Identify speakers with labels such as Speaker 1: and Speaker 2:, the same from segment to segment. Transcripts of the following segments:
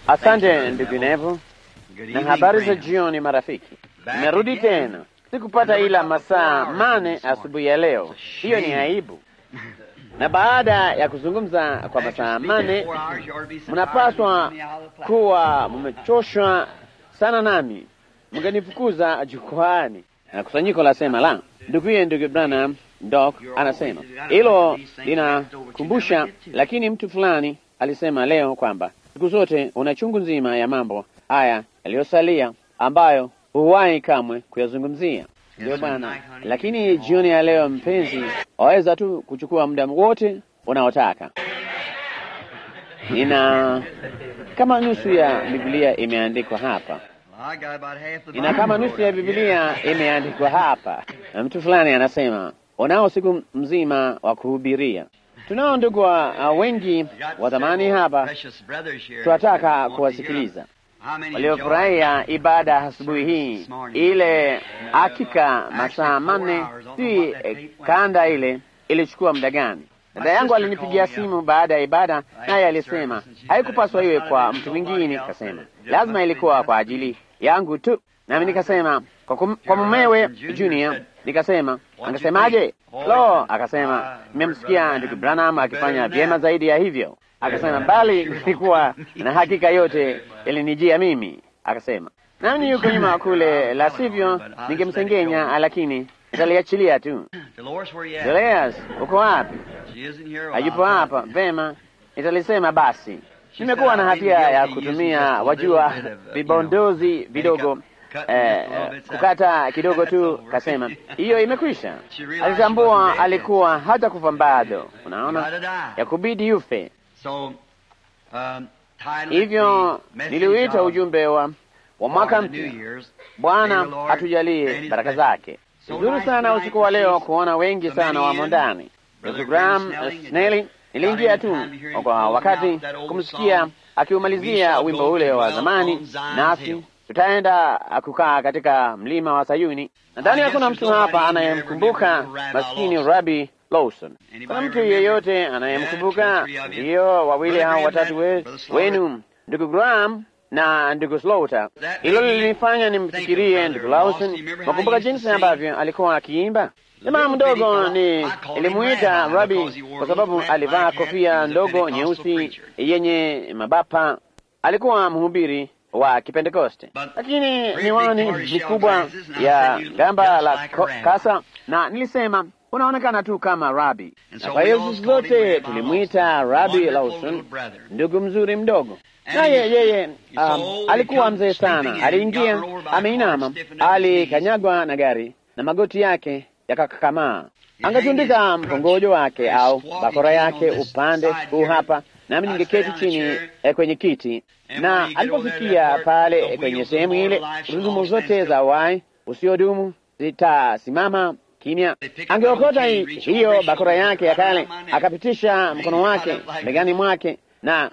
Speaker 1: Asante ndugu Nevo, na habari za jioni marafiki. Nimerudi tena, sikupata ila masaa mane asubuhi ya leo. Hiyo ni aibu. Na baada ya kuzungumza kwa masaa mane, mnapaswa kuwa mmechoshwa sana, nami mngenifukuza jukwaani. Na kusanyiko lasema la nduguye, ndugu Branham Doc anasema hilo linakumbusha, lakini mtu fulani alisema leo kwamba siku zote una chungu nzima ya mambo haya yaliyosalia ambayo huwahi kamwe kuyazungumzia. Ndio bwana, lakini jioni ya leo mpenzi, waweza tu kuchukua muda wote unaotaka. Nina kama nusu ya Biblia imeandikwa hapa, ina kama nusu ya Biblia imeandikwa hapa. Na mtu fulani anasema unao siku mzima wa kuhubiria. Tunao ndugu wa wengi wa zamani hapa, tunataka kuwasikiliza waliofurahia ibada asubuhi hii. Ile hakika masaa manne, si eh, kanda ile ilichukua muda gani? Dada yangu alinipigia simu baada ya ibada, naye alisema haikupaswa iwe kwa mtu mwingine. Kasema lazima ilikuwa kwa ajili yangu tu, nami nikasema kwa, kum, kwa mumewe Junior. Nikasema angesemaje? Lo, akasema nimemsikia ndugu Branham akifanya vyema zaidi ya hivyo. Akasema bali nilikuwa na hakika yote ilinijia mimi. Akasema nami yuko nyuma kule, la sivyo ningemsengenya, lakini nitaliachilia tu. Julius, uko wapi? Hayupo hapa. Vema, nitalisema basi. Nimekuwa na hatia ya kutumia, wajua, vibondozi vidogo Eh, kukata kidogo tu. Kasema hiyo imekwisha. Alitambua alikuwa hata kufa bado, unaona, ya kubidi yufe. Hivyo niliuita ujumbe wa, wa mwaka mpya, Bwana atujalie baraka zake. Nzuri sana usiku wa leo kuona wengi sana wamo ndani. Ndugu Graham Snelly, niliingia tu kwa wakati kumsikia akiumalizia wimbo ule wa zamani, nasi tutaenda kukaa katika mlima wa Sayuni. Nadhani hakuna mtu hapa anayemkumbuka maskini Rabi Lawson. Kuna mtu yeyote anayemkumbuka? Ndiyo, wawili hao watatu we, wenu ndugu Graham na ndugu Slaughter. Hilo lilinifanya nimfikirie ndugu Lawson. Nakumbuka jinsi ambavyo alikuwa akiimba. Jamaa mdogo ni ilimuita Rabi kwa sababu alivaa kofia ndogo nyeusi yenye mabapa. Alikuwa mhubiri wa Kipentekoste, lakini miwani mikubwa ya gamba la kasa, na nilisema unaonekana tu kama Rabi, na kwa hiyo sisi zote tulimwita Rabi Lawson, ndugu mzuri mdogo. Naye yeye um, alikuwa mzee sana. Aliingia ameinama, alikanyagwa na gari na magoti yake yakakakamaa. Angetundika mkongojo wake au bakora yake upande huu hapa, nami ningeketi chini eh, kwenye kiti na alipofikia pale kwenye sehemu ile, gurudumu zote za wai usiodumu zitasimama kimya. Angeokota hiyo bakora yake ya kale, akapitisha mkono wake begani mwake na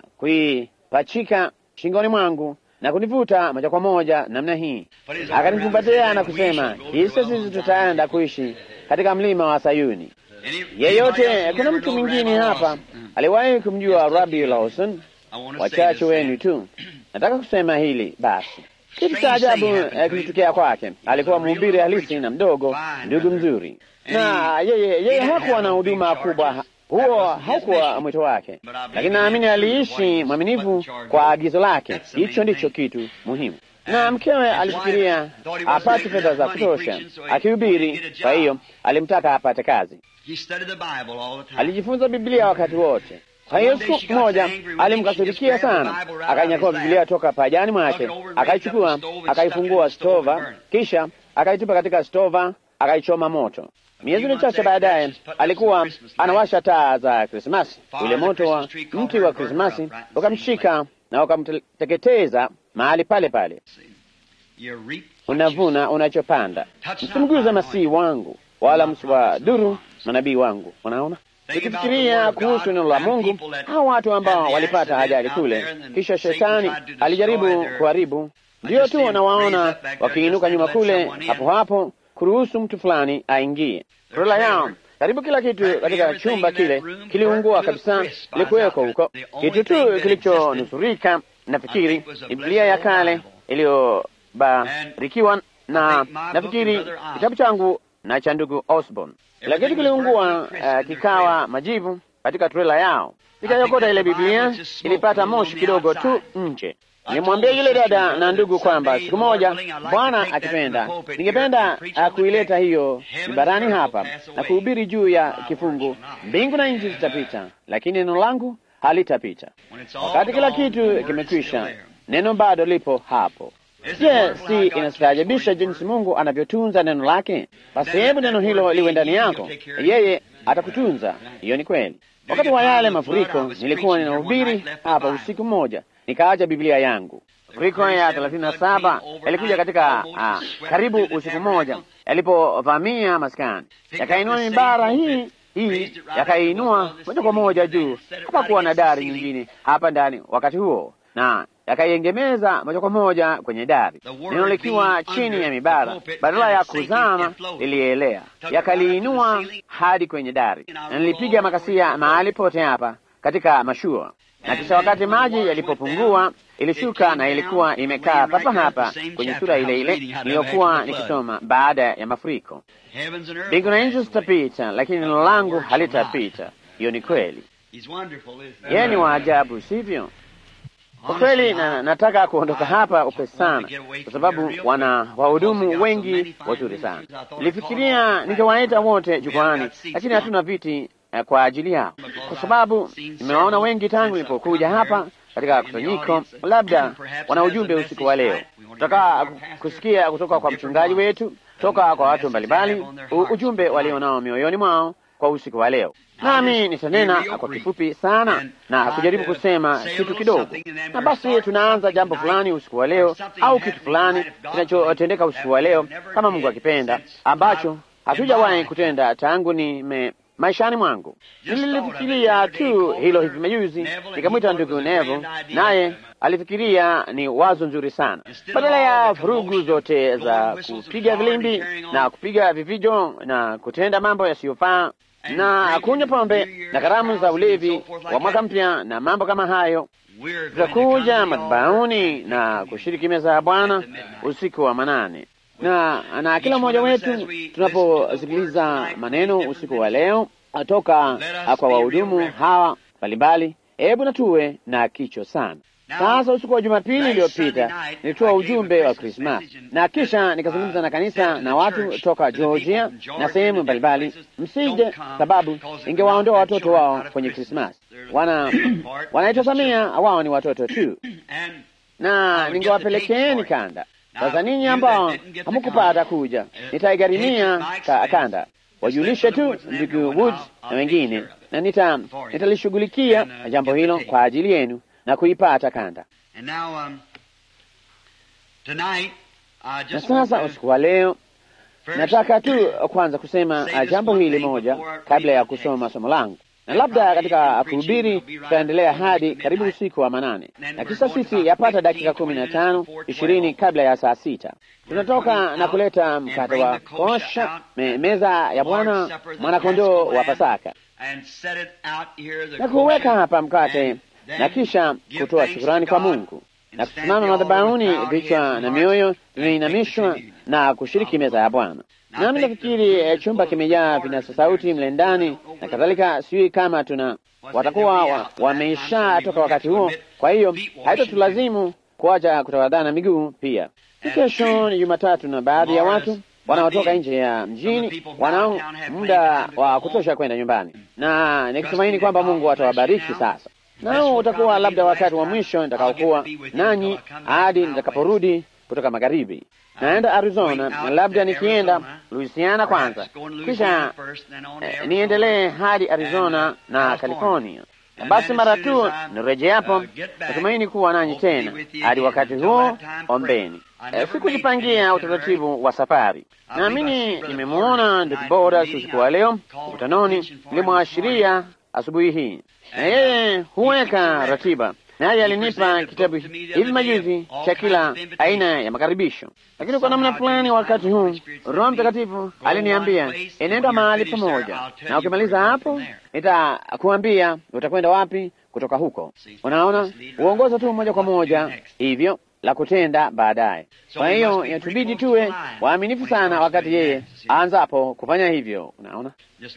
Speaker 1: kuipachika shingoni mwangu na kunivuta moja kwa moja namna hii, akanikumbatia na kusema, hisa sisi tutaenda kuishi katika mlima wa Sayuni. Yeyote, kuna mtu mwingine hapa aliwahi kumjua Rabi Lawson? Wachache wenu tu. Nataka kusema hili basi. Kitu cha ajabu eh, kilitokea kwake. Alikuwa mhubiri halisi na mdogo, ndugu mzuri, na yeye yeye hakuwa na huduma kubwa, huo haukuwa mwito wake, lakini naamini aliishi mwaminifu kwa agizo lake. Hicho ndicho kitu muhimu. Na mkewe alifikiria apate fedha za kutosha akihubiri, kwa hiyo alimtaka apate kazi. Alijifunza Biblia wakati wote. Kwa hiyo siku moja alimkasirikia sana, akainyakua Biblia toka pajani mwake, akaichukua, akaifungua stova, kisha akaitupa katika stova, akaichoma moto. Miezi michache baadaye alikuwa anawasha taa za Krismasi. Ule moto wa mti wa Krismasi ukamshika na ukamteketeza mahali pale pale. Unavuna unachopanda. Msimguze masihi wangu, wala msiwadhuru manabii wangu. Unaona, Nikifikiria kuhusu neno la Mungu, hao watu ambao walipata ajali kule, kisha shetani alijaribu kuharibu, ndiyo tu nawaona wakiinuka nyuma kule, hapo hapo kuruhusu mtu fulani aingie. Rola yao karibu kila kitu katika chumba kile kiliungua kabisa, likuweko huko. Kitu tu kilichonusurika nafikiri Biblia ya kale iliyobarikiwa, na nafikiri kitabu changu na cha ndugu Osborne. Kila kitu kiliungua, uh, kikawa majivu katika trela yao. Nikayokota ile Biblia, ilipata moshi kidogo tu nje. Nilimwambia yule dada na ndugu kwamba siku moja, Bwana akipenda, ningependa kuileta hiyo barani hapa na kuhubiri juu ya kifungu, mbingu na nchi zitapita, lakini neno langu halitapita. Wakati kila kitu kimekwisha, neno bado lipo hapo. Je, si inastaajabisha jinsi Mungu anavyotunza neno lake? Basi hebu neno hilo liwe ndani yako, yeye atakutunza. Hiyo ni kweli. Wakati wa yale mafuriko, nilikuwa ninahubiri hapa usiku mmoja, nikaacha Biblia yangu. Mafuriko ya thelathini na saba yalikuja katika ah, karibu usiku mmoja, yalipovamia maskani, yakainua mimbara hii hii, yakainua moja kwa moja juu. Hapakuwa na dari nyingine hapa ndani wakati huo, na yakaiengemeza moja kwa moja kwenye dari, neno likiwa chini ya mibara, badala ya kuzama lilielea, yakaliinua hadi kwenye dari, na nilipiga makasia mahali pote hapa katika mashua, na kisha wakati maji yalipopungua ilishuka na ilikuwa imekaa papa hapa kwenye sura ile ile niliyokuwa nikisoma baada ya mafuriko. Mbingu na nchi zitapita, lakini neno langu halitapita. Hiyo ni kweli. Yeye ni waajabu, sivyo? Kwa kweli na, nataka kuondoka hapa upesi sana, kwa sababu wana wahudumu wengi wazuri sana. Nilifikiria ningewaita wote jukwaani, lakini hatuna viti eh, kwa ajili yao, kwa sababu nimewaona wengi tangu nilipokuja hapa katika kusanyiko. Labda wana ujumbe usiku wa leo, tutaka kusikia kutoka kwa mchungaji wetu, toka kwa watu mbalimbali, ujumbe walionao mioyoni mwao kwa usiku wa leo. Nami nitanena kwa kifupi sana na kujaribu kusema kitu kidogo, na basi tunaanza jambo fulani usiku wa leo, au kitu fulani kinachotendeka usiku wa leo, kama Mungu akipenda, ambacho hatujawahi kutenda tangu nime maishani mwangu. Nililifikiria tu hilo hivi majuzi, nikamwita ndugu Nevo, naye alifikiria ni wazo nzuri sana. Badala ya vurugu zote za kupiga vilimbi na kupiga vivijo na kutenda mambo yasiyofaa na kunywa pombe na karamu za ulevi wa mwaka mpya na mambo kama hayo, tutakuja madhabahuni na kushiriki meza ya Bwana usiku wa manane na na kila mmoja wetu tunaposikiliza maneno usiku wa leo toka kwa wahudumu hawa mbalimbali, hebu na tuwe na kicho sana. Sasa usiku wa Jumapili iliyopita nilitoa ujumbe wa Krismasi na kisha nikazungumza na kanisa na watu toka Georgia na sehemu mbalimbali, msije sababu ingewaondoa watoto wao kwenye Krismasi. Wana wanaitazamia wao ni watoto tu, na ningewapelekeeni kanda. Sasa ninyi ambao hamukupata kuja, nitaigharimia ka kanda, wajulishe tu ndugu Woods na wengine, na nita nitalishughulikia jambo hilo kwa ajili yenu na kuipata kanda. Na sasa usiku wa leo nataka tu kwanza kusema jambo hili moja kabla ya kusoma somo langu, na labda katika kuhubiri tutaendelea hadi karibu usiku wa manane, na kisha sisi yapata dakika kumi na tano ishirini kabla ya saa sita tunatoka na kuleta mkate wa kosha, me, meza ya Bwana, mwanakondoo wa Pasaka, na kuweka hapa mkate na kisha kutoa shukurani kwa Mungu na kusimama madhabahuni, vichwa na mioyo vimeinamishwa na kushiriki meza ya Bwana. Nami nafikiri eh, chumba kimejaa vinasa sauti mle ndani na kadhalika. Sijui kama tuna watakuwa wa, wameisha toka wakati huo, kwa hiyo haitatulazimu kuacha kutawadhana miguu. Pia kesho ni Jumatatu na baadhi ya watu wanaotoka nje ya mjini wanao muda wa kutosha kwenda nyumbani, na nikitumaini kwamba Mungu atawabariki sasa nao utakuwa labda wakati wa mwisho nitakaokuwa nanyi hadi nitakaporudi kutoka magharibi. Naenda Arizona na labda nikienda Louisiana kwanza, kisha eh, niendelee hadi Arizona na California. Na basi mara tu nirejeapo, natumaini kuwa nanyi tena. Hadi wakati huo, ombeni. Eh, sikujipangia utaratibu wa safari. Naamini nimemwona ndugu Bodas usiku wa leo mkutanoni, nilimwashiria asubuhi hii na yeye huweka ratiba, naye alinipa kitabu hivi majuzi cha kila aina ya makaribisho. Lakini kwa namna fulani, wakati huu Roho Mtakatifu aliniambia enenda mahali pamoja, na ukimaliza hapo nitakuambia utakwenda wapi kutoka huko. Unaona, uongoza tu moja kwa moja hivyo la kutenda baadaye. Kwa hiyo yatubidi tuwe waaminifu sana wakati yeye aanzapo kufanya hivyo. Unaona,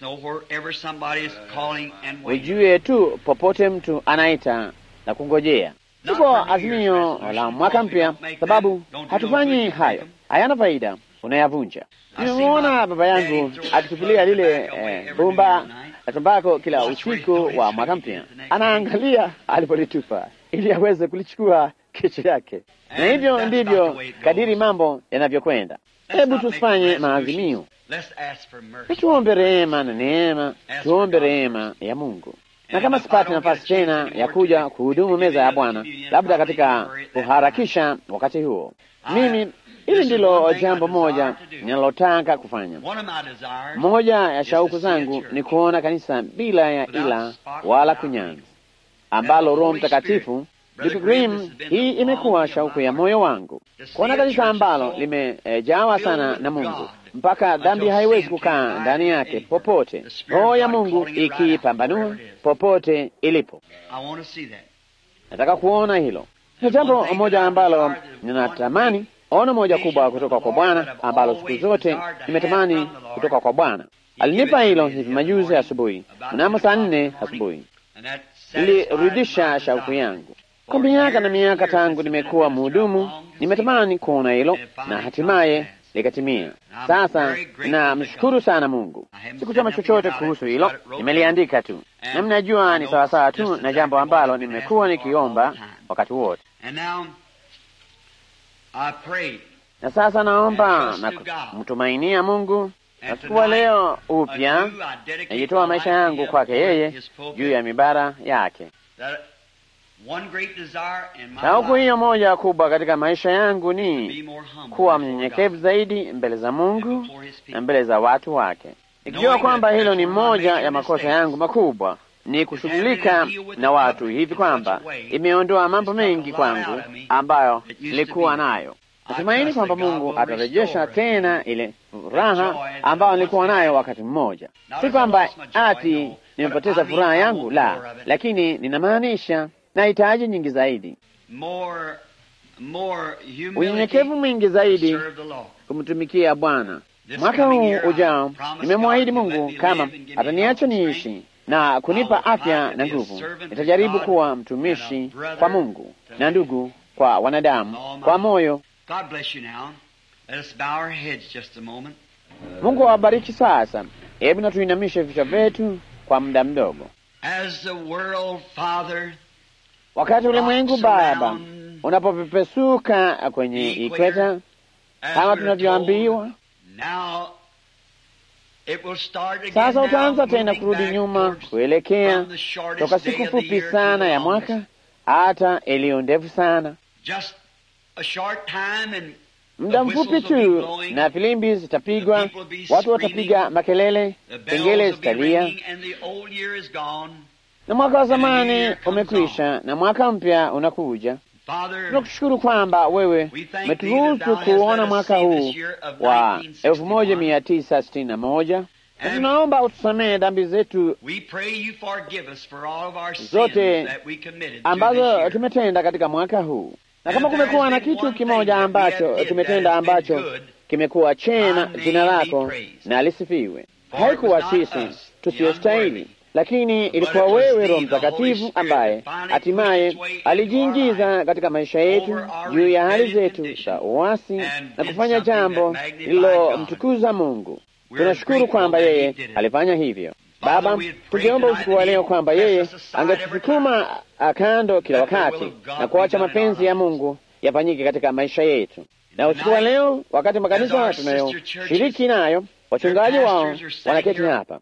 Speaker 1: ujue tu popote mtu anaita na kungojea. Tuko azimio la mwaka mpya, sababu hatufanyi hayo, hayana faida, unayavunja. Nimemwona baba yangu akitupilia lile eh, bumba la tumbako kila usiku wa mwaka mpya, anaangalia alipolitupa ili aweze kulichukua kesho yake, na hivyo ndivyo kadiri mambo yanavyokwenda. Hebu tusifanye maazimio, tuombe rehema na neema, tuombe rehema ya Mungu na kama sipati nafasi tena ya kuja kuhudumu meza ya Bwana, labda katika kuharakisha wakati huo, mimi hili ndilo jambo moja ninalotaka kufanya. Moja ya shauku zangu ni kuona kanisa bila ya ila wala kunyanzi, ambalo Roho Mtakatifu Ndugu Grimm, hii imekuwa shauku ya moyo wangu kuona kanisa ambalo limejawa e, sana na Mungu mpaka dhambi haiwezi kukaa ndani yake popote, roho ya Mungu ikipambanua popote ilipo. Nataka kuona hilo. Ni jambo moja ambalo ninatamani ono moja kubwa kutoka kwa Bwana ambalo siku zote nimetamani kutoka kwa Bwana. Alinipa hilo hivi majuzi asubuhi, mnamo saa nne asubuhi, ilirudisha shauku yangu kwa miaka na miaka tangu nimekuwa mhudumu, nimetamani kuona hilo na hatimaye likatimia. Sasa namshukuru sana Mungu. Sikusema chochote kuhusu hilo, nimeliandika tu, na mnajua ni sawasawa tu na jambo ambalo nimekuwa nikiomba wakati wote. Na sasa naomba na kumtumainia Mungu na siku leo upya najitoa maisha yangu kwake yeye juu ya mibara yake. Shauku hiyo moja kubwa katika maisha yangu ni kuwa mnyenyekevu zaidi mbele za Mungu na mbele za watu wake, ikijua kwamba hilo ni moja ya makosa yangu makubwa, ni kushughulika na watu hivi kwamba imeondoa mambo mengi kwangu ambayo nilikuwa nayo. Natumaini kwamba Mungu atarejesha tena ile furaha ambayo nilikuwa nayo wakati mmoja. Si kwamba ati nimepoteza furaha yangu, la, lakini ninamaanisha nahitaji nyingi zaidi, unyenyekevu mwingi zaidi kumtumikia Bwana. Mwaka huu ujao nimemwahidi Mungu kama ataniacha niishi na kunipa afya na nguvu, nitajaribu kuwa mtumishi kwa Mungu na ndugu kwa wanadamu kwa moyo. Mungu awabariki. Sasa hebu na tuinamishe vichwa vyetu kwa muda mdogo. Wakati ulimwengu Baba unapopepesuka kwenye ikweta kama tunavyoambiwa sasa, utaanza tena kurudi nyuma kuelekea toka siku fupi sana ya mwaka hata iliyo ndefu sana, muda mfupi tu, na filimbi zitapigwa, watu watapiga makelele, kengele zitalia na mwaka wa zamani umekwisha na mwaka mpya unakuja. Tunakushukuru kwamba wewe umeturuhusu kuona mwaka huu wa elfu moja mia tisa sitini na moja na tunaomba utusamehe dhambi zetu zote ambazo tumetenda katika mwaka huu, na kama kumekuwa na kitu kimoja ambacho tumetenda ambacho kimekuwa chema, jina lako na lisifiwe. Haikuwa sisi tusiyostahili lakini ilikuwa wewe Roho Mtakatifu ambaye hatimaye alijiingiza katika maisha yetu juu ya hali zetu za uasi na kufanya jambo lililomtukuza Mungu. Tunashukuru kwamba yeye alifanya hivyo. Baba, tungeomba usiku wa leo kwamba yeye angetusukuma kando kila wakati na kuacha mapenzi ya Mungu yafanyike katika maisha yetu. Na usiku wa leo, wakati makanisa tunayoshiriki nayo wachungaji wao wanaketi hapa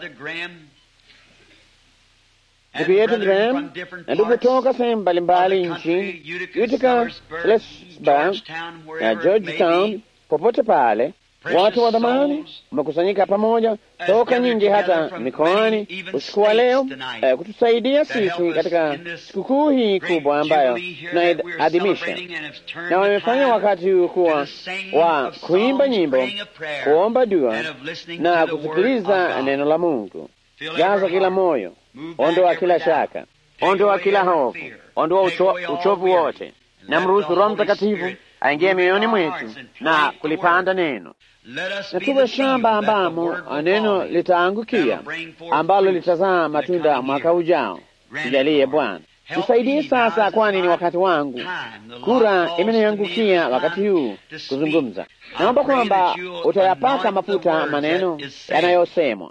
Speaker 1: ndugu yetu Graham na ndugu toka sehemu mbalimbali nchini, Utica, Salisbury na Georgetown, popote pale, watu wa dhamani wamekusanyika pamoja toka nyingi hata mikoani usiku wa leo eh, kutusaidia sisi katika sikukuu hii kubwa ambayo tunaadhimisha, na wamefanya wakati huu kuwa wa kuimba nyimbo, kuomba dua na kusikiliza neno la Mungu. Jaza kila moyo, ondoa kila shaka. ondoa kila hofu, ondoa ucho, uchovu wote, na mruhusu Roho Mtakatifu aingie mioyoni mwetu na kulipanda neno, na tuwe shamba ambamo neno litaangukia, ambalo litazaa matunda mwaka ujao. Tujalie Bwana, nisaidie sasa, kwani ni wakati wangu. Kura imeniangukia wakati huu kuzungumza. Naomba kwamba utayapaka mafuta maneno yanayosemwa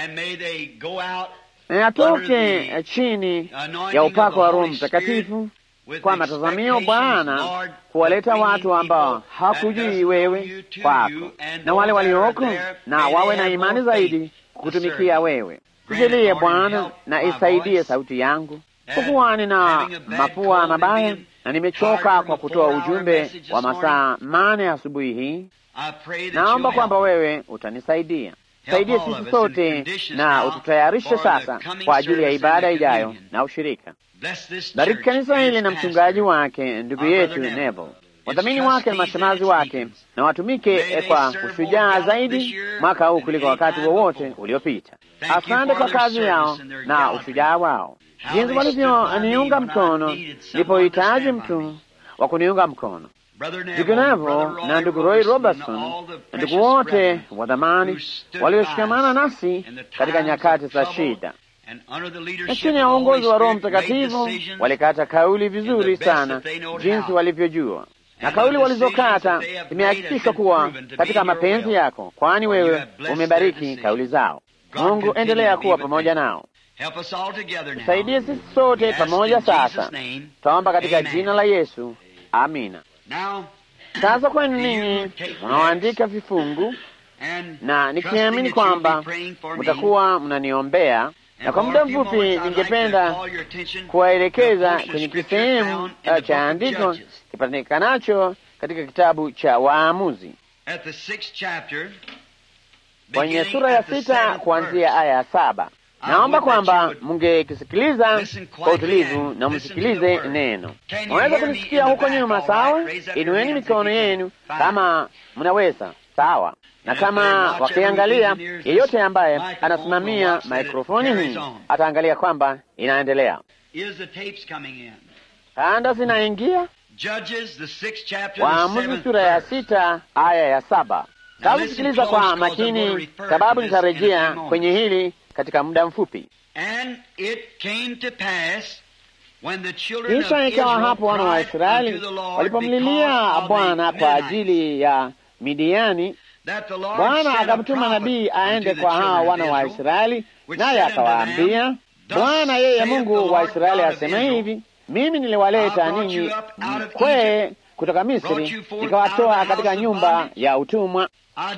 Speaker 1: na yatoke chini ya upako wa Roho Mtakatifu kwa matazamio, Bwana, kuwaleta watu ambao hakujui wewe kwako, na wale walioko na wawe na imani zaidi kutumikia wewe. Tujalie Bwana, na isaidie sauti yangu, kwa kuwa nina mapua mabaya na nimechoka kwa kutoa ujumbe wa masaa mane asubuhi hii. Naomba kwamba wewe utanisaidia. Saidie sisi sote na ututayarishe sasa kwa ajili ya ibada ijayo na ushirika. Bariki kanisa hili na mchungaji wake ndugu yetu Neville, wadhamini wake na mashemazi wake, na watumike kwa ushujaa zaidi mwaka huu kuliko wakati wowote uliopita. Asante kwa kazi yao na ushujaa wao, jinsi walivyoniunga mkono nilipohitaji mtu wa kuniunga mkono. Ndugu Neville na ndugu Roy Robertson na ndugu wote wa dhamani walioshikamana nasi katika nyakati za shida, na chini ya uongozi wa Roho Mtakatifu walikata kauli vizuri sana, jinsi walivyojua, na kauli walizokata imehakikishwa kuwa katika mapenzi yako, kwani wewe umebariki kauli zao. Mungu, endelea kuwa pamoja nao. Tusaidie sisi sote pamoja sasa, twaomba katika jina la Yesu, amina. Sasa kwenu ninyi mnaoandika vifungu, na nikiamini kwamba mtakuwa mnaniombea, na kwa muda mfupi ningependa kuwaelekeza kwenye kisehemu cha andiko kipatikanacho katika kitabu cha Waamuzi kwenye sura ya sita kuanzia aya ya saba. Naomba kwamba mungekisikiliza kwa utulivu na msikilize neno. Mwaweza kunisikia huko nyuma, sawa? Inueni mikono yenu kama mnaweza, sawa. Na kama wakiangalia, yeyote ambaye anasimamia maikrofoni hii ataangalia kwamba inaendelea. Kanda zinaingia. Waamuzi sura ya sita aya ya saba. Sasa sikiliza kwa makini, sababu nitarejea kwenye hili katika muda mfupi. Kisha ikawa hapo wana wa Israeli walipomlilia Bwana kwa ajili ya Midiani, Bwana akamtuma nabii aende kwa hawa wana wa Israeli, naye akawaambia, Bwana yeye Mungu wa Israeli asema hivi, mimi niliwaleta ninyi mkwee kutoka Misri, nikawatoa katika nyumba ya utumwa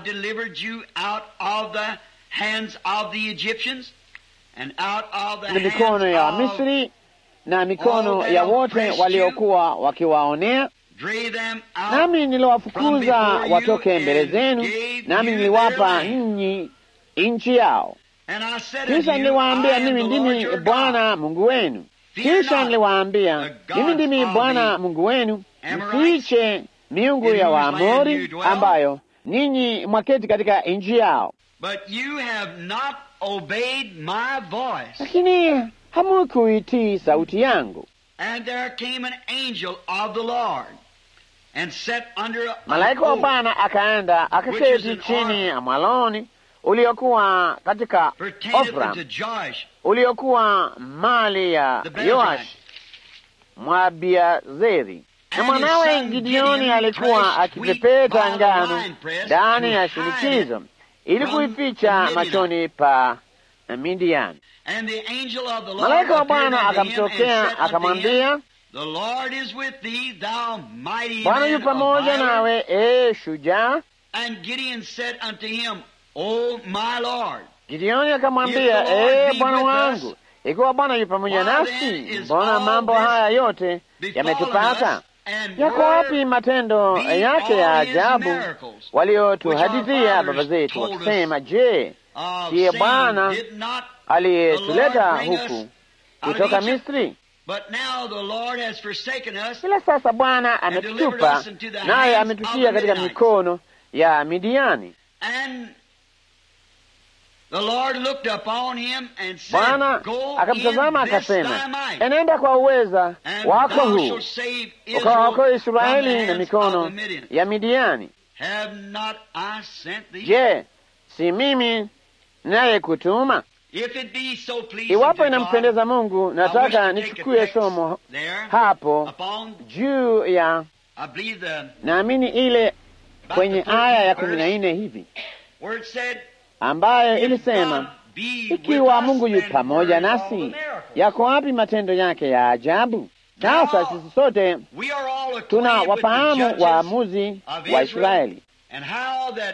Speaker 1: na mikono ya Wamisri na mikono ya wote waliokuwa wakiwaonea, nami niliwafukuza watoke mbele zenu, nami niliwapa ninyi nchi yao. Kisha niliwaambia mimi ndimi Bwana Mungu wenu. Kisha niliwaambia mimi ndimi Bwana Mungu wenu, msiiche miungu ya Waamori ambayo ninyi mwaketi katika nchi yao. Lakini hamukuitii sauti yangu. Malaika wa Bwana akaenda akaketi chini ya mwaloni uliokuwa katika Ofra, uliokuwa mali ya Yoash Mwabiazeri, na mwanawe Gideoni alikuwa akipepeta ngano ndani ya shinikizo ili kuificha machoni pa Midiani. Malaika wa Bwana akamtokea akamwambia, Bwana yu pamoja nawe, ee shujaa. Gideoni akamwambia, ee Bwana wangu, ikiwa Bwana yu pamoja nasi, mbona mambo haya yote yametupata? Yako wapi matendo yake ya ajabu waliotuhadithia baba zetu wakisema, je, siye Bwana aliyetuleta huku kutoka Misri? Ila sasa Bwana ametutupa, naye ametutia katika mikono ya Midiani.
Speaker 2: The Lord looked upon him and said,
Speaker 1: Bwana
Speaker 2: Go
Speaker 1: akamtazama
Speaker 2: in this
Speaker 1: akasema,
Speaker 2: thy might,
Speaker 1: enenda kwa uweza
Speaker 2: and
Speaker 1: wako
Speaker 2: thou
Speaker 1: huu
Speaker 2: shalt save
Speaker 1: ukawaokoa
Speaker 2: Israel from the
Speaker 1: Israeli na
Speaker 2: hands of
Speaker 1: mikono
Speaker 2: the Midian.
Speaker 1: ya Midiani.
Speaker 2: Have not I sent thee?
Speaker 1: Je, si mimi naye kutuma?
Speaker 2: If it be so pleasing
Speaker 1: Iwapo
Speaker 2: to
Speaker 1: inampendeza
Speaker 2: God,
Speaker 1: Mungu,
Speaker 2: I wish
Speaker 1: nataka
Speaker 2: to take a
Speaker 1: nichukue
Speaker 2: text
Speaker 1: somo
Speaker 2: there
Speaker 1: hapo
Speaker 2: upon,
Speaker 1: juu ya
Speaker 2: I believe the,
Speaker 1: naamini ile
Speaker 2: about
Speaker 1: kwenye
Speaker 2: the
Speaker 1: aya ya
Speaker 2: 13th
Speaker 1: kumi na
Speaker 2: verse,
Speaker 1: nne hivi
Speaker 2: where it said,
Speaker 1: ambayo
Speaker 2: If
Speaker 1: ilisema
Speaker 2: God be with
Speaker 1: ikiwa
Speaker 2: us,
Speaker 1: Mungu yu
Speaker 2: then
Speaker 1: pamoja
Speaker 2: where is all the
Speaker 1: nasi,
Speaker 2: miracles?
Speaker 1: yako wapi matendo yake ya ajabu? Sasa sisi sote
Speaker 2: We are all acquainted
Speaker 1: tuna
Speaker 2: with the
Speaker 1: wafahamu
Speaker 2: judges
Speaker 1: waamuzi
Speaker 2: of
Speaker 1: wa
Speaker 2: Israel
Speaker 1: Israeli
Speaker 2: and how that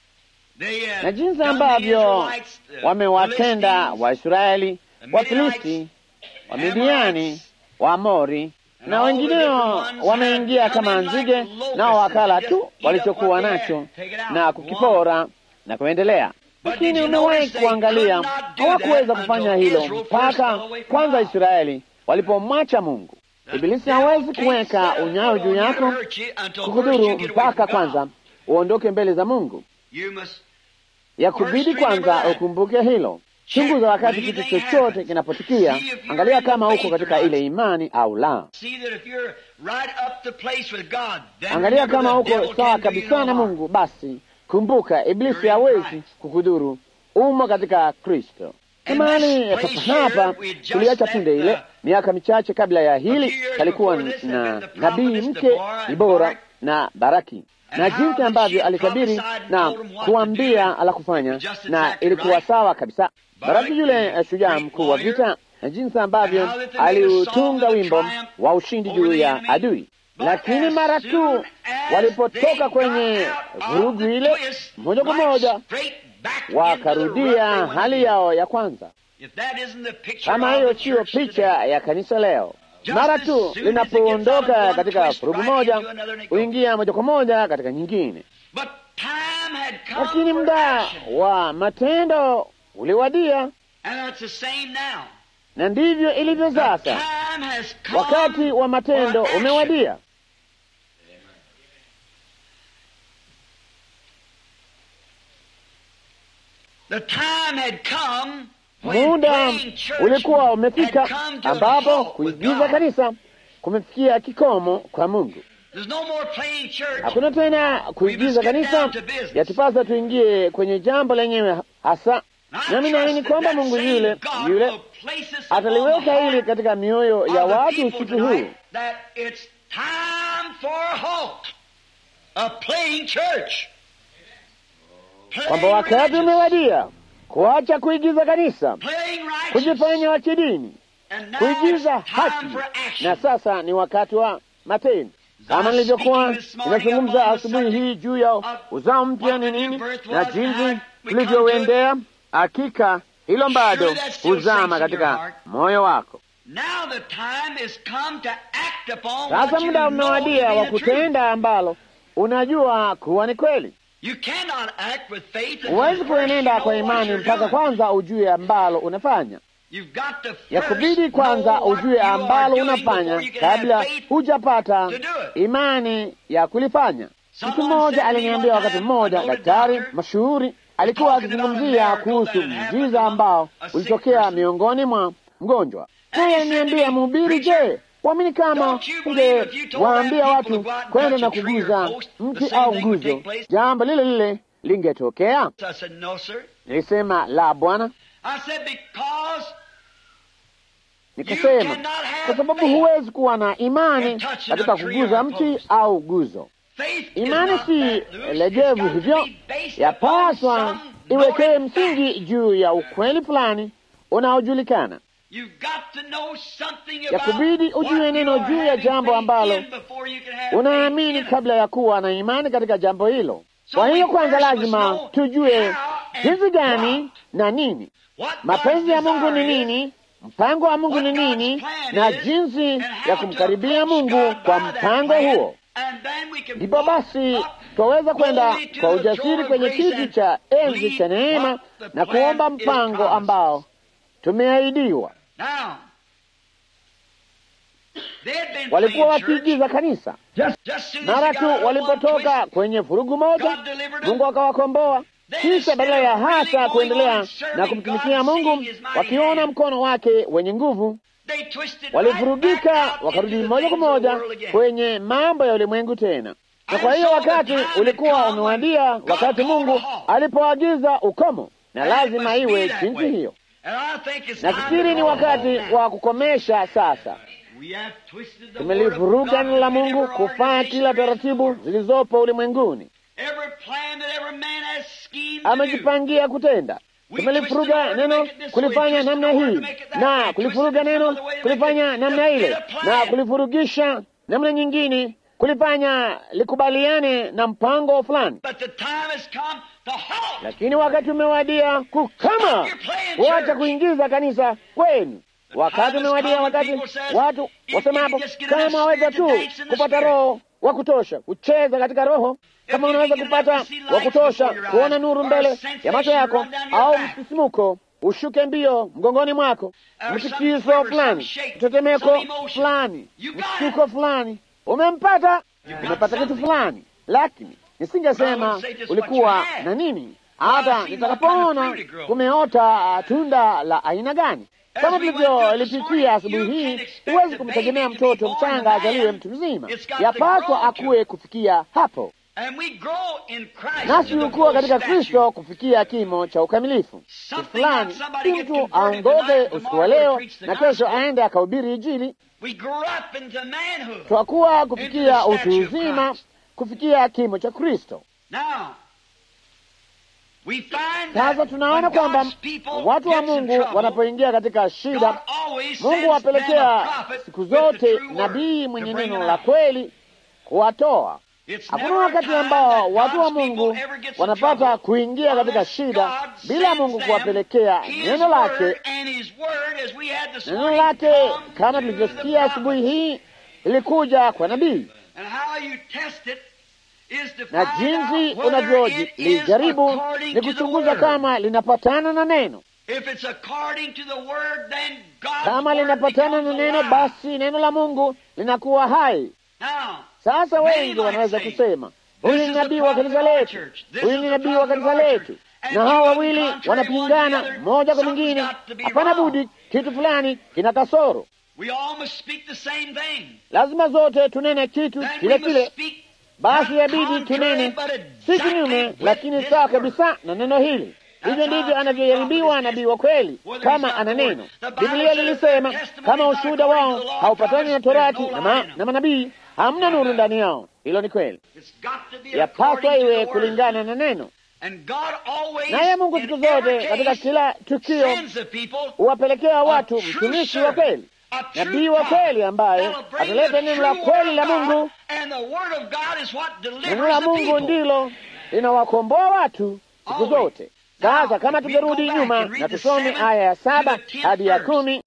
Speaker 2: they had
Speaker 1: na jinsi
Speaker 2: done the
Speaker 1: ambavyo
Speaker 2: Israelites, the
Speaker 1: wamewatenda
Speaker 2: Philistines,
Speaker 1: Waisraeli,
Speaker 2: the
Speaker 1: Wafilisti,
Speaker 2: Midianites,
Speaker 1: Wamidiani,
Speaker 2: Amorites,
Speaker 1: Waamori
Speaker 2: and
Speaker 1: na
Speaker 2: all the
Speaker 1: wengineo
Speaker 2: different ones
Speaker 1: wameingia
Speaker 2: had
Speaker 1: kama
Speaker 2: come in like
Speaker 1: nzige,
Speaker 2: locusts
Speaker 1: nao wakala
Speaker 2: and
Speaker 1: tu
Speaker 2: just eat up
Speaker 1: walichokuwa
Speaker 2: what they
Speaker 1: nacho
Speaker 2: had, take it out,
Speaker 1: na
Speaker 2: go on.
Speaker 1: kukipora na kuendelea.
Speaker 2: But
Speaker 1: Lakini
Speaker 2: did you
Speaker 1: umewahi
Speaker 2: notice they
Speaker 1: kuangalia,
Speaker 2: could not do
Speaker 1: hawakuweza
Speaker 2: that
Speaker 1: kufanya
Speaker 2: until
Speaker 1: hilo
Speaker 2: Israel first
Speaker 1: mpaka
Speaker 2: fell away from
Speaker 1: kwanza
Speaker 2: God.
Speaker 1: Israeli walipomwacha Mungu.
Speaker 2: The
Speaker 1: Ibilisi
Speaker 2: devil
Speaker 1: hawezi
Speaker 2: can't
Speaker 1: kuweka
Speaker 2: set a
Speaker 1: unyayo
Speaker 2: foot
Speaker 1: juu
Speaker 2: on you to
Speaker 1: yako
Speaker 2: hurt you until first you
Speaker 1: kukudhuru
Speaker 2: get away
Speaker 1: mpaka
Speaker 2: from
Speaker 1: kwanza
Speaker 2: God.
Speaker 1: uondoke mbele za Mungu.
Speaker 2: You must
Speaker 1: ya kubidi
Speaker 2: First remember
Speaker 1: kwanza
Speaker 2: that.
Speaker 1: ukumbuke hilo. Chunguza wakati
Speaker 2: When
Speaker 1: kitu
Speaker 2: anything
Speaker 1: chochote
Speaker 2: happens,
Speaker 1: kinapotukia,
Speaker 2: see if you're
Speaker 1: angalia
Speaker 2: in the
Speaker 1: kama uko
Speaker 2: faith
Speaker 1: katika
Speaker 2: or not.
Speaker 1: ile imani au la.
Speaker 2: see that if you're right up the place with God, then
Speaker 1: Angalia
Speaker 2: remember
Speaker 1: kama
Speaker 2: the devil
Speaker 1: uko sawa
Speaker 2: can't do you
Speaker 1: kabisa
Speaker 2: no
Speaker 1: na
Speaker 2: harm.
Speaker 1: Mungu, basi kumbuka, iblisi
Speaker 2: You're in
Speaker 1: hawezi
Speaker 2: Christ.
Speaker 1: kukudhuru. Umo katika Kristo.
Speaker 2: And
Speaker 1: Mahali
Speaker 2: this place
Speaker 1: papa hapa
Speaker 2: here, we just
Speaker 1: tuliacha
Speaker 2: left
Speaker 1: punde ile,
Speaker 2: the-
Speaker 1: miaka michache kabla ya
Speaker 2: A
Speaker 1: hili,
Speaker 2: few years
Speaker 1: palikuwa
Speaker 2: before this had
Speaker 1: na
Speaker 2: been the
Speaker 1: nabii
Speaker 2: prophetess
Speaker 1: mke
Speaker 2: Deborah and
Speaker 1: Dibora
Speaker 2: Barak.
Speaker 1: na Baraki
Speaker 2: And
Speaker 1: na
Speaker 2: how
Speaker 1: jinsi
Speaker 2: that
Speaker 1: ambavyo
Speaker 2: she
Speaker 1: alitabiri
Speaker 2: prophesied and
Speaker 1: na
Speaker 2: told them what to do
Speaker 1: kuambia
Speaker 2: and
Speaker 1: la kufanya
Speaker 2: just
Speaker 1: na
Speaker 2: exactly
Speaker 1: ilikuwa
Speaker 2: right.
Speaker 1: sawa kabisa.
Speaker 2: Barak,
Speaker 1: Baraki yule
Speaker 2: the
Speaker 1: eh, shujaa
Speaker 2: great
Speaker 1: mkuu wa
Speaker 2: warrior,
Speaker 1: vita na jinsi ambavyo
Speaker 2: and how that they made a
Speaker 1: aliutunga
Speaker 2: song of
Speaker 1: wimbo
Speaker 2: triumph
Speaker 1: wa ushindi
Speaker 2: over
Speaker 1: juu
Speaker 2: the
Speaker 1: ya
Speaker 2: enemy.
Speaker 1: adui.
Speaker 2: But
Speaker 1: Lakini
Speaker 2: as
Speaker 1: mara
Speaker 2: soon
Speaker 1: tu
Speaker 2: as
Speaker 1: walipotoka
Speaker 2: they
Speaker 1: kwenye
Speaker 2: got out of
Speaker 1: vurugu
Speaker 2: the
Speaker 1: ile,
Speaker 2: twist,
Speaker 1: moja kwa
Speaker 2: right
Speaker 1: moja
Speaker 2: straight back into the rut
Speaker 1: wakarudia
Speaker 2: they went
Speaker 1: hali
Speaker 2: in.
Speaker 1: yao ya kwanza.
Speaker 2: If that isn't the picture
Speaker 1: Kama
Speaker 2: of
Speaker 1: hiyo
Speaker 2: the
Speaker 1: siyo
Speaker 2: church
Speaker 1: picha
Speaker 2: today.
Speaker 1: ya kanisa leo,
Speaker 2: Just
Speaker 1: mara
Speaker 2: as
Speaker 1: tu
Speaker 2: soon as it gets out
Speaker 1: linapoondoka
Speaker 2: of one
Speaker 1: katika
Speaker 2: twist
Speaker 1: vurugu
Speaker 2: right
Speaker 1: moja
Speaker 2: into another and it goes.
Speaker 1: huingia moja kwa moja katika nyingine.
Speaker 2: But time had come
Speaker 1: Lakini
Speaker 2: for
Speaker 1: muda
Speaker 2: action.
Speaker 1: wa matendo uliwadia,
Speaker 2: And that's the same now.
Speaker 1: na ndivyo ilivyo
Speaker 2: The
Speaker 1: sasa.
Speaker 2: time has come
Speaker 1: Wakati wa matendo
Speaker 2: for action.
Speaker 1: umewadia.
Speaker 2: The time had come when
Speaker 1: Muda
Speaker 2: playing church
Speaker 1: ulikuwa umefika
Speaker 2: had come to a
Speaker 1: ambapo
Speaker 2: halt with
Speaker 1: kuigiza
Speaker 2: God.
Speaker 1: kanisa kumefikia kikomo kwa Mungu.
Speaker 2: There's no more playing church.
Speaker 1: Hakuna tena kuigiza kanisa, yatupasa tuingie kwenye jambo lenyewe hasa. Nami naamini kwamba Mungu yule yule ataliweka hili katika mioyo ya watu usiku huu,
Speaker 2: that it's time for a halt. A playing church. Playing
Speaker 1: kwamba wakati
Speaker 2: religious,
Speaker 1: umewadia kuacha kuigiza kanisa,
Speaker 2: playing righteous,
Speaker 1: kujifanya wa kidini,
Speaker 2: and now
Speaker 1: kuigiza
Speaker 2: it's time
Speaker 1: haki,
Speaker 2: for action.
Speaker 1: na sasa ni wakati wa matendo. Kama nilivyokuwa ninazungumza asubuhi hii juu ya uzao mpya ni nini na jinsi tulivyouendea, hakika hilo bado huzama katika moyo wako.
Speaker 2: Now the time is come to act upon
Speaker 1: Sasa
Speaker 2: what you
Speaker 1: muda
Speaker 2: know
Speaker 1: umewadia
Speaker 2: to
Speaker 1: wa
Speaker 2: be the truth.
Speaker 1: kutenda ambalo unajua kuwa ni kweli.
Speaker 2: You cannot act with faith until
Speaker 1: Huwezi
Speaker 2: first
Speaker 1: kuenenda
Speaker 2: you
Speaker 1: kwa
Speaker 2: know what
Speaker 1: imani
Speaker 2: you're
Speaker 1: mpaka
Speaker 2: doing.
Speaker 1: kwanza ujue ambalo unafanya.
Speaker 2: You've got to
Speaker 1: ya
Speaker 2: first
Speaker 1: kubidi kwanza
Speaker 2: know what
Speaker 1: ujue
Speaker 2: you are
Speaker 1: ambalo
Speaker 2: doing
Speaker 1: unafanya
Speaker 2: before you can have
Speaker 1: kabla
Speaker 2: faith
Speaker 1: hujapata
Speaker 2: to do it.
Speaker 1: imani ya kulifanya. Mtu
Speaker 2: Someone
Speaker 1: mmoja
Speaker 2: said to me
Speaker 1: aliniambia
Speaker 2: one
Speaker 1: wakati
Speaker 2: time,
Speaker 1: mmoja,
Speaker 2: a noted
Speaker 1: daktari
Speaker 2: doctor,
Speaker 1: mashuhuri alikuwa
Speaker 2: talking about a
Speaker 1: akizungumzia
Speaker 2: miracle
Speaker 1: kuhusu
Speaker 2: that had happened
Speaker 1: muujiza
Speaker 2: among
Speaker 1: ambao
Speaker 2: a sick
Speaker 1: ulitokea
Speaker 2: person.
Speaker 1: miongoni mwa mgonjwa.
Speaker 2: And he
Speaker 1: Naye
Speaker 2: said to
Speaker 1: aliniambia,
Speaker 2: me,
Speaker 1: mhubiri,
Speaker 2: "Preacher,
Speaker 1: je, waamini kama
Speaker 2: don't you believe if you told
Speaker 1: ungewaambia
Speaker 2: them
Speaker 1: watu
Speaker 2: people to go out and
Speaker 1: kwenda
Speaker 2: touch
Speaker 1: na
Speaker 2: a tree or
Speaker 1: kuguza
Speaker 2: post, the
Speaker 1: mti
Speaker 2: same
Speaker 1: au
Speaker 2: thing would
Speaker 1: nguzo,
Speaker 2: take place?"
Speaker 1: jambo lile lile lingetokea?
Speaker 2: I said, no, sir.
Speaker 1: Nilisema la, Bwana.
Speaker 2: I said, because
Speaker 1: Nikasema
Speaker 2: cannot have
Speaker 1: kwa sababu
Speaker 2: faith
Speaker 1: huwezi kuwa na imani
Speaker 2: in touching
Speaker 1: katika
Speaker 2: a tree
Speaker 1: kuguza
Speaker 2: or a
Speaker 1: mti
Speaker 2: post.
Speaker 1: au guzo.
Speaker 2: faith is
Speaker 1: Imani
Speaker 2: not
Speaker 1: si
Speaker 2: that loose. It's
Speaker 1: legevu
Speaker 2: got to
Speaker 1: hivyo,
Speaker 2: be based
Speaker 1: yapaswa
Speaker 2: upon some
Speaker 1: iwekee
Speaker 2: knowing
Speaker 1: msingi
Speaker 2: fact.
Speaker 1: juu ya ukweli fulani unaojulikana.
Speaker 2: You've got to know something
Speaker 1: Ya
Speaker 2: about
Speaker 1: kubidi
Speaker 2: what
Speaker 1: ujue
Speaker 2: you
Speaker 1: neno
Speaker 2: are
Speaker 1: juu ya
Speaker 2: having
Speaker 1: jambo
Speaker 2: faith
Speaker 1: ambalo
Speaker 2: in before you can have
Speaker 1: Unaamini
Speaker 2: faith in it.
Speaker 1: kabla ya kuwa na imani katika jambo hilo.
Speaker 2: So
Speaker 1: Kwa hiyo
Speaker 2: we
Speaker 1: kwanza
Speaker 2: first must
Speaker 1: lazima
Speaker 2: know
Speaker 1: tujue
Speaker 2: how and
Speaker 1: jinsi gani
Speaker 2: what.
Speaker 1: na nini,
Speaker 2: What
Speaker 1: mapenzi ya
Speaker 2: God's
Speaker 1: Mungu ni
Speaker 2: desire is,
Speaker 1: nini, mpango wa Mungu
Speaker 2: what
Speaker 1: ni
Speaker 2: God's
Speaker 1: nini,
Speaker 2: plan
Speaker 1: na
Speaker 2: is,
Speaker 1: jinsi
Speaker 2: and how
Speaker 1: ya
Speaker 2: to
Speaker 1: kumkaribia
Speaker 2: approach
Speaker 1: Mungu
Speaker 2: God
Speaker 1: kwa
Speaker 2: by that
Speaker 1: mpango
Speaker 2: plan,
Speaker 1: huo.
Speaker 2: and then we can
Speaker 1: Ndipo
Speaker 2: walk
Speaker 1: basi
Speaker 2: up
Speaker 1: twaweza kwenda
Speaker 2: boldly to
Speaker 1: kwa
Speaker 2: the
Speaker 1: ujasiri
Speaker 2: throne of
Speaker 1: kwenye
Speaker 2: grace
Speaker 1: kiti
Speaker 2: and
Speaker 1: cha enzi
Speaker 2: believe
Speaker 1: cha neema
Speaker 2: what the
Speaker 1: na
Speaker 2: plan
Speaker 1: kuomba
Speaker 2: is
Speaker 1: mpango
Speaker 2: promised.
Speaker 1: ambao tumeahidiwa.
Speaker 2: Now, they had been
Speaker 1: Walikuwa
Speaker 2: playing church.
Speaker 1: wakiigiza kanisa,
Speaker 2: Just soon as
Speaker 1: mara
Speaker 2: they
Speaker 1: tu
Speaker 2: got out of one
Speaker 1: walipotoka
Speaker 2: twist,
Speaker 1: kwenye vurugu moja,
Speaker 2: God delivered them.
Speaker 1: Mungu akawakomboa. kisha badala ya hasa kuendelea na kumtumikia Mungu, wakiona mkono wake wenye nguvu, walivurugika wakarudi moja kwa moja kwenye mambo ya ulimwengu tena. Na kwa hiyo wakati ulikuwa umewadia, wakati Mungu alipoagiza ukomo, na lazima iwe jinsi hiyo. Nafikiri ni wakati wa kukomesha sasa. Tumelivuruga neno la Mungu kufanya kila taratibu zilizopo ulimwenguni amejipangia kutenda. Tumelifuruga neno kulifanya namna hii na kulifuruga neno kulifanya namna ile na kulifurugisha namna nyingine kulifanya likubaliane na mpango fulani, lakini wakati umewadia kukama, kuacha kuingiza kanisa kwenu. Wakati umewadia, wakati watu wasemapo kama waweza tu kupata roho wa kutosha kucheza katika roho kama unaweza kupata wa kutosha kuona nuru mbele ya macho yako, au msisimuko ushuke mbio mgongoni mwako, mtikiso fulani, mtetemeko fulani, mshtuko fulani, umempata, umepata kitu fulani. Lakini nisingesema ulikuwa na nini hata nitakapoona kumeota tunda la aina gani. Kama tulivyolipitia asubuhi hii, huwezi kumtegemea mtoto mchanga azaliwe mtu mzima, yapaswa akuwe kufikia hapo nasi hukuwa katika Kristo kufikia kimo cha ukamilifu. fulani si mtu aongoke usiku wa leo na kesho aende akahubiri Injili. Twakuwa kufikia utu uzima, kufikia kimo cha Kristo. Sasa tunaona kwamba watu wa Mungu wanapoingia katika shida, Mungu wapelekea siku zote nabii mwenye neno la kweli kuwatoa Hakuna wakati ambao watu wa Mungu wanapata kuingia katika shida bila Mungu kuwapelekea neno lake. Neno lake kama tulivyosikia asubuhi hii ilikuja kwa nabii, na jinsi unavyolijaribu ni kuchunguza kama linapatana na neno. Kama linapatana na neno, basi neno la Mungu linakuwa hai. Sasa wengi wanaweza kusema huyu ni nabii wa kanisa letu, huyu ni nabii wa kanisa letu, na hawa wawili wanapingana moja kwa mwingine. Hapana budi, kitu fulani kina kasoro. Lazima zote tunene kitu kile kile, basi yabidi tunene si kinyume, lakini sawa kabisa na neno hili. Hivyo ndivyo anavyoyaribiwa nabii wa kweli, kama ana neno. Biblia lilisema kama ushuhuda wao haupatani na Torati na, ma, na manabii hamna nuru ndani yao. Hilo ni kweli, yapaswa iwe kulingana na neno. Naye Mungu siku zote katika kila tukio huwapelekea watu mtumishi wa kweli, nabii wa kweli, ambaye ataleta neno la kweli la Mungu. Neno la Mungu ndilo linawakomboa watu siku zote. Sasa kama tungerudi nyuma na tusome aya ya saba hadi ya kumi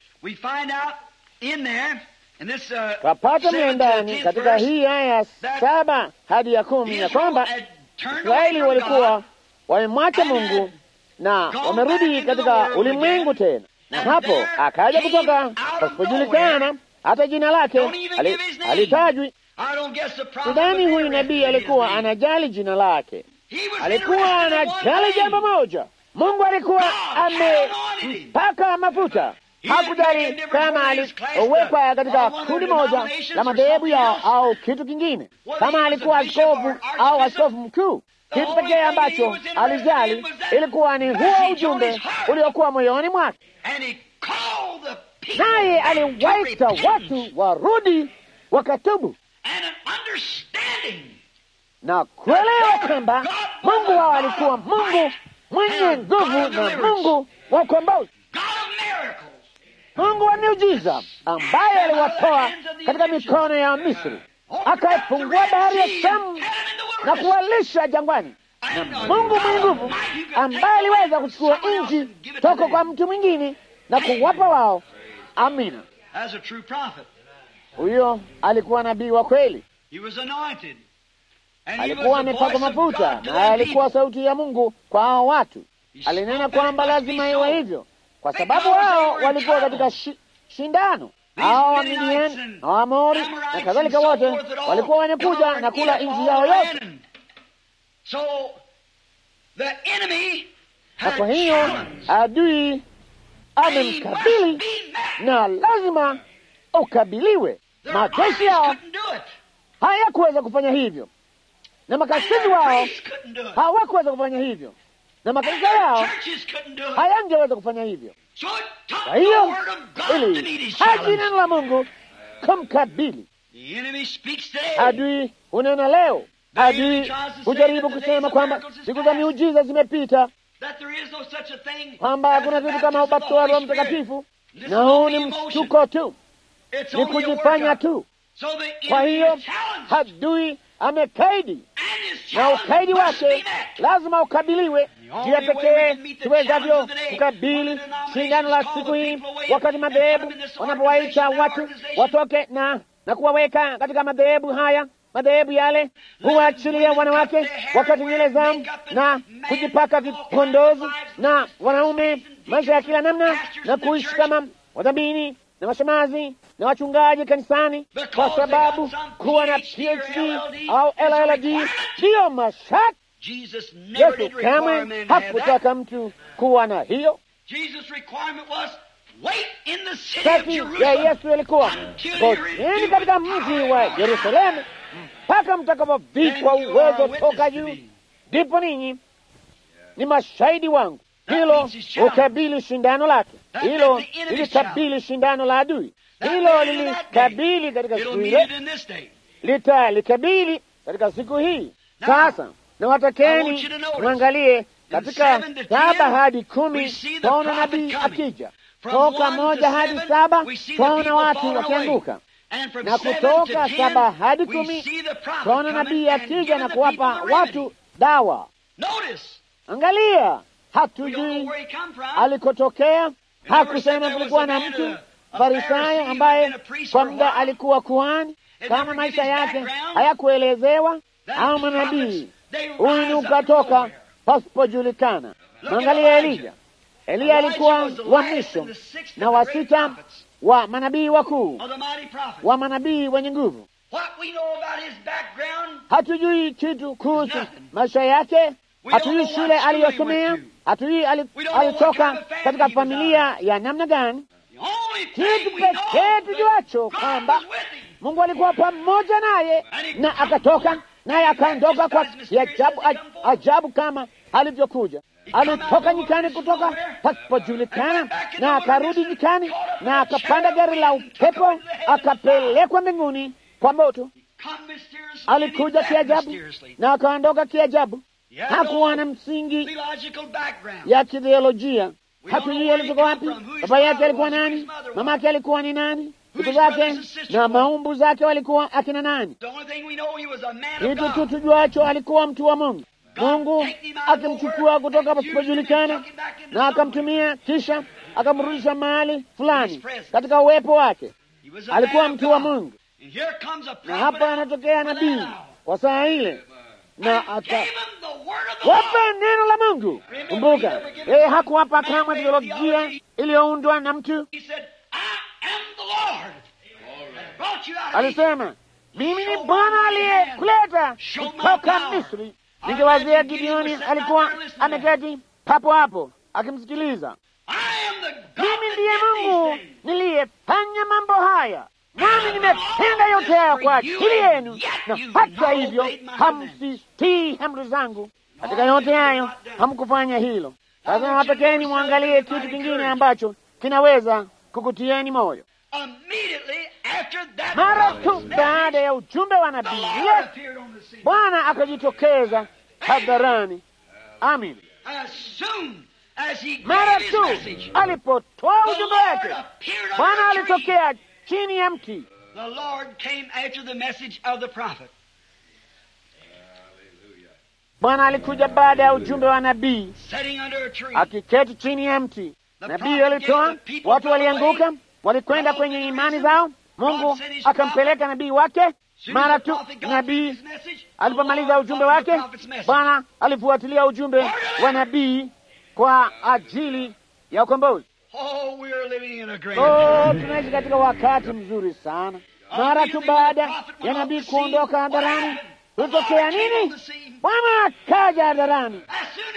Speaker 1: twapata mle ndani katika hii aya ya saba hadi ya kumi ya kwamba Israeli walikuwa wamemwacha Mungu na wamerudi katika ulimwengu tena, na hapo akaja kutoka pasipojulikana, hata jina lake halitajwi. Sidhani huyu nabii alikuwa anajali jina lake, alikuwa anajali jambo moja. Mungu alikuwa amempaka mafuta hakujali kama aliwekwa katika kundi moja la madhehebu yao au kitu kingine, kama alikuwa askofu au askofu mkuu. Kitu pekee ambacho alijali ilikuwa ni huo ujumbe uliokuwa moyoni mwake, naye aliwaita watu warudi wakatubu na kuelewa kwamba Mungu wao alikuwa Mungu mwenye nguvu na Mungu wa ukombozi, Mungu wa miujiza ambaye aliwatoa katika mikono ya Misri, akaifungua bahari ya Shamu na kuwalisha jangwani, na Mungu mwenye nguvu ambaye aliweza kuchukua nchi toka kwa mtu mwingine na kuwapa wao. Amina, huyo alikuwa nabii wa kweli, alikuwa amepakwa mafuta na alikuwa sauti ya Mungu kwa hao watu. Alinena kwamba lazima iwe hivyo kwa sababu hao walikuwa katika shi, shindano. Hao Wamidiani na Waamori na kadhalika, wote walikuwa wanakuja na kula nchi yao yote.
Speaker 2: The enemy
Speaker 1: na
Speaker 2: had
Speaker 1: kwa hiyo
Speaker 2: challenged.
Speaker 1: adui
Speaker 2: He must
Speaker 1: amemkabili
Speaker 2: be met.
Speaker 1: na lazima ukabiliwe.
Speaker 2: Their
Speaker 1: Majeshi
Speaker 2: armies
Speaker 1: yao
Speaker 2: couldn't do it.
Speaker 1: hayakuweza kufanya hivyo, na
Speaker 2: And
Speaker 1: makasisi
Speaker 2: their
Speaker 1: wao
Speaker 2: priests couldn't do it.
Speaker 1: hawakuweza kufanya hivyo, na
Speaker 2: And
Speaker 1: makanisa
Speaker 2: their
Speaker 1: yao
Speaker 2: churches couldn't do it.
Speaker 1: hayangeweza kufanya hivyo.
Speaker 2: So it took
Speaker 1: Kwa
Speaker 2: the
Speaker 1: hiyo
Speaker 2: word of God to meet
Speaker 1: ili
Speaker 2: his
Speaker 1: haji
Speaker 2: challenge.
Speaker 1: neno la Mungu kumkabili
Speaker 2: The enemy speaks today.
Speaker 1: adui. Hunena leo, adui hujaribu kusema kwamba siku za miujiza zimepita,
Speaker 2: That there is no such a thing
Speaker 1: kwamba
Speaker 2: as
Speaker 1: hakuna
Speaker 2: the
Speaker 1: kitu kama
Speaker 2: baptism of the
Speaker 1: ubatizo wa Roho
Speaker 2: Holy Spirit.
Speaker 1: Mtakatifu,
Speaker 2: This
Speaker 1: na
Speaker 2: is
Speaker 1: huu
Speaker 2: only
Speaker 1: ni
Speaker 2: emotion.
Speaker 1: mshtuko tu,
Speaker 2: It's
Speaker 1: ni
Speaker 2: only a
Speaker 1: kujifanya
Speaker 2: workout.
Speaker 1: tu.
Speaker 2: So the
Speaker 1: Kwa
Speaker 2: enemy
Speaker 1: hiyo
Speaker 2: is challenged.
Speaker 1: adui amekaidi
Speaker 2: And his
Speaker 1: na
Speaker 2: challenge
Speaker 1: ukaidi
Speaker 2: must be
Speaker 1: wake
Speaker 2: met.
Speaker 1: lazima ukabiliwe.
Speaker 2: only
Speaker 1: Njia
Speaker 2: way we
Speaker 1: pekee
Speaker 2: can meet the
Speaker 1: tuwezavyo
Speaker 2: challenge of the day,
Speaker 1: kukabili
Speaker 2: when the denominations
Speaker 1: shindano la
Speaker 2: call
Speaker 1: siku
Speaker 2: the
Speaker 1: hii,
Speaker 2: people away
Speaker 1: wakati
Speaker 2: and
Speaker 1: madhehebu
Speaker 2: put them in this
Speaker 1: wanapowaita
Speaker 2: organization,
Speaker 1: watu
Speaker 2: that organization.
Speaker 1: watoke na na kuwaweka katika madhehebu haya madhehebu yale, huwaachilia wanawake wakati nywele zao na kujipaka vipondozi, na wanaume maisha ya kila namna na kuishi kama wadhamini na mashemazi na wachungaji kanisani, kwa sababu kuwa na PhD au LLD ndiyo masharti.
Speaker 2: Jesus never did
Speaker 1: Yesu
Speaker 2: require
Speaker 1: kamwe
Speaker 2: man to have that.
Speaker 1: hakutaka mtu kuwa na hiyo.
Speaker 2: Jesus' requirement was wait in the city of
Speaker 1: Sharti ya
Speaker 2: Jerusalem
Speaker 1: Yesu ilikuwa
Speaker 2: until you
Speaker 1: ngojeni
Speaker 2: receive
Speaker 1: katika
Speaker 2: the
Speaker 1: mji
Speaker 2: power
Speaker 1: wa
Speaker 2: of God.
Speaker 1: Yerusalemu mpaka mtakapovikwa
Speaker 2: Then you are
Speaker 1: uwezo
Speaker 2: witness
Speaker 1: toka
Speaker 2: to
Speaker 1: juu,
Speaker 2: me.
Speaker 1: ndipo ninyi ni mashahidi wangu.
Speaker 2: That
Speaker 1: Hilo
Speaker 2: means his challenge.
Speaker 1: ukabili shindano lake,
Speaker 2: That
Speaker 1: hilo
Speaker 2: meant the enemy's
Speaker 1: lilikabili shindano la adui,
Speaker 2: That
Speaker 1: hilo
Speaker 2: made it in that day.
Speaker 1: lilikabili katika
Speaker 2: It'll
Speaker 1: siku
Speaker 2: meet
Speaker 1: ile,
Speaker 2: it in this day.
Speaker 1: litalikabili katika siku hii.
Speaker 2: Now,
Speaker 1: Sasa
Speaker 2: I want
Speaker 1: nawatakeni
Speaker 2: you to notice,
Speaker 1: mwangalie katika
Speaker 2: seven to
Speaker 1: saba
Speaker 2: ten,
Speaker 1: hadi
Speaker 2: we
Speaker 1: kumi
Speaker 2: see the
Speaker 1: twaona
Speaker 2: prophet
Speaker 1: nabii
Speaker 2: coming.
Speaker 1: akija,
Speaker 2: From
Speaker 1: toka
Speaker 2: one to
Speaker 1: moja hadi
Speaker 2: seven,
Speaker 1: saba
Speaker 2: we see the
Speaker 1: twaona
Speaker 2: people
Speaker 1: watu
Speaker 2: falling
Speaker 1: wakianguka
Speaker 2: away. And from
Speaker 1: na
Speaker 2: seven
Speaker 1: kutoka
Speaker 2: to
Speaker 1: saba
Speaker 2: ten,
Speaker 1: hadi
Speaker 2: we
Speaker 1: kumi
Speaker 2: see the prophet
Speaker 1: twaona
Speaker 2: coming
Speaker 1: nabii
Speaker 2: and
Speaker 1: akija
Speaker 2: giving
Speaker 1: na
Speaker 2: the
Speaker 1: kuwapa
Speaker 2: people the
Speaker 1: watu
Speaker 2: remedy.
Speaker 1: dawa.
Speaker 2: Notice,
Speaker 1: Angalia,
Speaker 2: we don't know
Speaker 1: hatujui
Speaker 2: where he come from.
Speaker 1: alikotokea. Hakusema kulikuwa na mtu Farisayo ambaye kwa muda alikuwa kuhani, kama maisha yake hayakuelezewa, au manabii huyu ni ukatoka pasipojulikana. Mwangalia Elija. Eliya alikuwa wa mwisho na wa sita wa manabii wakuu,
Speaker 2: of the mighty prophet.
Speaker 1: wa manabii wenye nguvu.
Speaker 2: What we know about his background,
Speaker 1: Hatujui kitu kuhusu maisha yake, hatujui shule aliyosomea, hatujui ali- alitoka katika familia ya namna gani.
Speaker 2: the only
Speaker 1: Kitu
Speaker 2: thing we know
Speaker 1: pekee tujuacho
Speaker 2: God
Speaker 1: kwamba
Speaker 2: was with him.
Speaker 1: Mungu alikuwa pamoja naye na akatoka naye akaondoka kwa ajabu, ajabu kama alivyokuja. Alitoka nyikani kutoka pasipojulikana na akarudi nyikani na akapanda gari la upepo akapelekwa mbinguni kwa moto.
Speaker 2: Come mysteriously,
Speaker 1: Alikuja
Speaker 2: and he left
Speaker 1: kiajabu
Speaker 2: mysteriously.
Speaker 1: na akaondoka kiajabu.
Speaker 2: He had
Speaker 1: Hakuwa
Speaker 2: no
Speaker 1: na msingi
Speaker 2: theological background.
Speaker 1: ya kitheolojia. Hatujui alitoka wapi, baba yake alikuwa nani, mama yake alikuwa ni nani, ndugu zake na maumbu zake walikuwa akina nani.
Speaker 2: The only thing we know, he was a man
Speaker 1: Kitu
Speaker 2: of
Speaker 1: tu
Speaker 2: God.
Speaker 1: tujuacho alikuwa mtu wa Mungu. Mungu akimchukua kutoka pasipojulikana na akamtumia, kisha akamrudisha mahali fulani katika uwepo wake.
Speaker 2: He was a
Speaker 1: Alikuwa
Speaker 2: man of
Speaker 1: mtu wa
Speaker 2: God.
Speaker 1: Mungu,
Speaker 2: And here comes a
Speaker 1: na
Speaker 2: prophet
Speaker 1: hapa
Speaker 2: out
Speaker 1: anatokea
Speaker 2: for that
Speaker 1: nabii
Speaker 2: hour.
Speaker 1: kwa saa ile na
Speaker 2: And
Speaker 1: aka
Speaker 2: gave him the word of the
Speaker 1: wapa
Speaker 2: Lord.
Speaker 1: neno la Mungu. Kumbuka, yeye hakuwapa kamwe teolojia iliyoundwa na mtu.
Speaker 2: He said, I am the Lord. that brought you out of Egypt.
Speaker 1: Alisema, mimi ni Bwana aliyekuleta kutoka Misri. Ningewazia Gideoni alikuwa ameketi papo hapo akimsikiliza.
Speaker 2: I am the God
Speaker 1: Mimi
Speaker 2: that
Speaker 1: ndiye
Speaker 2: did these
Speaker 1: Mungu
Speaker 2: things.
Speaker 1: niliyefanya mambo haya, nami nimetenda yote haya kwa ajili yenu, na hata hivyo hamsitii amri zangu. Katika yote hayo hamkufanya hilo. Sasa nawapekeni mwangalie kitu kingine ambacho kinaweza kukutieni moyo.
Speaker 2: Immediately after that
Speaker 1: Mara
Speaker 2: prophet's
Speaker 1: tu
Speaker 2: message,
Speaker 1: baada ya ujumbe wa
Speaker 2: the
Speaker 1: nabii
Speaker 2: Lord
Speaker 1: yule,
Speaker 2: appeared on the scene.
Speaker 1: Bwana akajitokeza hadharani. Amin.
Speaker 2: As soon as he
Speaker 1: Mara
Speaker 2: gave his
Speaker 1: tu
Speaker 2: message,
Speaker 1: alipotoa
Speaker 2: the
Speaker 1: ujumbe
Speaker 2: Lord
Speaker 1: wake,
Speaker 2: appeared
Speaker 1: Bwana
Speaker 2: under a tree.
Speaker 1: alitokea chini ya mti.
Speaker 2: The Lord came after the message of the prophet.
Speaker 1: Bwana alikuja baada ya ujumbe wa nabii
Speaker 2: Sitting under a tree.
Speaker 1: akiketi chini ya mti. Nabii alitoa, watu walianguka, walikwenda kwenye imani zao. Mungu akampeleka nabii wake. Mara tu nabii alipomaliza ujumbe wake, Bwana alifuatilia ujumbe wa nabii kwa ajili ya ukombozi.
Speaker 2: Oh, we are living in a great
Speaker 1: Oh, tunaishi katika wakati mzuri sana. Mara tu baada ya nabii kuondoka hadharani, kulitokea nini? Bwana akaja hadharani.
Speaker 2: As soon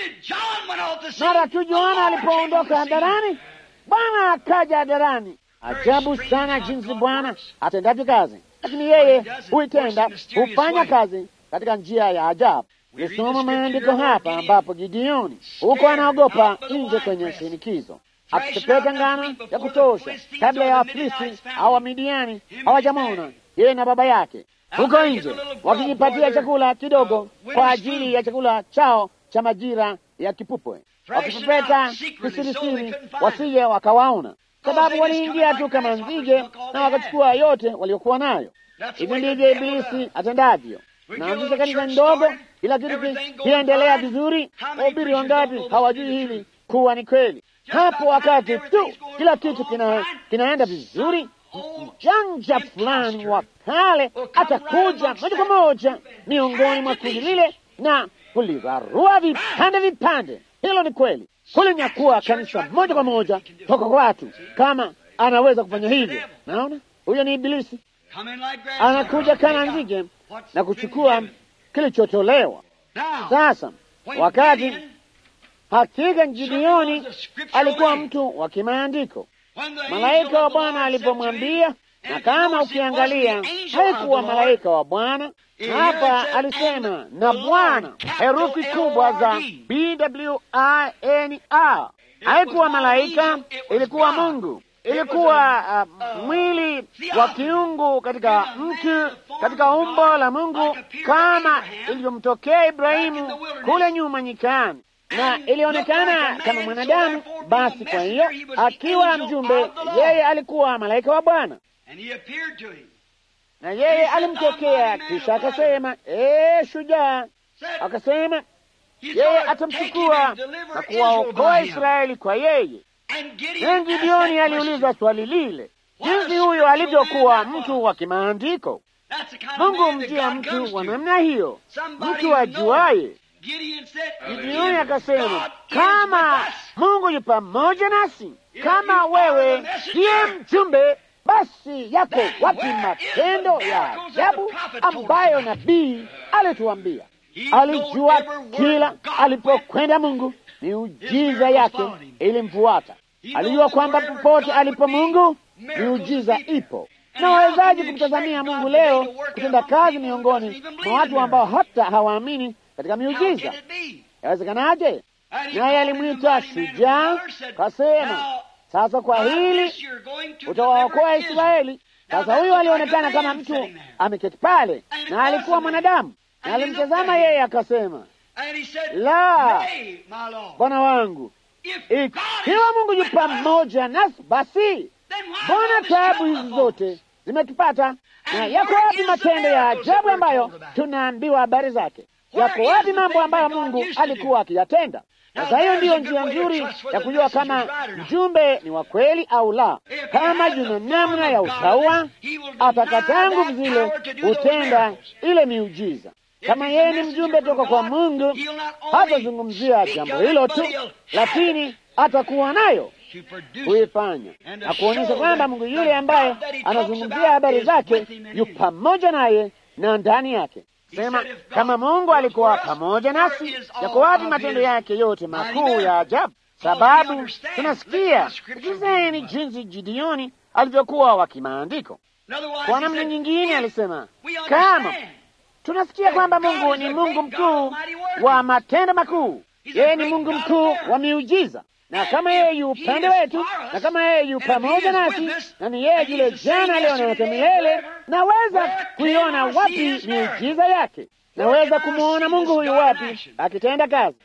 Speaker 1: Mara tu Yohana alipoondoka hadharani, Bwana akaja hadharani. Ajabu sana jinsi Bwana atendavyo kazi, lakini yeye huitenda, hufanya kazi katika njia ya ajabu. Nisoma maandiko hapa ambapo Gideoni huko anaogopa nje kwenye shinikizo, akipepeta ngano ya kutosha kabla ya Wafilisti au Wamidiani hawajamwona yeye na baba yake huko nje wakijipatia chakula kidogo kwa ajili ya chakula chao cha majira ya kipupwe, wakipepeta kisirisiri wasije wakawaona, sababu waliingia tu kama nzige na wakachukua yote waliokuwa nayo. Hivi ndivyo Ibilisi atendavyo. Naanzisha kanisa ndogo, kila kitu kiendelea vizuri. Wahubiri wangapi hawajui hili kuwa ni kweli? Hapo wakati tu kila kitu kina, kinaenda vizuri, mjanja fulani wa kale atakuja moja kwa moja miongoni mwa kundi lile na kulirarua vipande vipande. Hilo ni kweli, kulinyakua kanisa moja kwa moja toka kwa watu, kama anaweza kufanya hivyo. Naona huyo ni Ibilisi, anakuja kana nzige na kuchukua kilichotolewa. Sasa wakati hakika Gideoni alikuwa mtu wa kimaandiko. Malaika wa Bwana alipomwambia, na kama ukiangalia, haikuwa malaika wa Bwana hapa, alisema na Bwana, herufi kubwa za B W I N A. Haikuwa malaika, ilikuwa Mungu, ilikuwa uh, mwili wa kiungu katika mtu, katika umbo la Mungu, kama ilivyomtokea Ibrahimu kule nyuma nyikani na ilionekana kama mwanadamu. Basi kwa hiyo akiwa mjumbe, yeye alikuwa malaika wa Bwana, na yeye alimtokea, kisha akasema, ee shujaa, akasema yeye atamchukua na kuwaokoa Israeli kwa yeye. Na Gideoni aliulizwa swali lile, jinsi huyo alivyokuwa mtu wa kimaandiko. Mungu mjia mtu wa namna hiyo, mtu ajuaye Gideoni akasema, kama Mungu yu pamoja nasi, kama wewe ndiye mjumbe, basi yako wapi matendo ya ajabu ambayo nabii alituambia? Alijua kila alipokwenda Mungu, miujiza yake ilimfuata. Alijua kwamba popote alipo Mungu, miujiza ipo. Na wawezaji kumtazamia Mungu leo kutenda kazi miongoni mwa watu ambao hata hawaamini katika miujiza. Yawezekanaje? Naye alimwita shujaa, kasema, sasa kwa hili utawaokoa Israeli. Sasa huyu alionekana kama mtu ameketi pale, na alikuwa mwanadamu, na alimtazama yeye akasema, la, Bwana wangu, ikiwa Mungu yu pamoja nasi, basi mbona taabu hizi zote zimetupata? Na yako wapi matendo ya ajabu ambayo tunaambiwa habari zake? Yako wapi mambo ambayo Mungu alikuwa akiyatenda? Sasa hiyo ndiyo njia nzuri ya kujua kama mjumbe ni wa kweli au la. Kama juna namna ya utaua, atakataa nguvu zile hutenda ile miujiza. Kama yeye ni mjumbe toka kwa Mungu, hatazungumzia jambo hilo tu, lakini atakuwa nayo kuifanya na kuonyesha kwamba Mungu yule ambaye anazungumzia habari zake yu pamoja naye na ndani yake. Sema, kama Mungu alikuwa pamoja nasi, yako wapi matendo yake yote makuu ya ajabu? Sababu tunasikia sikizeni jinsi Gideoni alivyokuwa wa kimaandiko. Kwa namna nyingine alisema, kama tunasikia kwamba Mungu ni Mungu mkuu wa matendo makuu, yeye ni Mungu mkuu wa miujiza na kama yeye yu upande wetu, na kama yeye yu pamoja nasi, na ni yeye yule jana, leo na hata milele, naweza kuiona wapi miujiza yake? Naweza kumwona Mungu huyu wapi akitenda kazi?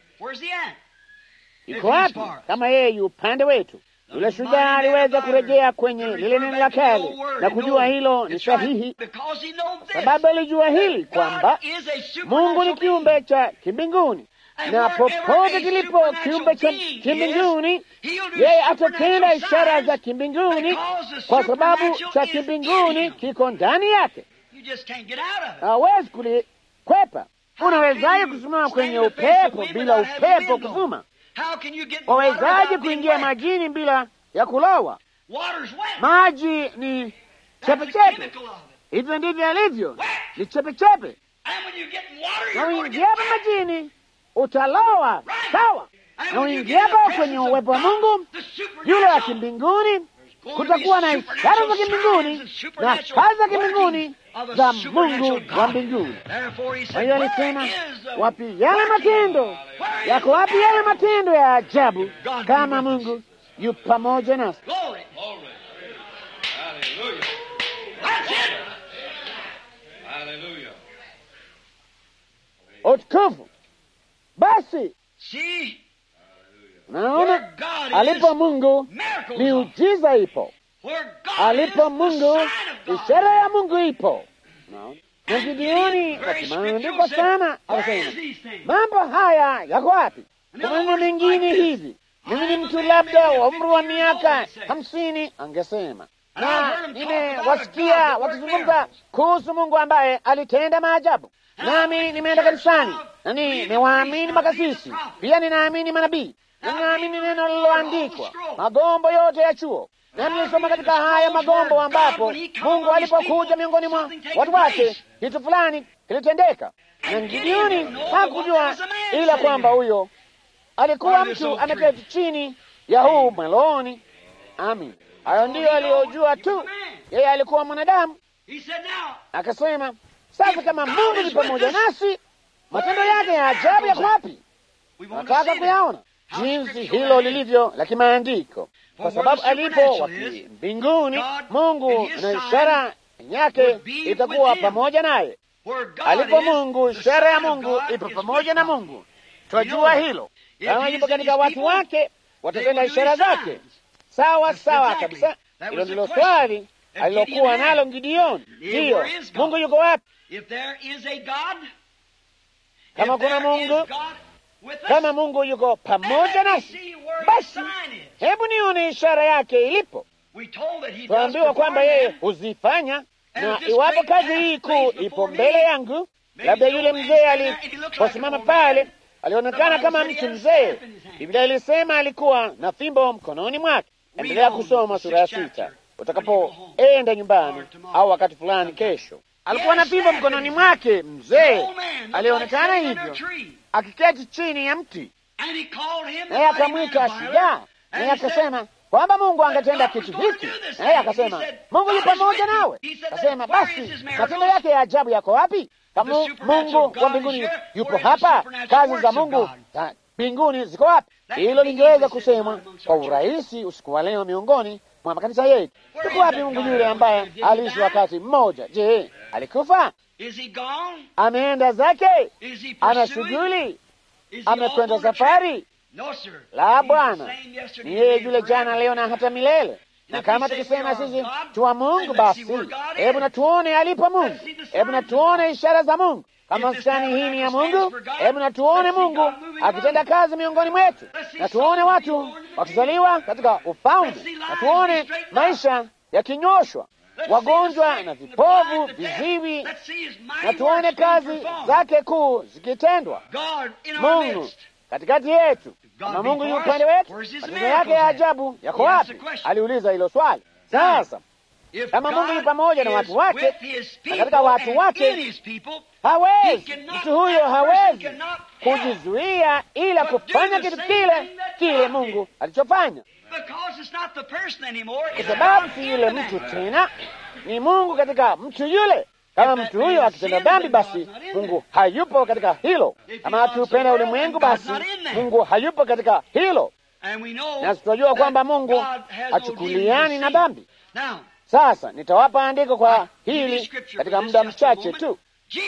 Speaker 1: Iko wapi kama yeye yu upande wetu? Yule shujaa aliweza kurejea kwenye lile neno la kale na kujua hilo ni sahihi, sababu alijua hili kwamba Mungu ni kiumbe cha kimbinguni na popote kilipo kiumbe cha kimbinguni, yeye atatenda ishara za kimbinguni, kwa sababu cha kimbinguni kiko ndani yake. Hawezi kulikwepa. Unawezaje kusimama kwenye upepo bila upepo kuvuma? Wawezaje kuingia majini bila ya kulowa? Maji ni chepechepe, hivyo ndivyo alivyo, ni chepechepe, na uingiapo majini utalowa sawa. Na uingiapo kwenye uwepo wa Mungu yule wa kimbinguni, kutakuwa na ishara za kimbinguni na kazi za kimbinguni za Mungu wa mbinguni. Kwa hiyo alisema, wapi yale matendo yako? Wapi yale matendo ya ajabu kama Mungu yu pamoja nasi? Utukufu basi Naona alipo Mungu miujiza ipo, alipo Mungu ishara ya Mungu ipo. Na Gideoni wakimaandikwa sana, akasema mambo haya yako wapi? Kwa maneno mengine hivi, mimi ni mtu labda wa umri wa miaka hamsini, angesema na nimewasikia wakizungumza kuhusu Mungu ambaye alitenda maajabu, nami nimeenda kanisani na nimewaamini makasisi, pia ninaamini manabii na ninaamini neno lililoandikwa, magombo yote ya chuo, na nilisoma katika haya magombo ambapo Mungu alipokuja miongoni mwa watu wake, kitu fulani kilitendeka. Na Gideoni hakujua ila kwamba huyo alikuwa mtu ameketi chini ya huu mwaloni. Amin, hayo ndiyo aliyojua tu. Yeye alikuwa mwanadamu. Akasema, sasa kama Mungu ni pamoja nasi, matendo yake ya ajabu yako wapi? Nataka kuyaona jinsi hilo lilivyo la kimaandiko, kwa sababu alipo wapi mbinguni, Mungu na ishara yake itakuwa pamoja naye. Alipo Mungu, ishara ya Mungu ipo pamoja na Mungu. Twajua hilo. Kama ipo katika watu wake, watatenda ishara zake. Sawa sawa kabisa. Hilo ndilo swali alilokuwa nalo Gideoni. Ndiyo, Mungu yuko wapi? Kama kuna Mungu kama Mungu yuko pamoja nasi, basi hebu nione ishara yake ilipo. Tuambiwa kwamba yeye huzifanya, na iwapo kazi hii kuu ipo mbele yangu, labda yule mzee aliposimama pale alionekana kama mtu mzee. Biblia ilisema alikuwa na fimbo mkononi mwake. Endelea kusoma sura ya sita utakapoenda nyumbani, au wakati fulani kesho. Alikuwa na fimbo mkononi mwake, mzee alionekana hivyo akiketi chini ya mti, naye akamwita shujaa, naye akasema kwamba Mungu angetenda kitu hiki, naye akasema Mungu yu pamoja nawe. Akasema basi matendo yake ya ajabu yako wapi? Kama Mungu wa mbinguni yupo hapa, kazi za Mungu za mbinguni ziko wapi? Hilo lingeweza kusemwa kwa urahisi usiku wa leo miongoni mwa makanisa yetu. Yuko wapi Mungu yule ambaye aliishi wakati mmoja? Je, alikufa? Ameenda zake? Ana shughuli? Amekwenda safari? La, Bwana ni yeye yule jana, leo na hata milele. Na kama tukisema sisi tuwa Mungu, basi hebu na tuone alipo Mungu, hebu na tuone ishara za Mungu. Kama maskani hii ni ya Mungu, hebu na tuone Mungu akitenda kazi miongoni mwetu, na tuone watu wakizaliwa katika ufalme, na tuone maisha yakinyoshwa wagonjwa na vipovu, viziwi, na tuone kazi zake kuu zikitendwa. Mungu katikati yetu. Kama Mungu yu upande wetu, matendo yake ya ajabu yako wapi? Aliuliza hilo swali. Sasa kama Mungu yu pamoja na watu wake na katika watu wake, hawezi mtu huyo hawezi kujizuia ila kufanya kitu kile kile Mungu alichofanya kwa sababu si yule mtu tena, ni Mungu katika mtu yule. Kama mtu huyo akitenda dhambi, basi Mungu hayupo katika hilo. Kama akiupenda ulimwengu, basi Mungu hayupo katika hilo, na tunajua kwamba Mungu hachukuliani na dhambi. Sasa nitawapa andiko kwa hili katika muda mchache tu.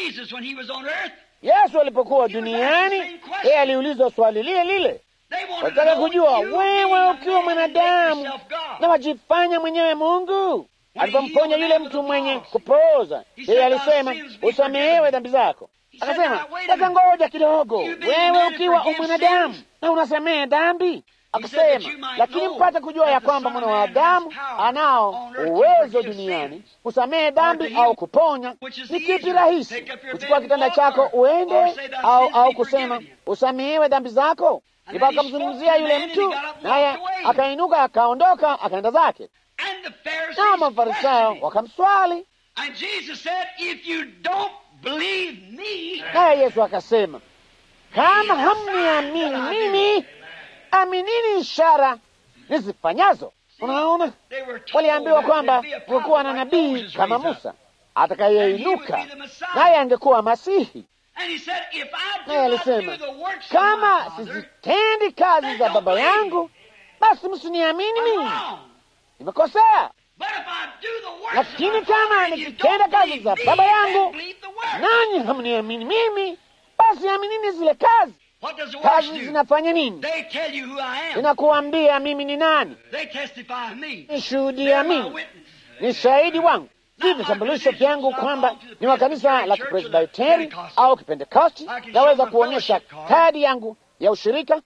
Speaker 1: Yesu alipokuwa duniani, yeye aliulizwa swali lile lile wataka kujua wewe ukiwa mwanadamu na wajifanya mwenyewe Mungu. Alipomponya yule mtu mwenye kupooza, yeye alisema usamehewe dhambi zako. Akasema sasa, ngoja kidogo, wewe ukiwa umwanadamu na unasamehe dhambi? Akasema lakini mpate kujua ya kwamba mwana wa Adamu anao uwezo duniani kusamehe dhambi au kuponya. Ni kipi rahisi, kuchukua kitanda chako uende, au au kusema usamehewe dhambi zako? Ndipo akamzungumzia yule mtu, naye akainuka akaondoka akaenda zake. Na Mafarisayo wakamswali, naye Yesu akasema, kama hamniamini mimi, aminini ishara nizifanyazo. Unaona, waliambiwa kwamba kulikuwa na nabii kama Musa atakayeinuka naye angekuwa Masihi. Naye alisema kama sizitendi kazi za Baba yangu, basi msiniamini mimi. Nimekosea, lakini kama nikitenda kazi za Baba yangu nanyi hamniamini mimi, basi aminini zile kazi. Kazi zinafanya nini? Zinakuambia mimi ni nani, nishuhudia mimi, ni shahidi wangu si vitambulisho vyangu kwamba ni wa kanisa la Kipresbiteri au Kipentekosti. Naweza kuonyesha kadi yangu ya ushirika,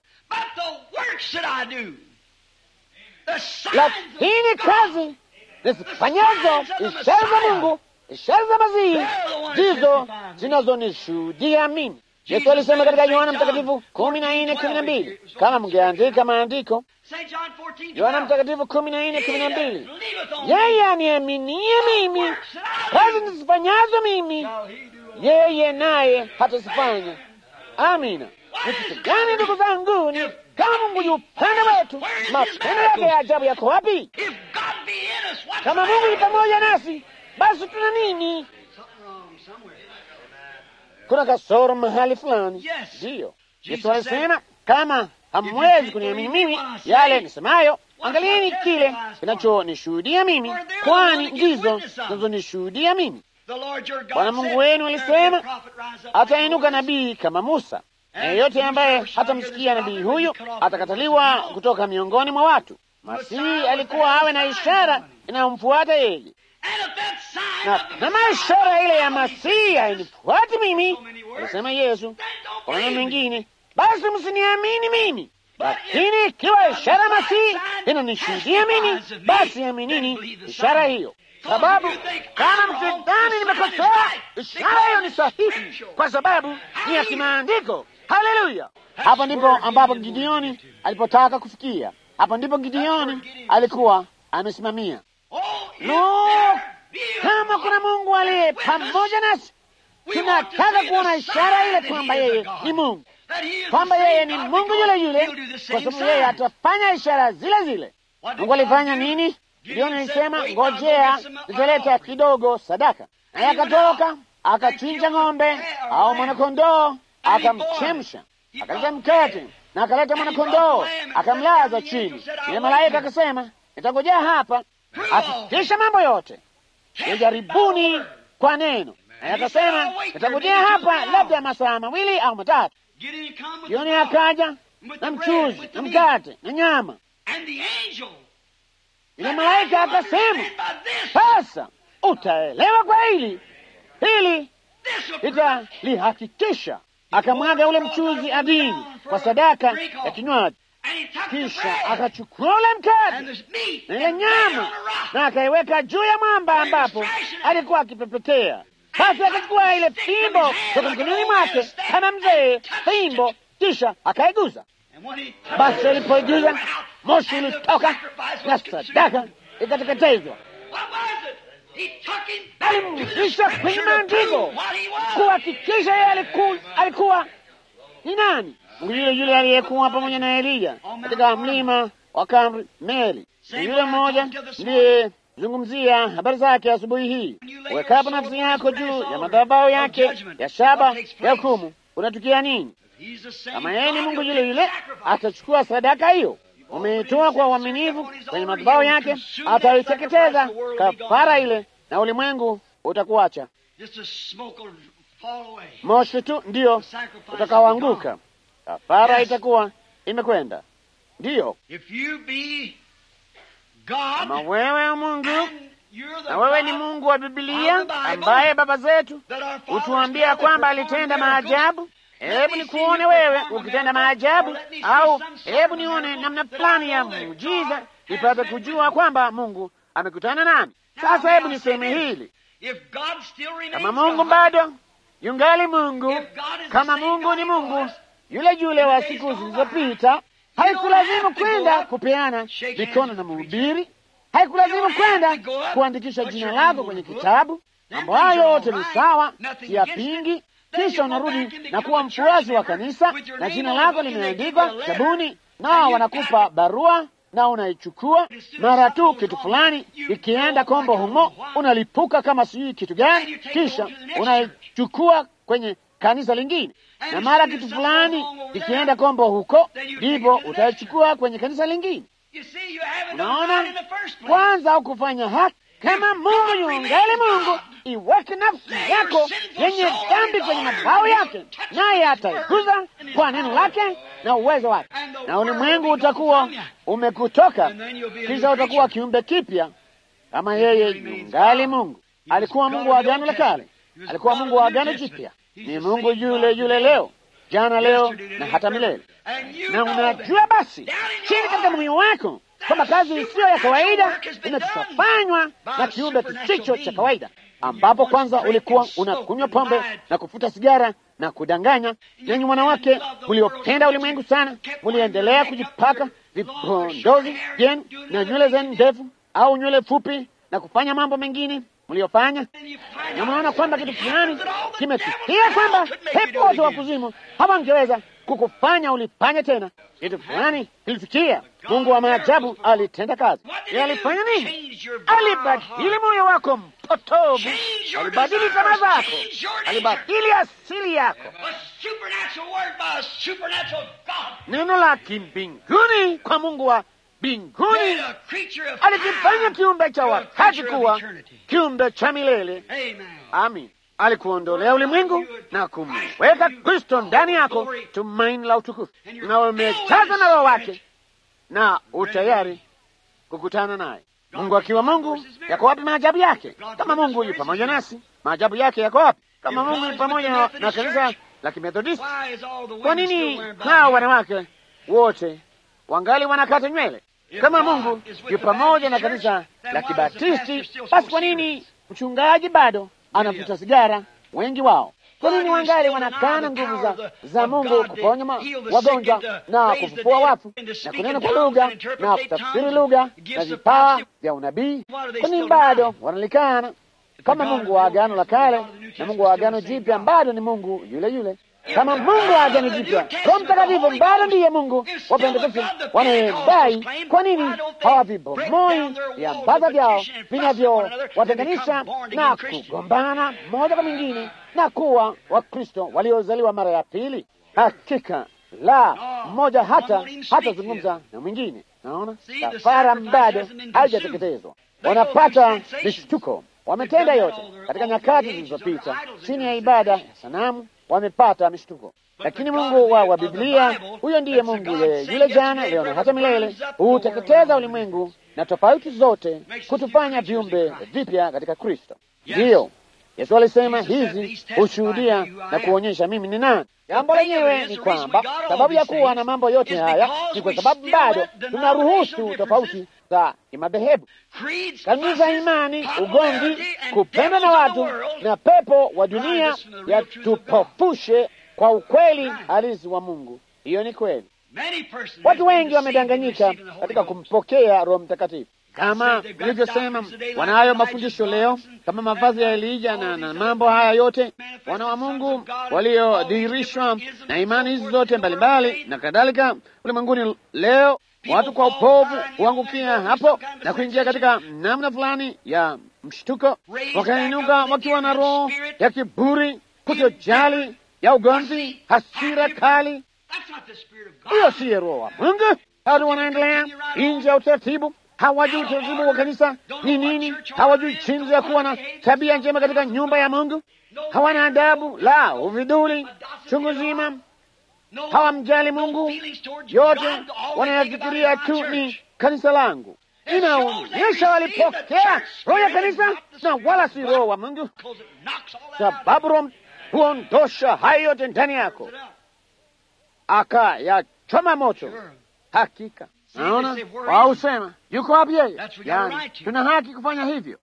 Speaker 1: lakini kazi nizifanyazo, ishara za Mungu, ishara za Masihi, ndizo zinazonishuhudia mimi. Yesu alisema katika Yohana Mtakatifu kumi na nne kumi na mbili kama mngeandika maandiko, Yohana Mtakatifu kumi na nne kumi na mbili yeye aniaminie mimi, kazi nizifanyazo mimi, yeye naye hatazifanya. Amina. Ni kitu gani, ndugu zangu? Ni kama Mungu yu upande wetu, mapendo yake ya ajabu yako wapi? Kama Mungu yu pamoja nasi, basi tuna nini? Kuna kasoro mahali fulani. Ndiyo, Yesu alisema kama hamwezi kuniamini mimi yale nisemayo, angalieni kile kinachonishuhudia mimi, kwani ndizo zinazonishuhudia mimi. Bwana Mungu wenu alisema atainuka nabii kama Musa, na yeyote ambaye hatamsikia nabii huyu atakataliwa kutoka miongoni mwa watu. Masihi alikuwa awe na ishara inayomfuata yeye na kama ishara ile ya Masihi hainifuati mimi, alisema Yesu kwa maneno mengine, basi msiniamini mimi. Lakini ikiwa ishara ya Masihi inanishuhudia mimi, basi aminini ishara hiyo, sababu kama msidhani nimekosea, ishara hiyo ni sahihi, kwa sababu ni ya kimaandiko. Haleluya! Hapo ndipo ambapo Gideoni alipotaka kufikia. Hapo ndipo Gideoni alikuwa amesimamia. No, kama kuna Mungu aliye pamoja nasi, tunataka kuona ishara ile kwamba yeye ni Mungu, kwamba yeye ni Mungu yule yule, kwa sababu yeye atafanya ishara zile zile. Mungu alifanya nini? Gideoni alisema, ngojea, nitaleta kidogo sadaka. Naye akatoka akachinja ng'ombe au mwanakondoo, akamchemsha, akaleta mkate na akaleta mwanakondoo, akamlaza chini. Ile malaika akasema, nitangojea hapa akikisha mambo yote yajaribuni kwa neno. Naye akasema nitangojea hapa labda masaa mawili au matatu. Jioni akaja na mchuzi na mkate na nyama. Ile malaika akasema, sasa utaelewa kwa hili hili italihakikisha. Akamwaga ule mchuzi adini kwa sadaka ya kinywaji, kisha akachukua ule mkate na ile nyama na akaiweka juu ya mwamba ambapo alikuwa akipepetea. Basi akachukua ile fimbo toka mkononi mwake kama mzee fimbo, kisha akaiguza. Basi alipoiguza moshi ulitoka na sadaka ikateketezwa. Alimrudisha kwenye maandiko kuhakikisha yeye alikuwa, alikuwa ni nani? Mungu yule yule aliyekuwa pamoja na Eliya katika mlima wa Karmeli, yule mmoja ndiyezungumzia habari zake asubuhi hii. Wekapo nafsi yako juu ya madhabahu yake ya shaba ya hukumu, unatukia nini? Kama yeye ni Mungu yule yule, atachukua sadaka hiyo umeitoa kwa uaminifu kwenye madhabahu yake, ataiteketeza kafara ile, na ulimwengu utakuacha moshi tu ndiyo utakaoanguka. Kafara itakuwa imekwenda. Ndiyo, kama wewe Mungu na wewe ni Mungu wa Bibilia ambaye baba zetu hutuambia kwamba alitenda maajabu. Hebu nikuone wewe ukitenda maajabu, au hebu nione namna fulani ya muujiza, nipate kujua kwamba Mungu amekutana nami. Sasa hebu niseme hili, kama Mungu bado yungali Mungu, kama Mungu ni Mungu yule yule wa siku zilizopita, haikulazimu kwenda kupeana mikono na mhubiri, haikulazimu kwenda kuandikisha jina lako kwenye kitabu. Mambo hayo yote ni sawa, siyapingi, kisha unarudi na kuwa mfuasi wa kanisa na jina lako limeandikwa kitabuni, nao wanakupa barua na unaichukua. Mara tu kitu fulani ikienda kombo humo, unalipuka kama sijui kitu gani, kisha unaichukua kwenye kanisa lingine, na mara kitu fulani ikienda kombo huko, ndipo utaichukua kwenye kanisa lingine. Unaona, kwanza hukufanya haki kama Mungu yungali Mungu, iweke nafsi yako yenye dhambi kwenye mabao yake, naye ataiguza kwa neno lake na uwezo wake, na ulimwengu utakuwa umekutoka, kisha utakuwa kiumbe kipya kama yeye yungali Mungu. Alikuwa Mungu wa Agano la Kale, alikuwa Mungu wa Agano Jipya, ni Mungu yule yule leo, jana, leo na hata milele. Na unajua basi chini katika moyo wako kwamba kazi isiyo ya kawaida imeshafanywa na kiumbe kisicho cha kawaida, ambapo kwanza ulikuwa unakunywa pombe na kufuta sigara na kudanganya. Nanyi wanawake mliopenda ulimwengu sana, mliendelea kujipaka vipondozi vyenu na nywele zenu ndefu au nywele fupi na kufanya mambo mengine mliofanya, na mnaona kwamba kitu fulani kimetukia kwamba pepo wote wa kuzimu hawangeweza kukufanya ulifanya tena. Kitu fulani kilitukia. Mungu wa maajabu alitenda kazi. Yeye alifanya nini? Alibadili moyo wako mpotovu, alibadili tamaa zako, alibadili asili yako. Neno la kimbinguni kwa Mungu wa mbinguni alikifanya kiumbe cha wakati kuwa kiumbe cha milele. Amin. Alikuondolea ulimwengu na kumweka Kristo ndani yako, tumaini la utukufu, na umejaza na Roho wake na utayari kukutana naye. Mungu akiwa Mungu, yako wapi maajabu yake? Kama Mungu yu pamoja nasi, maajabu yake yako wapi? Kama Mungu yu pamoja na, na kanisa la Kimethodisti, kwa nini hao wanawake wote wangali wanakata nywele? Kama Mungu yu pamoja na kanisa la Kibatisti, basi kwa nini mchungaji bado anavuta sigara? Wengi wao kwa nini wangali wanakana nguvu za, za Mungu kuponya wagonjwa na kufufua wafu na kunena kwa lugha na kutafsiri lugha na vipawa vya unabii? Kwa nini bado wanalikana? Kama Mungu wa Agano la Kale na Mungu wa Agano Jipya bado ni Mungu yule yule. Kama Mungu wa Agano Jipya, Roho Mtakatifu bado ndiye Mungu wa Pentekoste wanayedai, kwa nini hawavibomoi viambaza vyao vinavyowatenganisha na kugombana mmoja kwa mwingine na kuwa Wakristo waliozaliwa mara ya pili? Hakika la mmoja hata hatazungumza na mwingine. Naona kafara bado haijateketezwa, wanapata mishtuko. Wametenda yote katika nyakati zilizopita chini ya ibada ya sanamu wamepata mishtuko, lakini Mungu wa, wa Biblia, huyo ndiye Mungu yeye yule jana, leo na hata milele, huteketeza ulimwengu na tofauti zote, kutufanya viumbe vipya katika Kristo. Ndiyo Yesu alisema hizi hushuhudia na kuonyesha mimi ni nani. Jambo lenyewe ni kwamba sababu ya kuwa na mambo yote haya ni kwa sababu bado tunaruhusu tofauti za kimadhehebu, kanuni za imani, ugomvi, kupenda na watu na pepo wa dunia yatupofushe kwa ukweli halisi wa Mungu. Hiyo ni kweli. Watu wengi wamedanganyika katika kumpokea Roho Mtakatifu. Kama nilivyosema, wanayo mafundisho leo kama mavazi ya Elija na, na mambo haya yote, wana wa Mungu waliodhihirishwa na imani hizi zote mbalimbali na kadhalika ulimwenguni leo. Watu kwa upovu huangukia hapo na kuingia katika namna fulani ya mshtuko, wakainuka wakiwa na roho ya kiburi, kutojali, ya ugomvi, hasira kali. Hiyo siye roho wa Mungu. Watu wanaendelea nje ya utaratibu hawajui utaratibu wa kanisa ni nini, hawajui jinsi ya kuwa na tabia njema katika nyumba ya Mungu, hawana adabu la uviduli chungu zima, hawamjali Mungu, yote wanayafikiria tu ni kanisa langu. Inaonyesha walipokea roho ya kanisa na wala si roho wa Mungu, sababu roho huondosha hayo yote ndani yako, akayachoma moto. Hakika Naona wao husema yuko wapi yeye? Yani, tuna haki kufanya hivyo,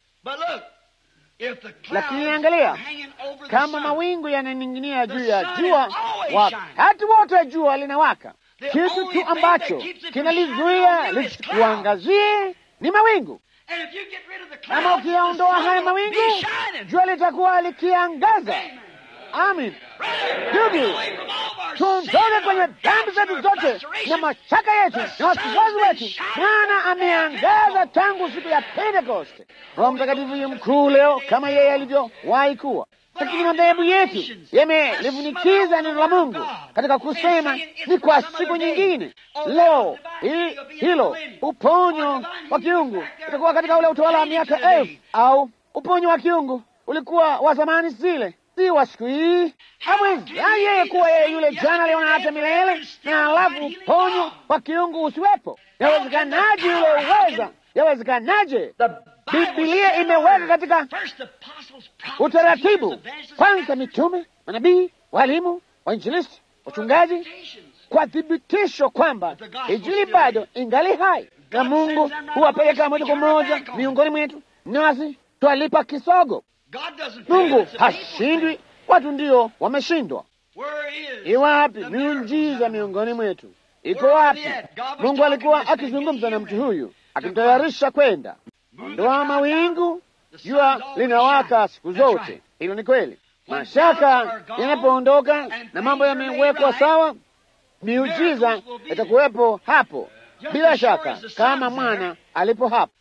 Speaker 1: lakini angalia, kama mawingu yananing'inia juu ya jua, wakati wote jua linawaka, kitu tu ambacho kinalizuia lisikuangazie ni mawingu. Kama ukiyaondoa haya mawingu, jua litakuwa likiangaza. Amin. Ndugu, tuondoke kwenye dhambi zetu zote na mashaka yetu na wasiwasi wetu. Bwana ameangaza tangu siku ya Pentekoste. Roho Mtakatifu yu mkuu leo kama yeye alivyowahi kuwa, lakini madhehebu yetu yamelivunikiza neno la Mungu katika kusema ni kwa siku nyingine. Leo hi, hilo uponyo wa kiungu utakuwa katika ule utawala wa miaka elfu au uponyo wa kiungu ulikuwa wa zamani zile si wa siku hii. Hawezai yeye kuwa yeye yule jana, leo na hata milele, na alafu uponyo wa kiungu usiwepo? Yawezekanaje yule uweza? Yawezekanaje? Biblia imeweka katika utaratibu, kwanza mitume, manabii, walimu, wainjilisti, wachungaji, kwa thibitisho kwamba Injili bado ingali hai, na Mungu huwapeleka moja kwa moja miongoni mwetu, nasi twalipa kisogo. Mungu hashindwi, watu ndio wameshindwa. Iwapi miujiza miongoni mwetu? Iko wapi? Mungu alikuwa akizungumza na mtu huyu, akimtayarisha kwenda. Ondoa mawingu, jua linawaka siku zote. Hilo ni kweli. Mashaka yanapoondoka na mambo yamewekwa sawa, miujiza itakuwepo hapo bila shaka, kama mwana alipo hapo.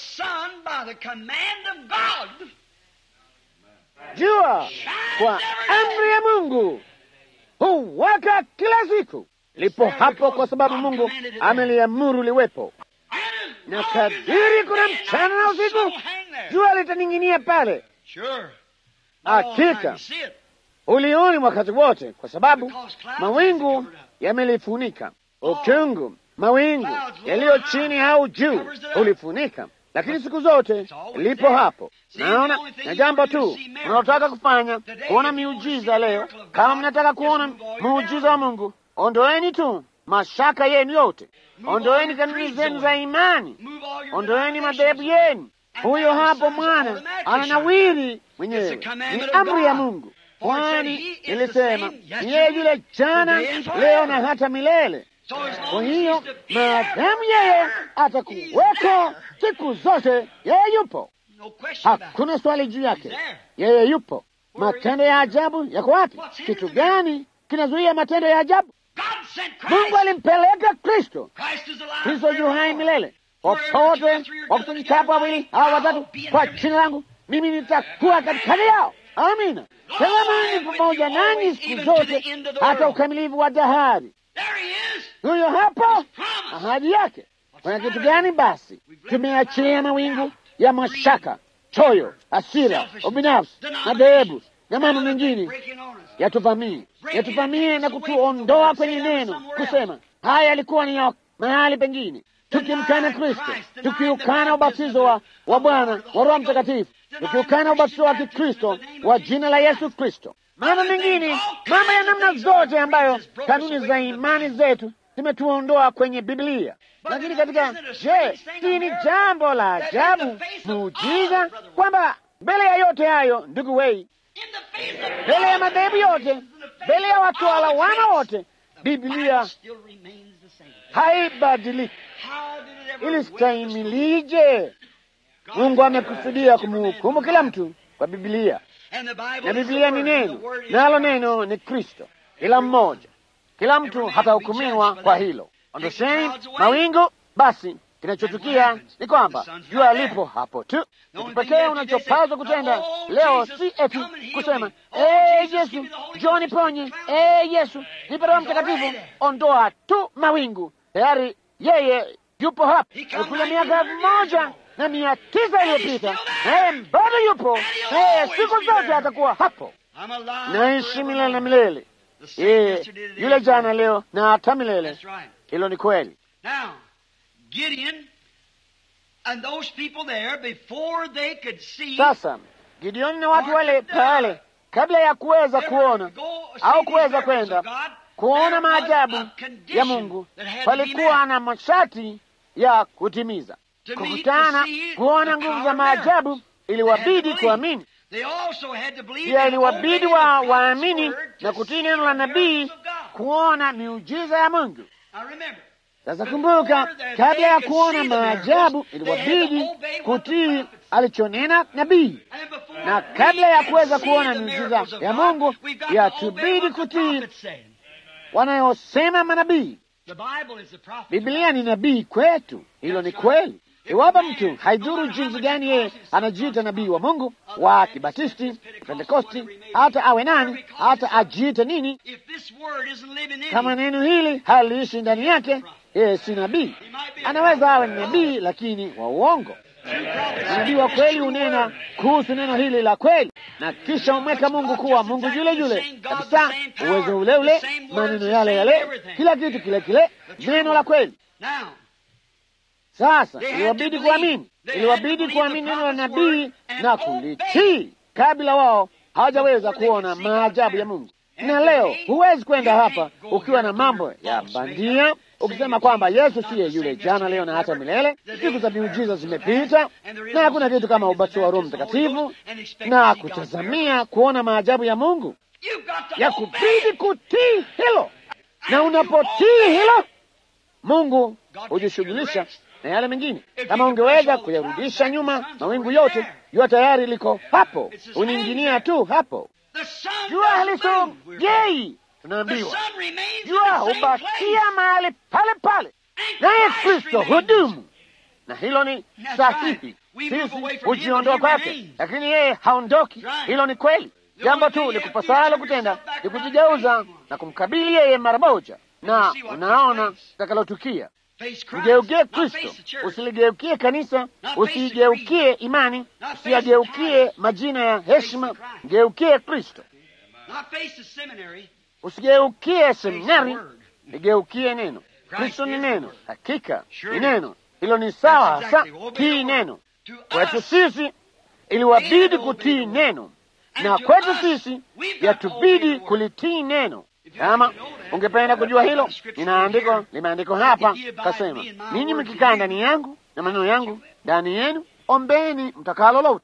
Speaker 1: Jua kwa amri ya Mungu huwaka kila siku, lipo hapo kwa sababu Mungu ameliamuru liwepo, na kadiri kuna mchana na usiku, jua litaning'inia pale. Hakika ulioni wakati wote, kwa sababu mawingu yamelifunika. Ukungu, mawingu yaliyo chini au juu ulifunika lakini siku zote lipo hapo. Naona na jambo tu mnaotaka kufanya kuona miujiza leo, kama mnataka kuona muujiza wa Mungu, ondoeni tu mashaka yenu yote, ondoeni kanuni zenu za imani, ondoeni madhehebu yenu. Huyo hapo mwana ananawiri mwenyewe, ni amri ya Mungu, kwani nilisema ni yeye yule jana, leo na hata milele. Kwa hiyo maadamu yeye atakuweko siku zote, yeye yupo, hakuna swali juu yake, yeye yupo. Matendo ya ajabu yako wapi? Kitu gani kinazuia matendo ya ajabu? Mungu alimpeleka Kristo. Kristo yu hai milele. Popote wakusanyikapo wawili au watatu kwa jina langu, mimi nitakuwa katikati yao. Amina. Tegemeni pamoja nanyi siku zote hata ukamilifu wa dahari. Huyo hapo ahadi yake. Kuna kitu gani basi? Tumeachilia mawingu ya mashaka, choyo, hasira, ubinafsi, madhehebu na mambo mengine yatuvamie, yatuvamie na kutuondoa kwenye neno, kusema haya yalikuwa ni ya mahali pengine, tukimkana Kristo, tukiukana ubatizo wa, wa Bwana wa Roho Mtakatifu, tukiukana ubatizo wa Kikristo wa jina la Yesu Kristo, mambo mengine, mambo ya namna zote ambayo kanuni za imani zetu zimetuondoa kwenye Biblia. Lakini katika, je, hii ni jambo la ajabu, muujiza, kwamba mbele ya yote hayo, ndugu wei, mbele ya madhehebu yote, mbele ya watu walawama wote, Biblia haibadiliki. Ilistahimilije? Mungu amekusudia kumhukumu kila mtu kwa Biblia, na Biblia ni neno, nalo neno ni Kristo. Kila mmoja, kila mtu hatahukumiwa kwa hilo. Ondosheni mawingu. Basi kinachotukia ni kwamba jua lipo hapo tu. Kitu pekee unachopaswa kutenda leo si eti kusema ee Yesu, njoo niponye, ee Yesu, nipe Roho Mtakatifu. Ondoa tu mawingu, tayari yeye yupo hapo. Alikuja miaka elfu moja na mia tisa iliyopita, naye bado yupo, naye siku zote atakuwa hapo. Naishi milele na milele, yeye yule jana, leo na hata milele. Hilo ni kweli. Sasa Gideoni na watu wale pale, kabla ya kuweza kuona au kuweza kwenda kuona maajabu ya Mungu, palikuwa na masharti ya kutimiza. Kukutana, kuona nguvu za maajabu, iliwabidi kuamini. Pia iliwabidi wa waamini na kutii neno la nabii, kuona miujiza ya Mungu. Sasa kumbuka, kabla ya kuona maajabu iliwabidi kutii alichonena nabii, na kabla ya kuweza kuona miujiza ya Mungu yatubidi kutii wanayosema manabii. Biblia ni nabii kwetu, hilo ni kweli. Iwapo mtu haidhuru jinsi gani yeye anajiita nabii wa Mungu wa Kibatisti, Pentekosti, hata awe nani, hata ajiite nini, kama neno hili haliishi ndani yake, yeye si nabii. Anaweza awe ni nabii, lakini wa uongo. Nabii wa kweli hunena kuhusu neno hili la kweli, na kisha umweka Mungu kuwa Mungu yule yule kabisa, uwezo ule ule, maneno yale yale, kila kitu kile kile, neno la kweli. Sasa iliwabidi kuamini, iliwabidi kuamini neno la nabii na kulitii kabla wao hawajaweza kuona maajabu ya Mungu. Na leo huwezi kwenda hapa ukiwa na mambo ya bandia ukisema kwamba Yesu siye yule jana, leo na hata milele. Siku za miujiza zimepita na hakuna kitu kama ubatizo wa Roho Mtakatifu na kutazamia kuona maajabu ya Mungu, ya kubidi kutii hilo, na unapotii hilo, Mungu hujishughulisha na yale mengine. Kama ungeweza kuyarudisha nyuma mawingu yote, jua tayari liko hapo, uniinginia tu hapo. Jua halisogei, tunaambiwa jua hubakia mahali pale pale, naye Kristo hudumu, na hilo ni sahihi. Sisi hujiondoa kwake, lakini yeye haondoki. Hilo ni kweli. Jambo tu likupasalo kutenda ni kujigeuza na kumkabili yeye mara moja, na unaona takalotukia Mgeukie Kristo, usiligeukie kanisa, usiigeukie imani, usiyageukie majina ya heshima. Mgeukie Kristo, usigeukie seminari, ligeukie neno. Kristo ni neno, hakika ni neno. Hilo ni sawa hasa, tii neno. Kwetu sisi iliwabidi kutii neno, na kwetu sisi yatubidi kulitii neno. Kama ungependa kujua hilo, nina andiko limeandikwa hapa, kasema, ninyi mkikaa ndani yangu na maneno yangu ndani yenu, ombeni mtakalo lote.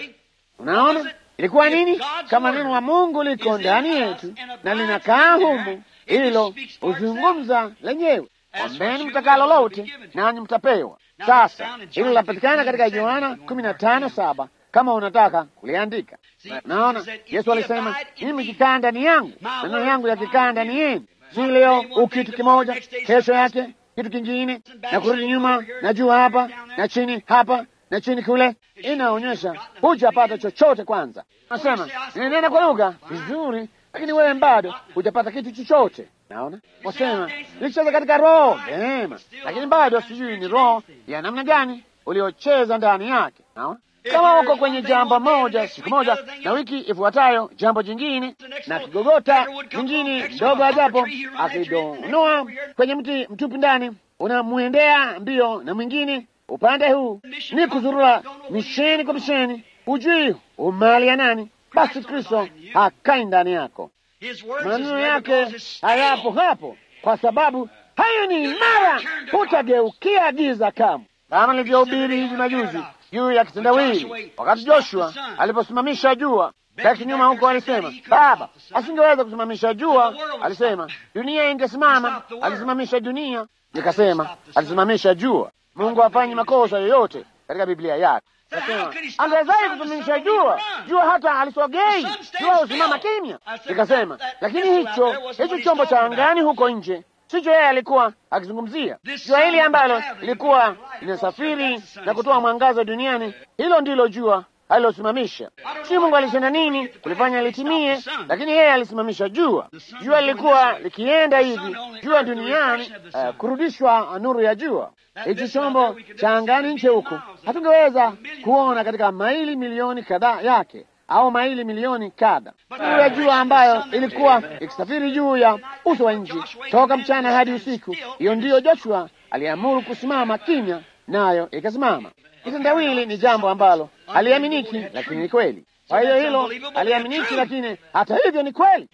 Speaker 1: Unaona ilikuwa nini? Kama neno la Mungu liko ndani yetu na linakaa humu, hilo huzungumza lenyewe. Ombeni mtakalo lote, nanyi mtapewa. Sasa hilo linapatikana katika Yohana kumi na tano saba kama unataka kuliandika. Naona Yesu alisema mimi mkikaa ndani yangu, maneno yangu yakikaa ndani yenu, si leo ukitu kimoja, kesho yake kitu kingine, na kurudi nyuma na juu hapa na chini hapa na chini kule. Inaonyesha hujapata chochote. Kwanza nasema ninanena kwa lugha vizuri, lakini wewe bado hujapata kitu chochote. Naona wasema nilicheza katika roho vema, lakini bado sijui ni roho ya namna gani uliocheza ndani yake. Naona kama uko kwenye jambo moja siku moja na wiki ifuatayo jambo jingine, na kigogota kingine ndogo ajapo akidonoa kwenye mti mtupu ndani, unamwendea mbio na mwingine upande huu, ni kuzurura misheni kwa misheni, hujui umali ya nani. Basi Kristo hakai ndani yako, maneno yake hayapo hapo, kwa sababu hayo ni imara, hutageukia giza kamwe, kama nilivyohubiri hivi majuzi juu ya kitendawili wakati Joshua aliposimamisha jua. Baki nyuma huko alisema Baba asingeweza kusimamisha jua, alisema dunia ingesimama. Alisimamisha dunia, nikasema alisimamisha jua. Mungu hafanyi makosa yoyote katika Biblia yake. Nasema angewezaje kusimamisha jua? Jua hata alisogei, jua husimama kimya. Nikasema lakini hicho hicho chombo cha angani huko nje sicho yeye alikuwa akizungumzia. Jua hili ambalo lilikuwa linasafiri na kutoa mwangaza duniani, hilo ndilo jua alilosimamisha. Si Mungu alitenda nini kulifanya litimie, lakini yeye alisimamisha jua. Jua lilikuwa likienda hivi jua duniani, uh, kurudishwa nuru ya jua. Hichi chombo cha angani nje huku hatungeweza kuona katika maili milioni kadhaa yake au maili milioni kadha. Nuru ya jua ambayo ilikuwa ikisafiri juu ya uso wa nchi toka mchana hadi usiku, hiyo ndiyo Joshua aliamuru kusimama kimya, nayo ikasimama. Kitendawili ni jambo ambalo haliaminiki, lakini ni kweli. Kwa hiyo hilo haliaminiki, lakini hata hivyo ni kweli.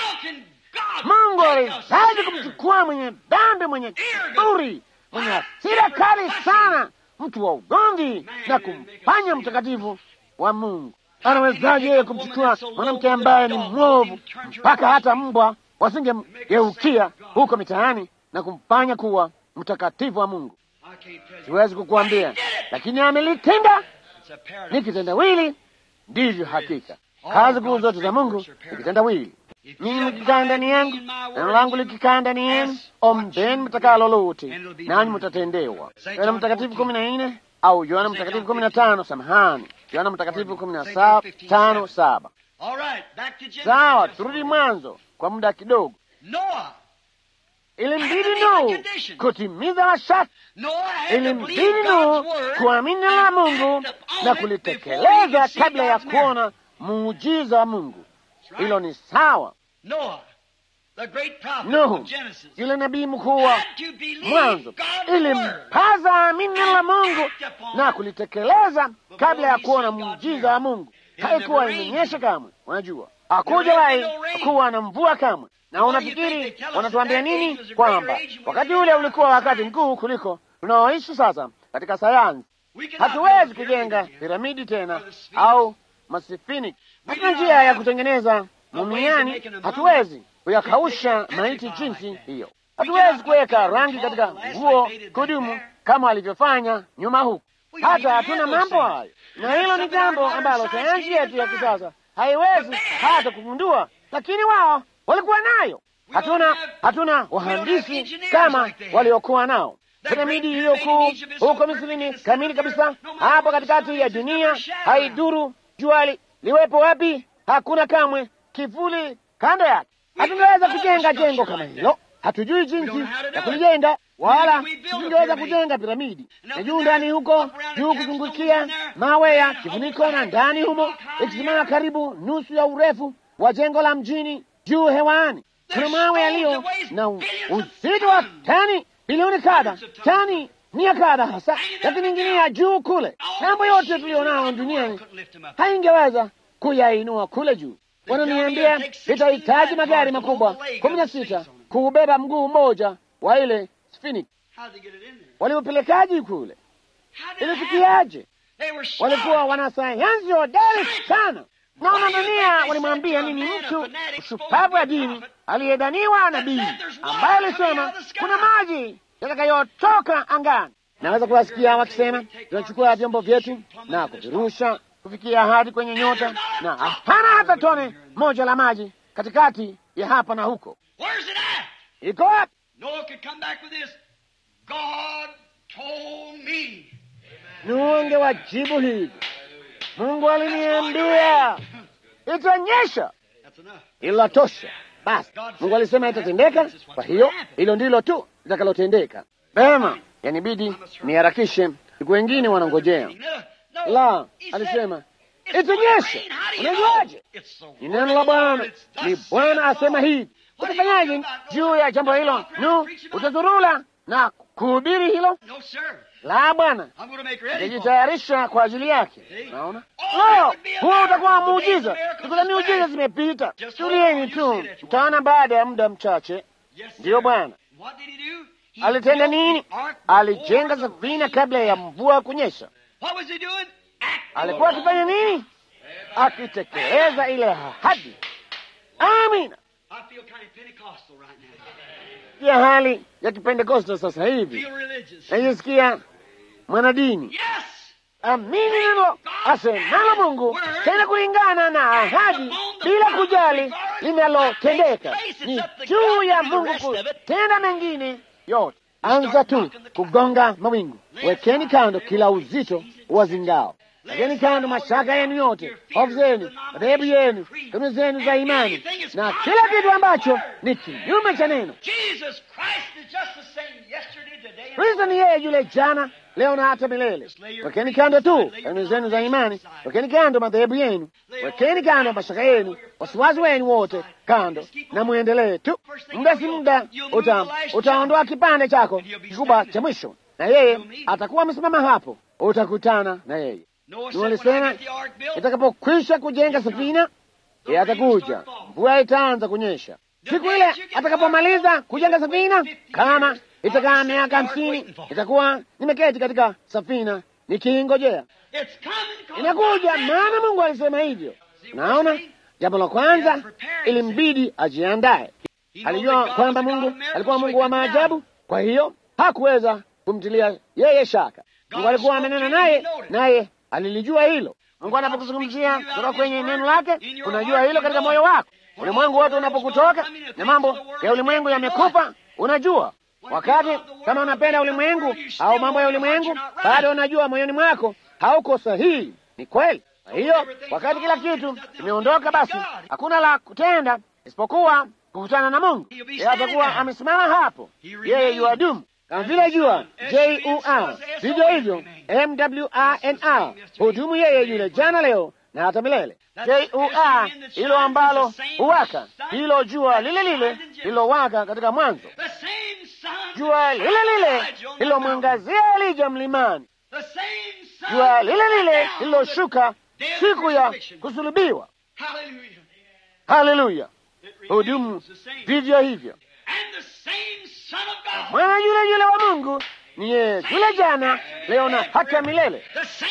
Speaker 1: Mungu aliwezaje kumchukua mwenye dhambi, mwenye kiburi, mwenye hasira kali sana, mtu wa ugomvi na kumfanya mtakatifu wa Mungu? Anawezaje yeye kumchukua mwanamke ambaye ni mwovu, mpaka hata mbwa wasingemgeukia huko mitaani na kumfanya kuwa mtakatifu wa Mungu.
Speaker 2: I can't tell you.
Speaker 1: Siwezi kukuambia, lakini amelitenda.
Speaker 2: It's a paradox.
Speaker 1: Ni kitendawili, ndivyo hakika. Kazi kuu zote za Mungu ni kitendawili. Mimi mkikaa ndani yangu, neno langu likikaa ndani yenu, ombeni mtakalo lolote, nanyi mtatendewa. Yohana Mtakatifu kumi na nne au Yohana Mtakatifu kumi na tano samahani, Yohana Mtakatifu kumi na sa- tano saba.
Speaker 2: All right, back to Genesis.
Speaker 1: Sawa,
Speaker 2: just
Speaker 1: turudi
Speaker 2: for-
Speaker 1: mwanzo kwa muda kidogo.
Speaker 2: Noah.
Speaker 1: Ilimbidi Nuhu kutimiza masharti,
Speaker 2: Noah had to
Speaker 1: ilimbidi
Speaker 2: believe
Speaker 1: Nuhu
Speaker 2: God's word
Speaker 1: kuamini neno la
Speaker 2: and
Speaker 1: Mungu
Speaker 2: act upon
Speaker 1: na
Speaker 2: it before he
Speaker 1: kulitekeleza
Speaker 2: could see
Speaker 1: kabla ya
Speaker 2: God's miracle.
Speaker 1: kuona muujiza wa Mungu.
Speaker 2: That's right.
Speaker 1: Hilo ni sawa.
Speaker 2: Noah, the great prophet
Speaker 1: Nuhu,
Speaker 2: of Genesis,
Speaker 1: yule nabii mkuu wa
Speaker 2: had to believe
Speaker 1: mwanzo,
Speaker 2: God's word
Speaker 1: ilimpaza amini neno la Mungu na kulitekeleza kabla ya kuona muujiza wa Mungu. Haikuwa imenyesha kamwe, unajua, hakujawahi kuwa na mvua kamwe. Na unafikiri wanatuambia nini? Kwamba wakati ule ulikuwa wakati mkuu kuliko tunaoishi sasa katika sayansi.
Speaker 2: We cannot
Speaker 1: Hatuwezi
Speaker 2: build
Speaker 1: kujenga
Speaker 2: pyramids again.
Speaker 1: piramidi tena au masifini. Hatuna njia ya kutengeneza mumiani, hatuwezi kuyakausha maiti jinsi hiyo. Hatuwezi kuweka rangi katika nguo kudumu kama alivyofanya nyuma huku. Hata hatuna mambo hayo, na hilo ni jambo ambalo sayansi yetu ya kisasa haiwezi hata kugundua, lakini wao walikuwa nayo. Hatuna hatuna wahandisi kama waliokuwa nao. Piramidi hiyo kuu huko Misrini kamili kabisa, hapo katikati ya dunia, haiduru jua li, liwepo wapi, hakuna kamwe kivuli kando yake. Hatungeweza kujenga jengo kama hilo, hatujui jinsi ya kulijenga, wala tusingeweza kujenga piramidi. Na juu ndani huko juu kuzungukia mawe ya kifuniko, na ndani humo ikisimama karibu nusu ya urefu wa jengo la mjini juu hewani, kuna mawe yaliyo na u- uzito wa tani bilioni kadha, tani mia kadha hasa, yakining'inia juu kule. Mambo yote tulionao duniani haingeweza kuyainua kule juu. Wananiambia itahitaji magari makubwa kumi na sita kuubeba mguu mmoja wa ile Sphinx.
Speaker 2: How'd they get it in there?
Speaker 1: Waliupelekaji kule?
Speaker 2: How did it happen?
Speaker 1: Ilifikiaje?
Speaker 2: They were smart.
Speaker 1: Walikuwa wanasayansi hodari sana. Na wanadania walimwambia nini mtu ushupavu wa dini aliyedaniwa nabii ambaye alisema kuna maji yatakayotoka angani. Naweza kuwasikia wakisema tunachukua vyombo vyetu na kuvirusha kufikia hadi kwenye nyota, na hapana hata tone moja la maji katikati ya hapa na huko.
Speaker 2: Where's it at?
Speaker 1: Iko wapi?
Speaker 2: Noah could come back with this. God told me.
Speaker 1: Nuhu angewajibu hivi, Mungu aliniambia itanyesha.
Speaker 2: That's enough.
Speaker 1: Hilo tosha. Basi Mungu alisema itatendeka, kwa hiyo hilo ndilo tu litakalotendeka. Vema, yanibidi niharakishe, siku wengine wanangojea.
Speaker 2: No, no.
Speaker 1: La,
Speaker 2: He said,
Speaker 1: alisema
Speaker 2: "It's
Speaker 1: itanyesha.
Speaker 2: going to rain. How do you know?"
Speaker 1: Unajuaje?
Speaker 2: It's the
Speaker 1: Ni
Speaker 2: word
Speaker 1: neno
Speaker 2: of
Speaker 1: la
Speaker 2: the
Speaker 1: Bwana,
Speaker 2: Lord. It's thus
Speaker 1: ni
Speaker 2: saith
Speaker 1: Bwana
Speaker 2: the
Speaker 1: asema
Speaker 2: Lord.
Speaker 1: hivi.
Speaker 2: What are you
Speaker 1: Utafanyaje
Speaker 2: gonna do about
Speaker 1: juu ya jambo hilo?
Speaker 2: Walk around
Speaker 1: Nu,
Speaker 2: and preach about it?
Speaker 1: utazurula na kuhubiri hilo?
Speaker 2: No, sir.
Speaker 1: La, Bwana,
Speaker 2: I'm going to make ready for it.
Speaker 1: nitajitayarisha kwa ajili yake. Naona
Speaker 2: Oh,
Speaker 1: no,
Speaker 2: that would be a
Speaker 1: huo
Speaker 2: miracle.
Speaker 1: utakuwa
Speaker 2: The days of
Speaker 1: muujiza.
Speaker 2: miracles
Speaker 1: Siku za
Speaker 2: is
Speaker 1: miujiza
Speaker 2: past.
Speaker 1: zimepita.
Speaker 2: Just
Speaker 1: Tulieni
Speaker 2: hold on,
Speaker 1: tu,
Speaker 2: you see that
Speaker 1: mtaona baada ya muda mchache.
Speaker 2: Yes, sir.
Speaker 1: Ndiyo Bwana.
Speaker 2: What did he do? He
Speaker 1: Alitenda
Speaker 2: built
Speaker 1: nini?
Speaker 2: the ark
Speaker 1: Alijenga
Speaker 2: before the
Speaker 1: safina
Speaker 2: rain.
Speaker 1: kabla ya mvua kunyesha.
Speaker 2: What was he doing? Acting
Speaker 1: Alikuwa
Speaker 2: upon
Speaker 1: akifanya nini? Akitekeleza ile ahadi. Amina.
Speaker 2: I feel kind of Pentecostal right now.
Speaker 1: Ya hali ya Kipentekoste sasa hivi,
Speaker 2: Feel religious.
Speaker 1: najisikia mwanadini.
Speaker 2: Yes.
Speaker 1: Amini neno asemalo Mungu, tena kulingana na ahadi, bila kujali linalotendeka. Ni juu ya Mungu kutenda mengine yote. Anza tu kugonga mawingu, wekeni kando kila uzito wa zingao, wekeni kando mashaka yenu yote, hofu zenu, madhehebu yenu, kanuni zenu za imani na kila kitu ambacho ni kinyume cha neno.
Speaker 2: Jesus Christ is just the same yesterday, today, and
Speaker 1: Kristo ni yeye yule jana, leo na hata milele. Wekeni kando tu kanuni zenu za imani, wekeni kando madhehebu yenu, wekeni kando mashaka yenu, wasiwasi wenu wote kando, na muendelee tu. Muda si muda uta, utaondoa kipande chako kikubwa cha mwisho, na yeye atakuwa amesimama hapo, utakutana na yeye.
Speaker 2: Noah
Speaker 1: Ni
Speaker 2: said, when I
Speaker 1: walisema
Speaker 2: get the ark built,
Speaker 1: itakapokwisha kujenga safina, yeye atakuja, mvua itaanza kunyesha. Siku ile atakapomaliza kujenga safina, kama itakaa miaka hamsini, itakuwa nimeketi katika safina nikiingojea.
Speaker 2: it's coming, 'cause
Speaker 1: Inakuja,
Speaker 2: God
Speaker 1: maana Mungu alisema hivyo. Naona jambo la kwanza, ilimbidi ajiandae.
Speaker 2: He knew
Speaker 1: Alijua
Speaker 2: that God
Speaker 1: kwamba
Speaker 2: was a God
Speaker 1: Mungu
Speaker 2: of miracles,
Speaker 1: alikuwa
Speaker 2: so he
Speaker 1: Mungu wa
Speaker 2: could
Speaker 1: maajabu, kwa hiyo hakuweza kumtilia yeye shaka. Mungu alikuwa amenena naye, naye alilijua hilo. Mungu anapokuzungumzia kutoka kwenye neno lake, unajua hilo katika moyo wako. Ulimwengu wote unapokutoka na mambo ya ulimwengu yamekufa, unajua wakati kama unapenda ulimwengu au mambo ya ulimwengu, bado unajua moyoni mwako hauko sahihi. Ni kweli. Kwa hiyo wakati kila kitu imeondoka, basi hakuna la kutenda isipokuwa kukutana na Mungu. Yeye atakuwa amesimama hapo, yeye yuadumu kama vile jua jua, vivyo hivyo mwrnr hudumu yeye yule jana, leo na hata milele. Jua hilo ambalo huwaka, hilo jua lile lile lilowaka katika mwanzo, jua lile lile lilomwangazia Elija mlimani, jua lile lile lililoshuka siku ya kusulubiwa. Haleluya! hudumu vivyo hivyo. Mwana yule yule wa Mungu ni yeye yule jana, leo na hata milele,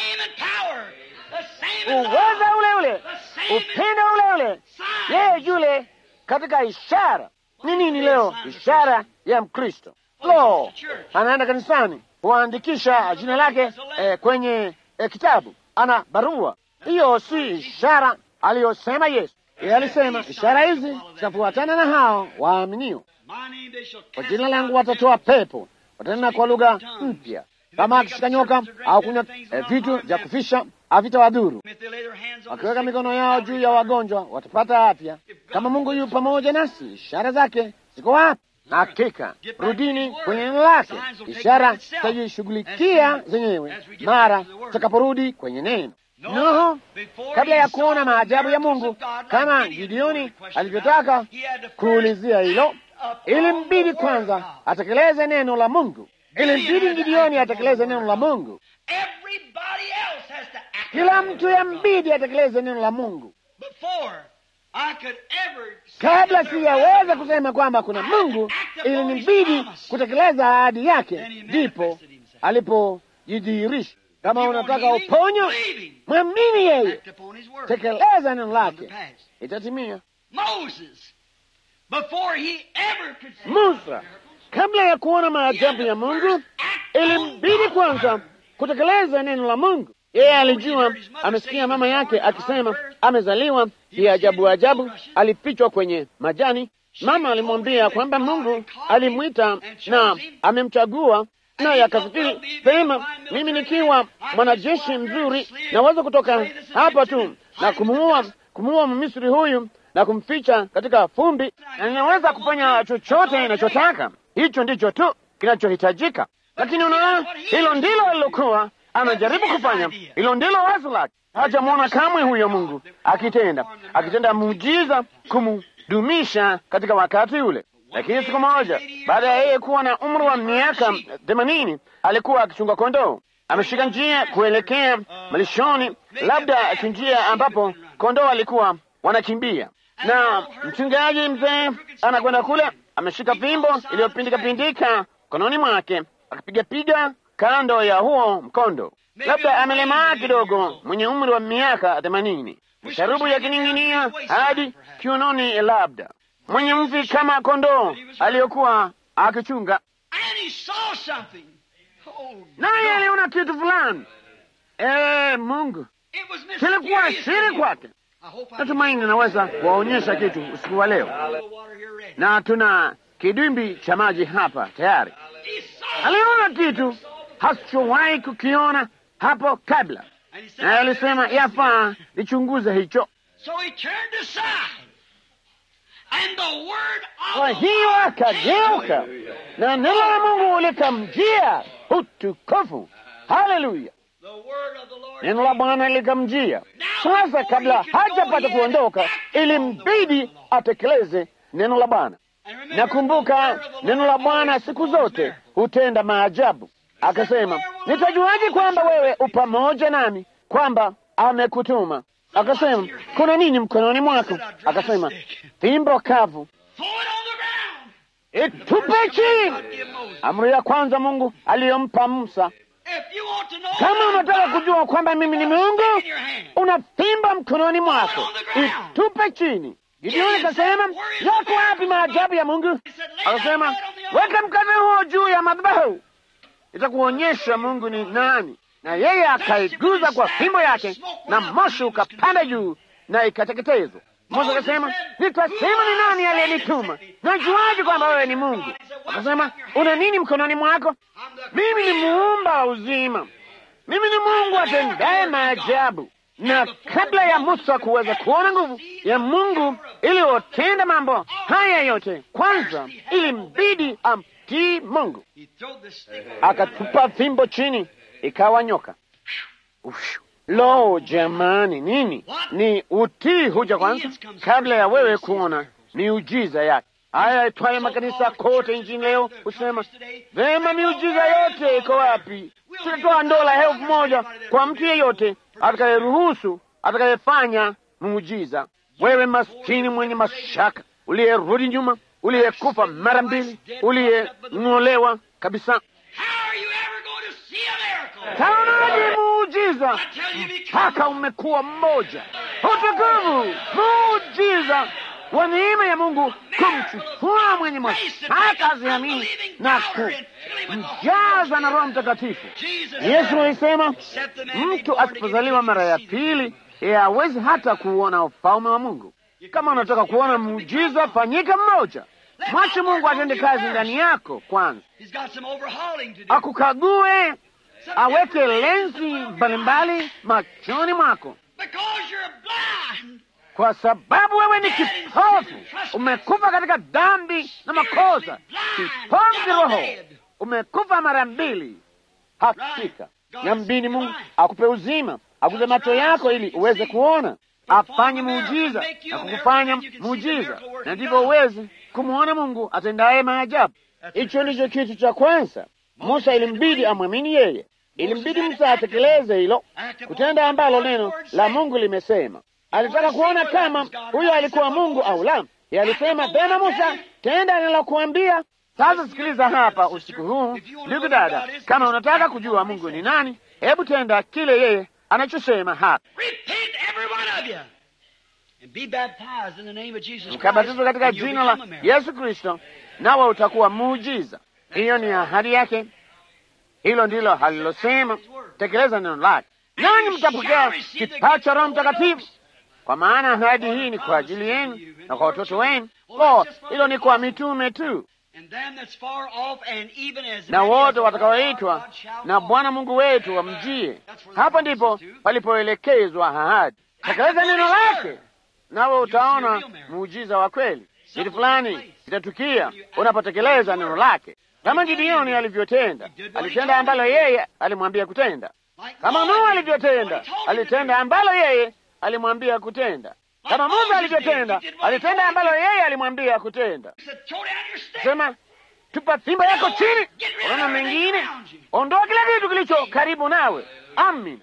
Speaker 1: uweza ule ule, upendo ule ule, yeye yule katika ishara. Ni nini leo ishara ya Mkristo? Lo, anaenda kanisani huandikisha jina lake eh, kwenye eh, kitabu, ana barua. Hiyo si ishara aliyosema Yesu. Yeye alisema ishara hizi zitafuatana na hao waaminio kwa jina langu watatoa pepo, watanena kwa lugha mpya, kama akishika nyoka au kunywa eh, vitu vya kufisha havitawadhuru. Wakiweka mikono yao juu ya wagonjwa watapata afya. Kama Mungu yu pamoja nasi, ishara zake ziko wapi? Hakika rudini kwenye neno lake, ishara zitajishughulikia zenyewe mara tutakaporudi kwenye neno. Nuhu kabla ya kuona maajabu ya Mungu kama Gideoni alivyotaka kuulizia hilo ilimbidi kwanza atekeleze neno la Mungu. Ilimbidi Gideoni atekeleze neno la Mungu. Kila mtu yambidi atekeleze neno la Mungu. Kabla siyaweza kusema kwamba kuna Mungu, ilinibidi kutekeleza ahadi yake, ndipo alipojidhihirisha. Kama unataka uponyo, mwamini yeye, tekeleza neno lake, itatimia. Musa kabla ya kuona maajabu ya Mungu ilimbidi kwanza kutekeleza neno la Mungu. Yeye alijua, amesikia mama yake akisema amezaliwa ya ajabu ajabu, alifichwa kwenye majani. Mama alimwambia kwamba Mungu alimwita na amemchagua, naye akafikiri pema, mimi nikiwa mwanajeshi mzuri naweza kutoka hapa tu na kumuua kumuua Mmisri huyu na kumficha katika fumbi, na ninaweza kufanya chochote ninachotaka. Hicho ndicho tu kinachohitajika. Lakini unaona, hilo ndilo alilokuwa anajaribu kufanya, hilo ndilo wazo lake. Hajamwona kamwe huyo Mungu akitenda akitenda muujiza kumdumisha katika wakati ule. Lakini siku moja baada ya yeye kuwa na umri wa miaka themanini alikuwa akichunga kondoo, ameshika njia kuelekea malishoni, labda kinjia ambapo kondoo alikuwa wanakimbia na mchungaji mzee anakwenda kule, ameshika fimbo iliyopindika pindika mkononi mwake, akipigapiga kando ya huo mkondo. Labda amelemaa kidogo, mwenye umri wa miaka themanini, sharubu yakining'inia hadi kiunoni, labda mwenye mvi kama kondoo aliyokuwa akichunga. Naye aliona kitu fulani. Ee Mungu, kilikuwa siri kwake. Natumaini naweza kuwaonyesha kitu usiku wa leo, na tuna kidimbi cha maji hapa tayari. Aliona kitu hasichowahi kukiona hapo kabla, naye alisema yafaa lichunguze hicho. Kwa hiyo akageuka na neno la Mungu likamjia. Utukufu! Haleluya! Neno la Bwana likamjia. Sasa, kabla hajapata kuondoka, ilimbidi atekeleze neno la Bwana. Nakumbuka neno la Bwana siku zote hutenda maajabu. Akasema, nitajuaje kwamba wewe upamoja nami, kwamba amekutuma? Akasema, kuna nini mkononi mwako? Akasema, fimbo kavu, itupe chini. Amri ya kwanza Mungu aliyompa Musa. Kama unataka kujua kwamba mimi ni Mungu, una fimbo mkononi mwako, itupe chini. Gideoni akasema, yako wapi maajabu ya Mungu? Akasema, weka mkate huo juu ya madhabahu, itakuonyesha Mungu ni nani. Na yeye akaiguza kwa fimbo yake, na moshi ukapanda juu na ikateketezwa. Musa akasema, nitasema ni nani aliyenituma? Najuaje kwamba wewe ni Mungu? Akasema, una nini mkononi mwako? Mimi ni muumba wa uzima, mimi ni Mungu atendaye maajabu. Na kabla ya Musa kuweza kuona nguvu ya Mungu iliyotenda mambo haya yote, kwanza ilimbidi amtii Mungu. Akatupa fimbo chini, ikawa nyoka. Ufshu. Lo, jamani, nini ni utii huja kwanza kabla ya wewe kuona miujiza yake. Haya itwaye makanisa kote nchini leo husema vema, miujiza yote iko wapi? Tutatoa dola elfu moja kwa mtu yeyote atakayeruhusu, atakayefanya muujiza. Wewe maskini mwenye mashaka, uliyerudi nyuma, uliyekufa mara mbili, uliyeng'olewa kabisa, taonaje muujiza mpaka umekuwa mmoja? Utukufu, muujiza wa neema ya Mungu kumchukua mwenye mashaka aziamini na kumjaza na Roho Mtakatifu. Yesu alisema mtu asipozaliwa mara ya pili hawezi hata kuona ufalme wa Mungu. Kama unataka kuona muujiza, fanyika mmoja. Mwache Mungu atende kazi ndani yako kwanza, akukague, aweke lenzi mbalimbali machoni mwako kwa sababu wewe ni kipofu, umekufa katika dhambi na makosa, kipofu kiroho, umekufa mara mbili. Hakika yambini Mungu akupe uzima, akuze macho yako ili uweze kuona, afanye muujiza na kukufanya muujiza, na ndivyo uweze kumwona Mungu atendaye maajabu. Hicho ndicho kitu cha kwanza. Musa ilimbidi amwamini yeye, ilimbidi Musa atekeleze hilo, kutenda ambalo neno la Mungu limesema. Alitaka kuona kama huyo alikuwa Mungu au la. Yeye alisema vema, Musa, tenda nilokuambia. Sasa sikiliza hapa usiku huu, ndugu dada, kama unataka kujua Mungu ni nani, hebu tenda kile yeye anachosema hapa. Mkabatizwa katika jina la Yesu Kristo, nawe utakuwa muujiza. Hiyo ni ahadi yake, hilo ndilo halilosema. Tekeleza neno lake, nanyi mtapokea kipawa cha Roho Mtakatifu kwa maana ahadi hii ni kwa ajili yenu na kwa watoto wenu. Lo, hilo ni kwa mitume tu na wote watakaoitwa na Bwana Mungu wetu wamjie. Hapa ndipo palipoelekezwa ahadi. Tekeleza neno lake, nawe utaona muujiza wa kweli. Kitu fulani kitatukia unapotekeleza neno lake, kama Gideoni alivyotenda. Alitenda ambalo yeye alimwambia kutenda, kama Nuhu alivyotenda. Alitenda ambalo yeye alimwambia kutenda, kama Musa alivyotenda. Alitenda ambalo yeye alimwambia kutenda. Sema, tupa fimbo yako chini, unaona mengine, ondoa kila kitu kilicho karibu nawe. Amin,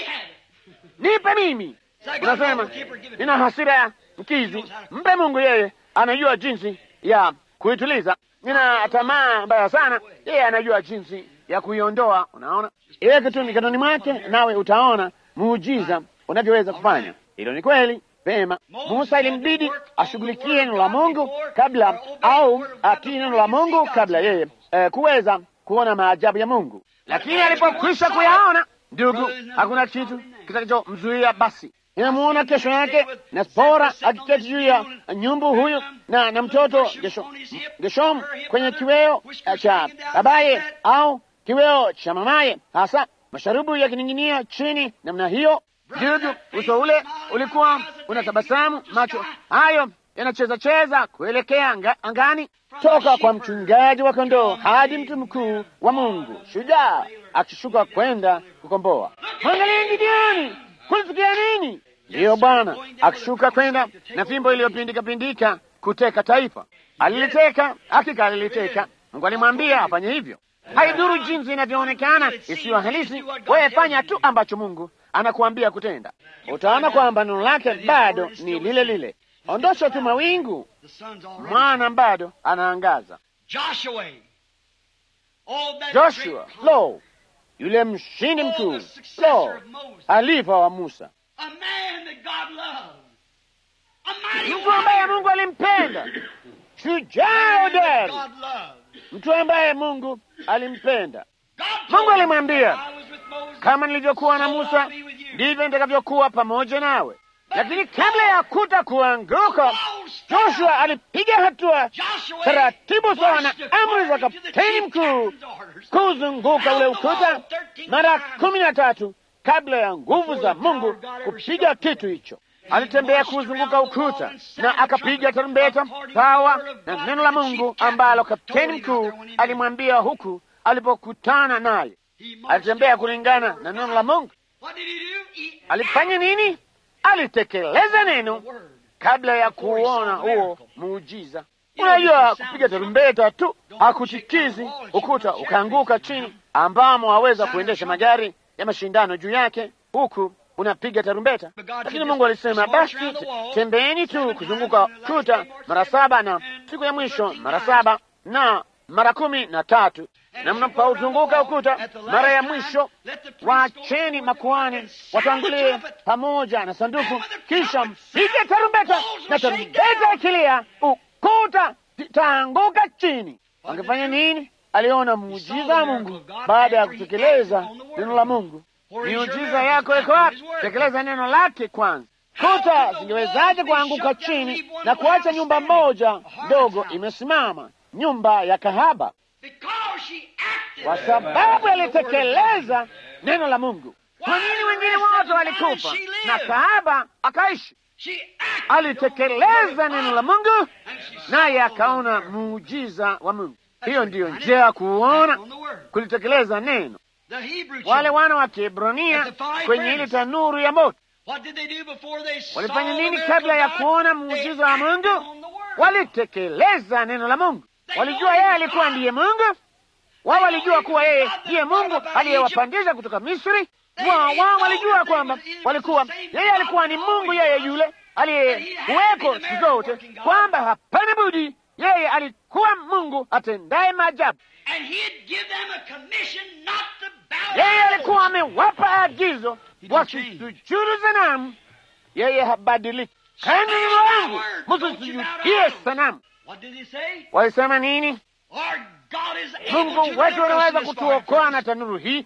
Speaker 1: nipe mimi. Unasema nina hasira ya mkizi, mpe Mungu, yeye anajua jinsi ya kuituliza. Nina tamaa mbaya sana, yeye anajua jinsi ya kuiondoa. Unaona, iweke tu mikononi mwake, nawe utaona muujiza unavyoweza kufanya. Hilo ni kweli. Vema, Musa ilimbidi ashughulikie neno la Mungu kabla au atii neno la Mungu kabla yeye eh, kuweza kuona maajabu ya Mungu. Lakini alipokwisha kuyaona, ndugu, hakuna kitu kitakachomzuia. Basi inamuona kesho yake na Spora akiketi juu ya nyumbu huyu na na mtoto Geshom kwenye kiweo cha babaye au kiweo cha mamaye, hasa masharubu yakining'inia chini namna hiyo. Ndugu, uso ule ulikuwa unatabasamu, macho hayo yanacheza cheza kuelekea anga, angani, toka kwa mchungaji wa kondoo hadi mtu mkuu wa Mungu, shujaa akishuka kwenda kukomboa. Mwangalie Gideoni, kulitukia nini? Ndiyo Bwana akishuka kwenda na fimbo iliyopindika pindika kuteka taifa. Aliliteka, hakika aliliteka. Mungu alimwambia afanye hivyo. Haidhuru jinsi inavyoonekana isiyo halisi, wewe fanya tu ambacho Mungu anakuambia kutenda. Utaona kwamba neno lake bado ni lile lile. Ondosha tu mawingu, mwana bado anaangaza. Joshua, lo, yule mshindi mkuu, lo, alifa wa Musa, mtu ambaye Mungu alimpenda, shujaa hodari, mtu ambaye Mungu alimpenda.
Speaker 2: God
Speaker 1: Mungu
Speaker 2: told him,
Speaker 1: alimwambia,
Speaker 2: I was with Moses,
Speaker 1: kama nilivyokuwa na
Speaker 2: so
Speaker 1: Musa
Speaker 2: I'll be with you.
Speaker 1: ndivyo nitakavyokuwa pamoja nawe. Lakini kabla ya kuta kuanguka, Joshua alipiga hatua
Speaker 2: Joshua
Speaker 1: taratibu sawa na
Speaker 2: marched
Speaker 1: amri za
Speaker 2: according to the
Speaker 1: kapteni
Speaker 2: chief
Speaker 1: mkuu
Speaker 2: captain's orders.
Speaker 1: kuzunguka ule ukuta mara kumi na tatu kabla ya nguvu za Mungu kupiga kitu hicho. Alitembea kuzunguka ukuta na akapiga tarumbeta pawa na neno la Mungu ambalo kapteni mkuu alimwambia huku alipokutana naye.
Speaker 2: He marched
Speaker 1: Alitembea kulingana na neno la Mungu.
Speaker 2: What did he do? He
Speaker 1: Alifanya nini? Alitekeleza neno
Speaker 2: the word.
Speaker 1: kabla ya kuona huo muujiza. Unajua, kupiga tarumbeta tu hakutikizi ukuta ukaanguka chini, ambamo waweza kuendesha magari ya mashindano juu yake huku unapiga tarumbeta. Lakini Mungu alisema, basi tembeeni tu kuzunguka kuta mara saba, na siku ya mwisho mara saba na mara kumi na tatu, na mnapouzunguka ukuta mara ya mwisho, wacheni makuhani watangulie pamoja na sanduku, kisha mpige tarumbeta, na tarumbeta ikilia, ukuta itaanguka chini. Wangefanya nini? Aliona muujiza wa Mungu baada ya kutekeleza neno la Mungu. Miujiza yako iko wapi? Tekeleza neno lake kwanza. Kuta zingewezaje kuanguka chini na kuacha nyumba moja ndogo imesimama, nyumba ya kahaba?
Speaker 2: Because she acted.
Speaker 1: Kwa sababu alitekeleza neno la Mungu. Kwa nini wengine wote walikufa na kahaba akaishi?
Speaker 2: She acted.
Speaker 1: Alitekeleza neno la Mungu, naye akaona muujiza wa Mungu. Hiyo ndiyo njia ya kuona
Speaker 2: on the word.
Speaker 1: kulitekeleza neno.
Speaker 2: The Hebrew
Speaker 1: Wale
Speaker 2: children,
Speaker 1: wana wa Kiebrania kwenye ile tanuru ya moto
Speaker 2: what did they do before they saw
Speaker 1: walifanya
Speaker 2: the
Speaker 1: nini
Speaker 2: miracle
Speaker 1: kabla ya
Speaker 2: of God?
Speaker 1: kuona
Speaker 2: They
Speaker 1: muujiza wa
Speaker 2: acted
Speaker 1: Mungu?
Speaker 2: on the word.
Speaker 1: Walitekeleza neno la Mungu. Walijua yeye alikuwa ndiye Mungu. Wao walijua kuwa yeye ndiye Mungu aliyewapandisha kutoka Misri. Wao wao walijua kwamba walikuwa yeye alikuwa ni Mungu yeye yule aliyekuweko siku zote, kwamba hapana budi yeye alikuwa Mungu atendaye maajabu.
Speaker 2: And he'd give them a commission not to bow
Speaker 1: Yeye
Speaker 2: down.
Speaker 1: alikuwa amewapa agizo wasisujudu sanamu. Yeye habadiliki. Kani neno langu, msisujudie sanamu.
Speaker 2: What did he say?
Speaker 1: Walisema nini?
Speaker 2: Our God is able to
Speaker 1: Mungu wetu
Speaker 2: deliver us
Speaker 1: anaweza
Speaker 2: from this
Speaker 1: kutuokoa
Speaker 2: fire.
Speaker 1: na tanuru hii,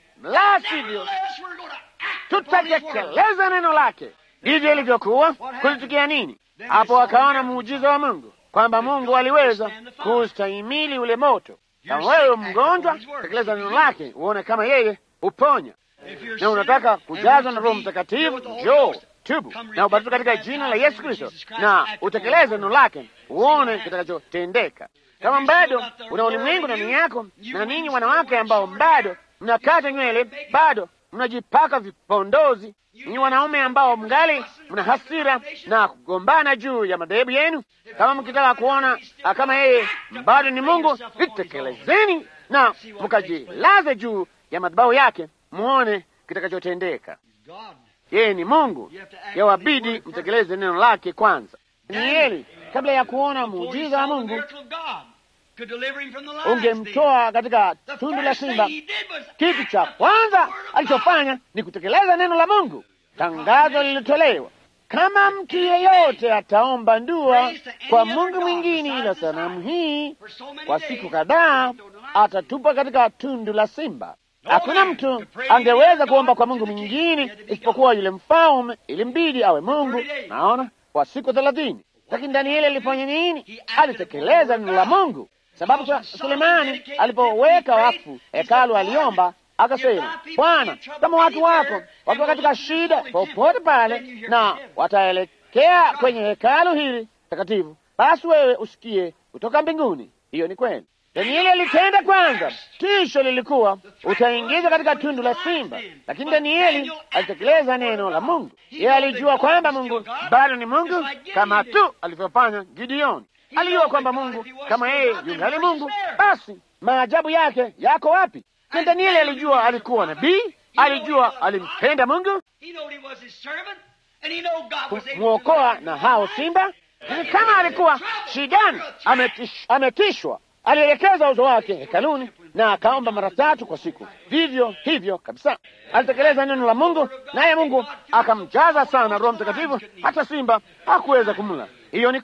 Speaker 1: la sivyo
Speaker 2: Nevertheless, we're going to act upon his word.
Speaker 1: tutatekeleza neno lake. Ndivyo ilivyokuwa. Kulitukia nini? Hapo wakaona muujiza wa Mungu, kwamba Mungu aliweza kustahimili ule moto. Kama wewe mgonjwa, tekeleza neno lake, uone kama yeye uponya.
Speaker 2: If you're
Speaker 1: Na unataka
Speaker 2: sinner
Speaker 1: kujazwa
Speaker 2: and
Speaker 1: na
Speaker 2: want
Speaker 1: Roho
Speaker 2: to be
Speaker 1: Mtakatifu,
Speaker 2: filled with the Holy
Speaker 1: njoo
Speaker 2: Ghost,
Speaker 1: tubu
Speaker 2: come
Speaker 1: na ubatizwe katika
Speaker 2: repent,
Speaker 1: jina la
Speaker 2: baptize
Speaker 1: Yesu
Speaker 2: in
Speaker 1: Kristo,
Speaker 2: Jesus Christ,
Speaker 1: na
Speaker 2: act upon
Speaker 1: utekeleze
Speaker 2: his
Speaker 1: neno
Speaker 2: word.
Speaker 1: lake, uone
Speaker 2: happens.
Speaker 1: kitakachotendeka. Kama bado una ulimwengu ndani yako, na ninyi wanawake ambao bado mnakata nywele, bado mnajipaka vipondozi, ninyi wanaume ambao mngali mna hasira na kugombana juu ya madhehebu yenu, kama mkitaka kuona ah, kama yeye bado ni Mungu, itekelezeni na mkajilaze juu ya madhabahu yake, muone kitakachotendeka.
Speaker 2: God.
Speaker 1: Yeye ni Mungu, yawabidi mtekeleze neno lake kwanza. Danieli kabla ya kuona
Speaker 2: Before he
Speaker 1: muujiza wa
Speaker 2: saw the
Speaker 1: Mungu
Speaker 2: miracle of God, could deliver him from the lions
Speaker 1: ungemtoa katika
Speaker 2: then. The
Speaker 1: tundu la
Speaker 2: first thing
Speaker 1: simba.
Speaker 2: he did was
Speaker 1: Kitu
Speaker 2: act
Speaker 1: cha
Speaker 2: upon
Speaker 1: kwanza
Speaker 2: the word of God.
Speaker 1: alichofanya ni kutekeleza neno la Mungu. Tangazo lilitolewa, kama mtu yeyote ataomba ndua kwa Mungu mwingine ila sanamu hii
Speaker 2: For so many
Speaker 1: kwa
Speaker 2: days,
Speaker 1: siku kadhaa,
Speaker 2: no denial.
Speaker 1: atatupa katika tundu la simba. Hakuna mtu angeweza kuomba kwa Mungu mwingine isipokuwa yule mfalme, ilimbidi awe Mungu. Naona kwa siku thelathini. Lakini Danieli alifanya nini? Alitekeleza neno la Mungu, sababu Su- Sulemani alipoweka wakfu hekalu aliomba akasema, Bwana, kama watu wako wakiwa katika shida popote pale na wataelekea kwenye hekalu hili takatifu, basi wewe usikie kutoka mbinguni. Hiyo ni kweli. Danieli alitenda kwanza, tisho lilikuwa utaingiza katika tundu la simba, lakini Danieli alitekeleza neno la Mungu. Yeye alijua kwamba Mungu bado ni Mungu, kama tu alivyofanya Gideoni. Alijua kwamba Mungu kama yeye yungali Mungu, basi maajabu yake yako wapi? Na Danieli alijua alikuwa nabii, alijua alimpenda Mungu
Speaker 2: He knew he was his servant, and he knew God was able to
Speaker 1: kumwokoa
Speaker 2: deliver
Speaker 1: na
Speaker 2: him.
Speaker 1: hao simba. Lakini kama alikuwa shidani, ametish, ametishwa, alielekeza uso wake hekaluni na akaomba mara tatu kwa siku. Vivyo hivyo kabisa, alitekeleza neno la Mungu, naye Mungu akamjaza sana Roho Mtakatifu, hata simba hakuweza kumla. Hiyo ni kweli.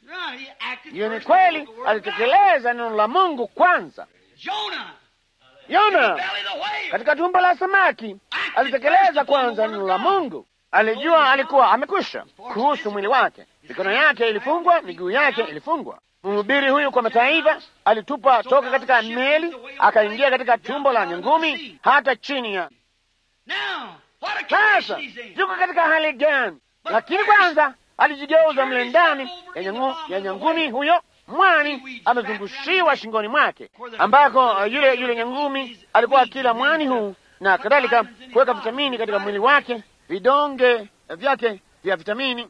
Speaker 2: Right, he acted
Speaker 1: Hiyo ni
Speaker 2: first
Speaker 1: kweli,
Speaker 2: before the word of God.
Speaker 1: alitekeleza neno la Mungu kwanza.
Speaker 2: Jonah,
Speaker 1: Yona
Speaker 2: belly of the whale.
Speaker 1: katika tumbo la samaki alitekeleza kwanza neno la Mungu. Alijua alikuwa amekwisha kuhusu mwili wake, mikono yake ilifungwa, miguu yake ilifungwa. Mhubiri huyu kwa mataifa alitupa toka katika meli akaingia katika tumbo la nyangumi hata chini ya
Speaker 2: Now, what a
Speaker 1: sasa.
Speaker 2: condition he's in.
Speaker 1: Yuko katika hali gani? Lakini kwanza alijigeuza mle ndani ya nyangu- ya nyangumi huyo mwani amezungushiwa shingoni mwake, ambako uh, yule yule nyangumi alikuwa akila mwani huu na kadhalika, kuweka vitamini katika mwili wake, vidonge vyake vya vitamini.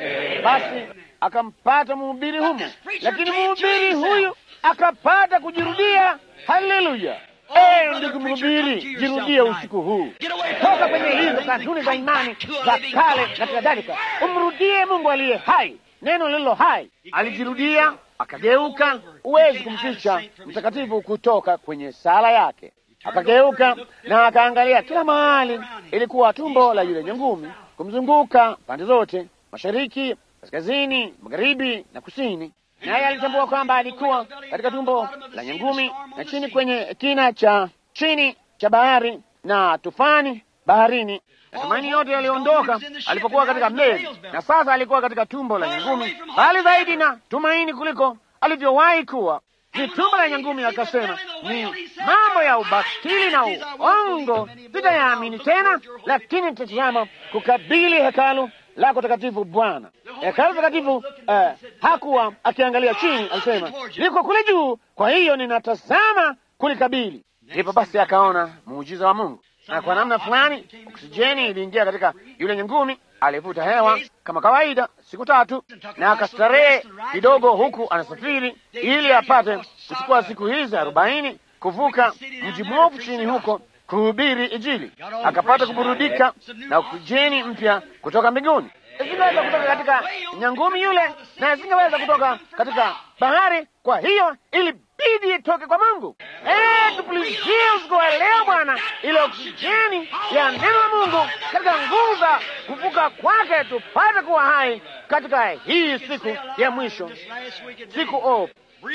Speaker 1: Basi akampata mhubiri humo, lakini mhubiri huyu akapata kujirudia. Haleluya! Eh, ndugu mhubiri, jirudie usiku huu, toka kwenye hizo kanuni za imani za kale na kadhalika, umrudie Mungu aliye hai, neno lililo hai. Alijirudia akageuka, huwezi kumficha mtakatifu kutoka kwenye sala yake. Akageuka na akaangalia kila mahali, ilikuwa tumbo la yule nyangumi kumzunguka pande zote, mashariki, kaskazini, magharibi na kusini. Naye alitambua kwamba alikuwa katika tumbo la nyangumi na chini kwenye kina cha chini cha bahari na tufani baharini. Matumaini yote yaliondoka alipokuwa katika meli, na sasa alikuwa katika tumbo la nyangumi, bali zaidi na tumaini kuliko alivyowahi kuwa. Ni tumbo la nyangumi, akasema ni mambo ya ubatili na uongo, sitayaamini tena, lakini nitatazama kukabili hekalu lako takatifu Bwana. Hekalu takatifu eh, hakuwa akiangalia chini, alisema liko kule juu, kwa hiyo ninatazama kulikabili. Ndipo basi akaona muujiza wa Mungu, na kwa namna fulani oksijeni iliingia katika yule nyangumi. Alivuta hewa kama kawaida siku tatu, na akastarehe kidogo, huku anasafiri ili apate kuchukua siku hizi arobaini kuvuka mji mwovu chini huko kuhubiri Injili. Akapata kuburudika na oksijeni mpya kutoka mbinguni. Isingeweza kutoka katika nyangumi yule, na isingeweza kutoka katika bahari. Kwa hiyo ilibidi itoke kwa Mungu. Eh, tupulizie usiku wa leo Bwana, ile oksijeni ya neno la Mungu katika nguvu za kuvuka kwake, tupate kuwa hai katika hii siku ya mwisho, siku o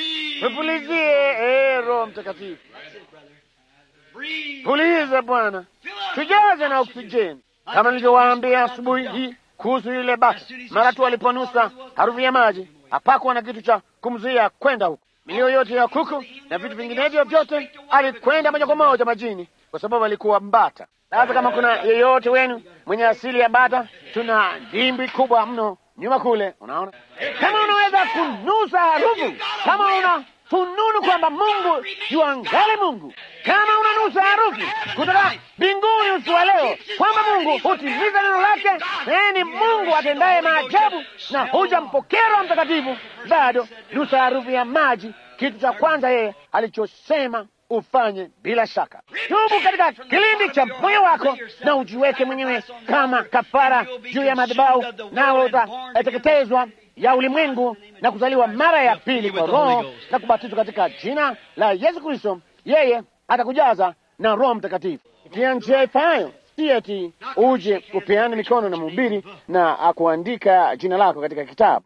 Speaker 1: tupulizie. Eh, Roho Mtakatifu, puliza Bwana, tujaze na oksijeni kama nilivyowaambia asubuhi hii kuhusu yule bata. Mara tu aliponusa harufu ya maji, hapakuwa na kitu cha kumzuia kwenda huko. Milio yote ya kuku na vitu vinginevyo vyote, alikwenda moja kwa moja majini, kwa sababu alikuwa mbata. Sasa kama kuna yeyote wenu mwenye asili ya bata, tuna dimbwi kubwa mno nyuma kule. Unaona, kama unaweza kunusa harufu, kama una fununu kwamba Mungu yuangali Mungu, kama unanusa harufu kutoka mbinguni usiku wa leo kwamba Mungu hutimiza neno lake, naye ni Mungu atendaye maajabu na hujampokea Roho Mtakatifu, bado nusa harufu ya maji, kitu cha kwanza yeye alichosema ufanye bila shaka. Tubu katika kilindi cha moyo wako na ujiweke mwenyewe kama kafara juu ya madhabahu, nawe utateketezwa ya ulimwengu na kuzaliwa mara ya pili kwa Roho na kubatizwa katika jina la Yesu Kristo. Yeye atakujaza na Roho Mtakatifu itia njia ifayo, si eti uje upeane mikono na mhubiri na akuandika jina lako katika kitabu,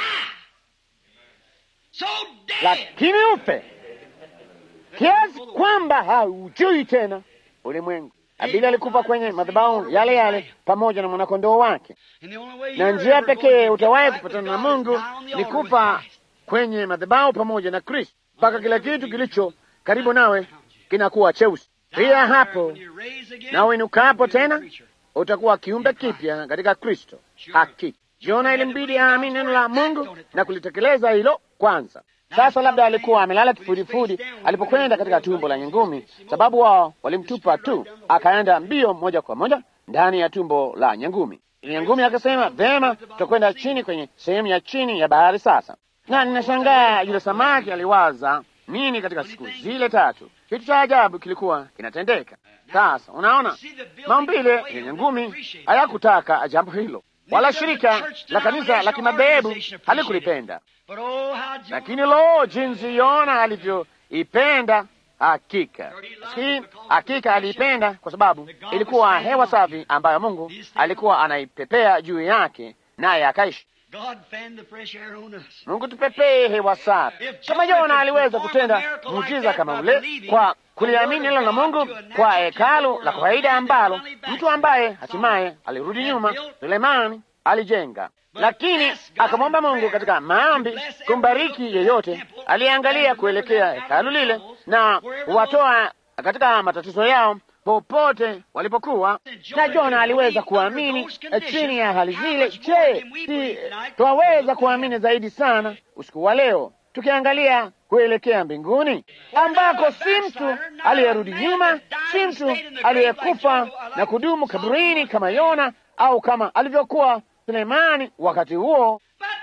Speaker 1: lakini ufe kiasi kwamba haujui tena ulimwengu. Abili alikufa kwenye madhabahu yale yale pamoja na mwanakondoo wake, na njia pekee utawahi kupatana na Mungu ni kufa kwenye madhabahu pamoja na Kristo, mpaka kila kitu kilicho karibu nawe kinakuwa cheusi. Pia hapo na uinukapo tena utakuwa kiumbe kipya katika Kristo. Hakika Jona ilimbidi aamini neno la Mungu na kulitekeleza hilo kwanza. Sasa labda alikuwa amelala kifudifudi alipokwenda katika tumbo la nyangumi, sababu wao walimtupa tu, akaenda mbio moja kwa moja ndani ya tumbo la nyangumi. Nyangumi akasema, vema, tutakwenda chini kwenye sehemu ya chini ya bahari. Sasa na ninashangaa yule samaki aliwaza nini katika siku zile tatu. Kitu cha ajabu kilikuwa kinatendeka. Sasa unaona, maumbile ya nyangumi hayakutaka jambo hilo, wala shirika la kanisa la kimadhehebu halikulipenda lakini lo, jinsi Yona alivyoipenda! Hakika si hakika, aliipenda kwa sababu ilikuwa hewa safi ambayo Mungu alikuwa anaipepea juu yake, naye akaishi.
Speaker 2: God fan the fresh air on us.
Speaker 1: Mungu tupepee hewa safi. Kama Yona aliweza kutenda muujiza kama ule kwa kuliamini neno la Mungu kwa hekalu la kawaida ambalo mtu ambaye hatimaye alirudi nyuma, Sulemani alijenga, lakini akamwomba Mungu katika maombi kumbariki yeyote aliyeangalia kuelekea hekalu lile na kuwatoa katika matatizo yao popote walipokuwa. Na Jona aliweza kuamini chini ya hali zile. Je, si twaweza kuamini zaidi sana usiku wa leo tukiangalia kuelekea mbinguni ambako si mtu aliyerudi nyuma, si mtu aliyekufa na kudumu kaburini kama Yona au kama alivyokuwa Sulemani wakati huo,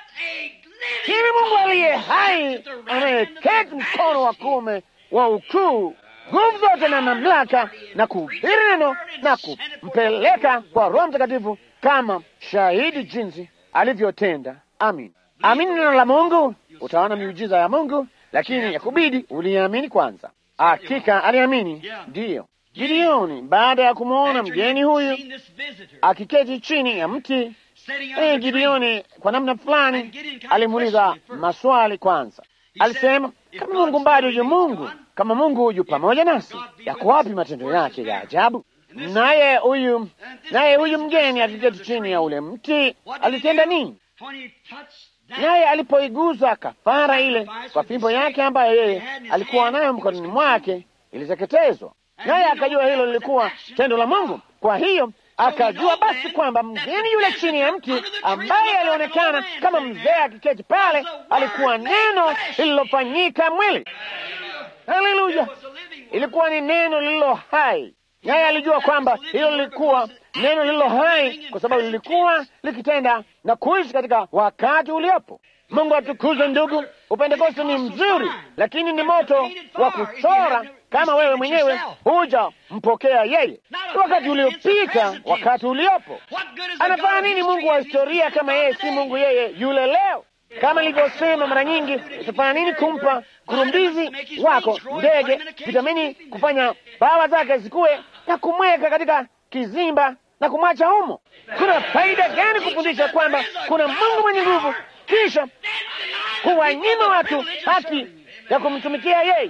Speaker 1: lakini Mungu aliye hai anayeketi mkono wa kuume wa ukuu nguvu zote na mamlaka na kuhubiri neno na kumpeleka kwa Roho Mtakatifu kama shahidi jinsi alivyotenda. Amin, amini neno la Mungu, utaona miujiza ya Mungu, lakini yakubidi uliamini kwanza. Hakika aliamini, ndiyo. Gideoni baada ya kumwona mgeni huyu akiketi chini ya mti eh, Gideoni kwa namna fulani alimuuliza maswali kwanza. Alisema, kama Mungu bado yu Mungu, kama Mungu yu pamoja nasi, yako wapi matendo yake ya ajabu? Naye huyu naye huyu mgeni akiketi chini ya ule mti alitenda nini? Naye alipoiguza kafara ile kwa fimbo yake ambayo yeye alikuwa nayo mkononi mwake, iliteketezwa. Naye akajua hilo lilikuwa tendo la Mungu. Kwa hiyo akajua basi kwamba mgeni yule chini ya mti ambaye alionekana kama mzee akiketi pale alikuwa neno lililofanyika mwili. Haleluya! Ilikuwa ni neno lililo hai, naye alijua kwamba hilo lilikuwa neno lililo hai kwa sababu lilikuwa likitenda na kuishi katika wakati uliopo. Mungu atukuzwe, ndugu. Upentekoste ni mzuri, lakini ni moto wa kuchora kama wewe mwenyewe huja mpokea yeye. Wakati uliopita, wakati uliopo. Anafanya nini Mungu wa historia kama yeye si Mungu yeye yule leo? Kama nilivyosema mara nyingi, itafanya nini kumpa kurumbizi wako ndege vitamini, kufanya bawa zake zikuwe na kumweka katika kizimba na kumwacha humo? Kuna faida gani kufundisha kwamba kuna Mungu mwenye nguvu kisha kuwanyima watu haki ya kumtumikia yeye?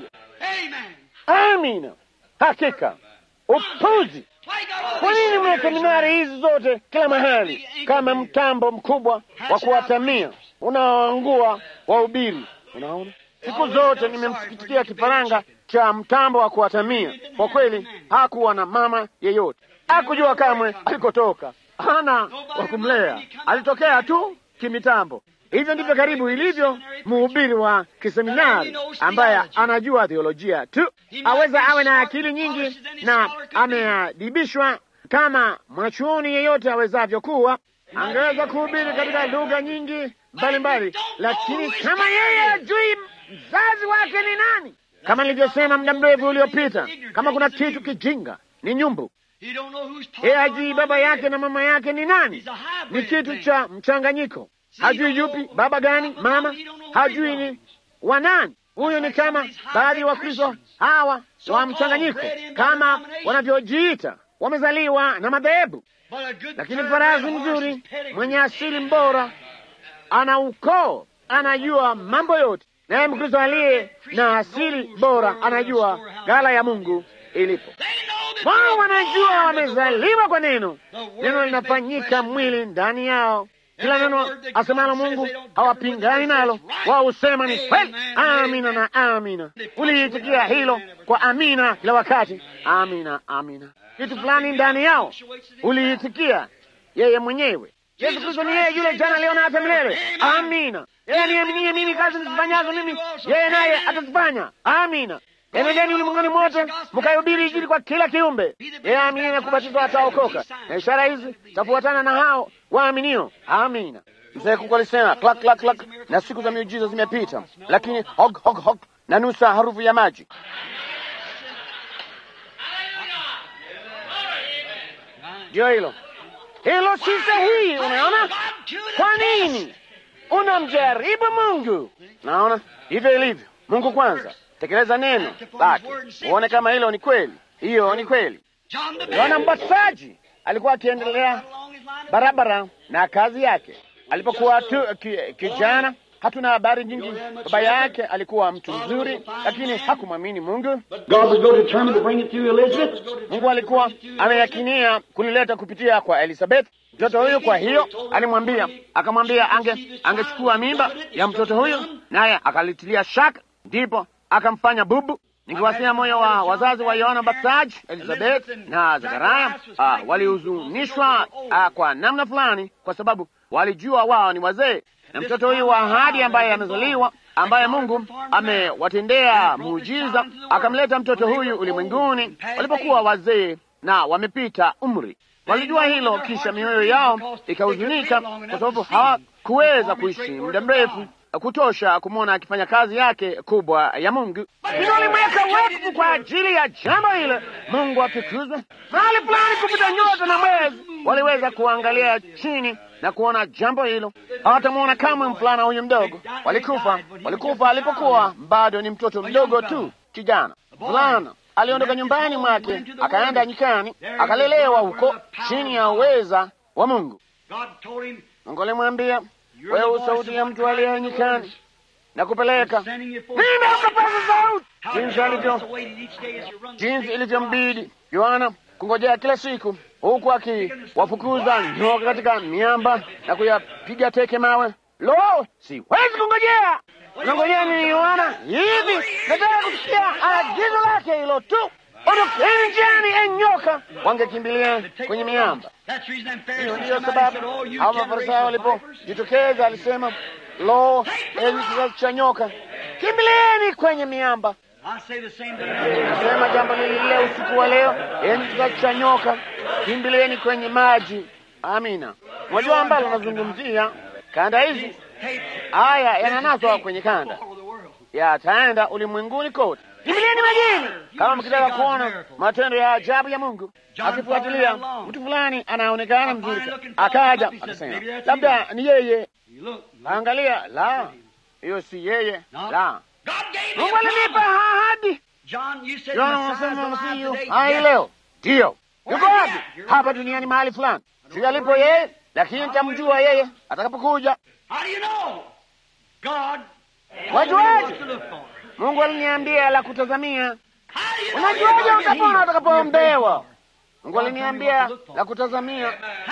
Speaker 1: Amina, hakika upuzi. Kwa nini mna seminari hizi zote kila mahali kama mtambo mkubwa wa kuwatamia unaoangua wahubiri? Unaona, siku zote nimemsikitikia kifaranga cha mtambo wa kuwatamia. Kwa kweli hakuwa na mama yeyote, hakujua kamwe alikotoka, hana wa kumlea, alitokea tu kimitambo. Hivyo ndivyo karibu ilivyo mhubiri wa kiseminari ambaye anajua theolojia tu, aweza awe na akili nyingi na ameadibishwa kama mwanachuoni yeyote awezavyo kuwa, angeweza kuhubiri katika lugha nyingi mbalimbali, lakini kama yeye ajui mzazi wake ni nani, kama nilivyosema muda mrefu uliopita, kama kuna kitu kijinga ni nyumbu. Yeye ajui baba yake na mama yake ni nani, ni kitu cha mchanganyiko hajui yupi baba gani mama, hajui ni wa nani. Huyo ni kama baadhi ya Wakristo hawa wa mchanganyiko, kama wanavyojiita, wamezaliwa na madhehebu. Lakini farasi mzuri mwenye asili mbora ana ukoo, anajua mambo yote, naye Mkristo aliye na asili bora anajua ghala ya Mungu ilipo. Wao wanajua wamezaliwa kwa neno, neno linafanyika mwili ndani yao kila neno asemalo Mungu hawapingani nalo, wao husema ni kweli. Amina na amina. Uliitikia hilo kwa amina kila wakati, amina amina. Kitu fulani ndani yao uliitikia yeye mwenyewe. Yesu Kristo ni yeye yule jana, leo na hata milele. Amina. Yeye aniaminie mimi, kazi nizifanyazo mimi, yeye naye atazifanya. Amina. Enendeni ulimwenguni mote mkaihubiri Injili kwa kila kiumbe. Yeye aaminiye na kubatizwa ataokoka, na ishara hizi tafuatana na hao waaminio. Amina. Mzee Kuku alisema klak klak klak, na siku za miujiza zimepita, lakini hog hog hog na nusa harufu ya maji. Ndio hilo hilo, si sahihi. Unaona kwa nini unamjaribu Mungu? Naona hivyo ilivyo. Mungu kwanza tekeleza neno lake uone kama hilo ni kweli. Hiyo ni kweli. Yohana Mbatizaji alikuwa akiendelea barabara na kazi yake. alipokuwa tu ki, kijana. Hatuna habari nyingi. Baba yake alikuwa mtu mzuri, lakini hakumwamini Mungu.
Speaker 3: God was going to determine to bring it through Elizabeth.
Speaker 1: Mungu alikuwa ameyakinia kulileta kupitia kwa Elizabeth mtoto huyu. Kwa hiyo alimwambia, akamwambia ange angechukua mimba ya mtoto huyu, naye akalitilia shaka, ndipo akamfanya bubu. Nikiwasia moyo wa wazazi wa Yohana Mbatizaji, Elizabeth na Zakaria ah, walihuzunishwa ah, kwa namna fulani, kwa sababu walijua wao ni wazee, na mtoto huyu wa ahadi ambaye amezaliwa, ambaye Mungu amewatendea muujiza, akamleta mtoto huyu ulimwenguni walipokuwa wazee na wamepita umri. Walijua hilo, kisha mioyo yao ikahuzunika, kwa sababu hawakuweza kuishi muda mrefu kutosha kumwona akifanya kazi yake kubwa ya Mungu. Hilo walimweka wakfu kwa ajili ya jambo hilo. Mungu atukuzwe. Mahali fulani kupita nyota na mwezi waliweza kuangalia chini na kuona jambo hilo. Hawatamwona kamwe mvulana huyu mdogo. Walikufa, walikufa alipokuwa bado ni mtoto mdogo tu, kijana mvulana aliondoka nyumbani mwake akaenda nyikani, akalelewa huko chini ya uweza wa Mungu. Mungu alimwambia wewe sauti ya mtu aliye nyikani na kupeleka mimi ukapaza sauti. Jinsi alivyo jinsi ilivyombidi Yohana kungojea kila siku, huku akiwafukuza nyoka katika miamba na kuyapiga teke mawe. Lo, siwezi kungojea. Unangojea nini Yohana? Hivi nataka kusikia agizo lake hilo tu. Ondokeni njiani, enyoka! Wangekimbilia kwenye miamba. Hiyo ndiyo sababu hao Mafarisayo walipojitokeza alisema, lo, enyi kizazi cha nyoka, kimbilieni kwenye miamba. Nasema jambo lile usiku wa leo, enyi kizazi cha nyoka, kimbilieni kwenye maji. Amina. Mwajua ambalo nazungumzia kanda hizi, haya yananaswa kwenye kanda, yataenda ulimwenguni kote. Kimbilieni majini kama mkitaka kuona matendo ya ajabu ya Mungu. Akifuatilia mtu fulani anaonekana mzuri, akaja akasema, labda ni yeye. Angalia, la, hiyo si yeye, la. Mungu alinipa ahadi. Yohana unasema masihi hai leo, ndiyo. Yuko wapi? Hapa duniani mahali fulani, si alipo yeye, lakini nitamjua yeye atakapokuja. Wajuaje? Mungu aliniambia la kutazamia. Unajuaje utapona utakapoombewa? Mungu aliniambia la kutazamia.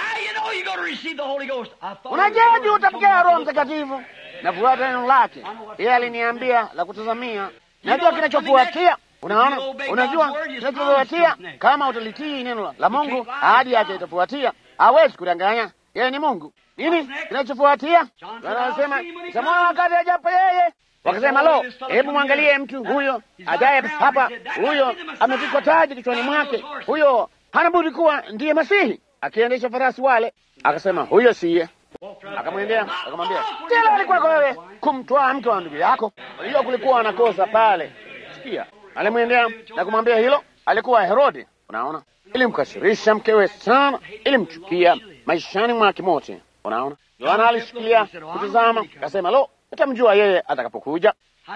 Speaker 1: Unajuaje utapokea Roho Mtakatifu? Nafuata neno lake. Yeye aliniambia la kutazamia. Najua kinachofuatia. Unaona, unajua kinachofuatia. Kama utalitii neno la Mungu, ahadi yake itafuatia. Hawezi kudanganya. Yeye ni Mungu. Nini kinachofuatia? Anasema samana wakati ajapo yeye Wakasema, lo, hebu mwangalie mtu huyo ajaye hapa, huyo amevikwa taji kichwani mwake, huyo hana budi kuwa ndiye Masihi akiendesha farasi wale. Akasema, huyo siye. Akamwendea akamwambia, tena alikuwa kwa wewe kumtwaa mke wa ndugu yako. Hiyo kulikuwa na kosa pale. Sikia, alimwendea na kumwambia hilo. Alikuwa Herode. Unaona, ilimkasirisha mkewe sana, ilimchukia maishani mwake mote. Unaona, Yohana alishikilia kutazama, akasema, lo Utamjua yeye atakapokuja.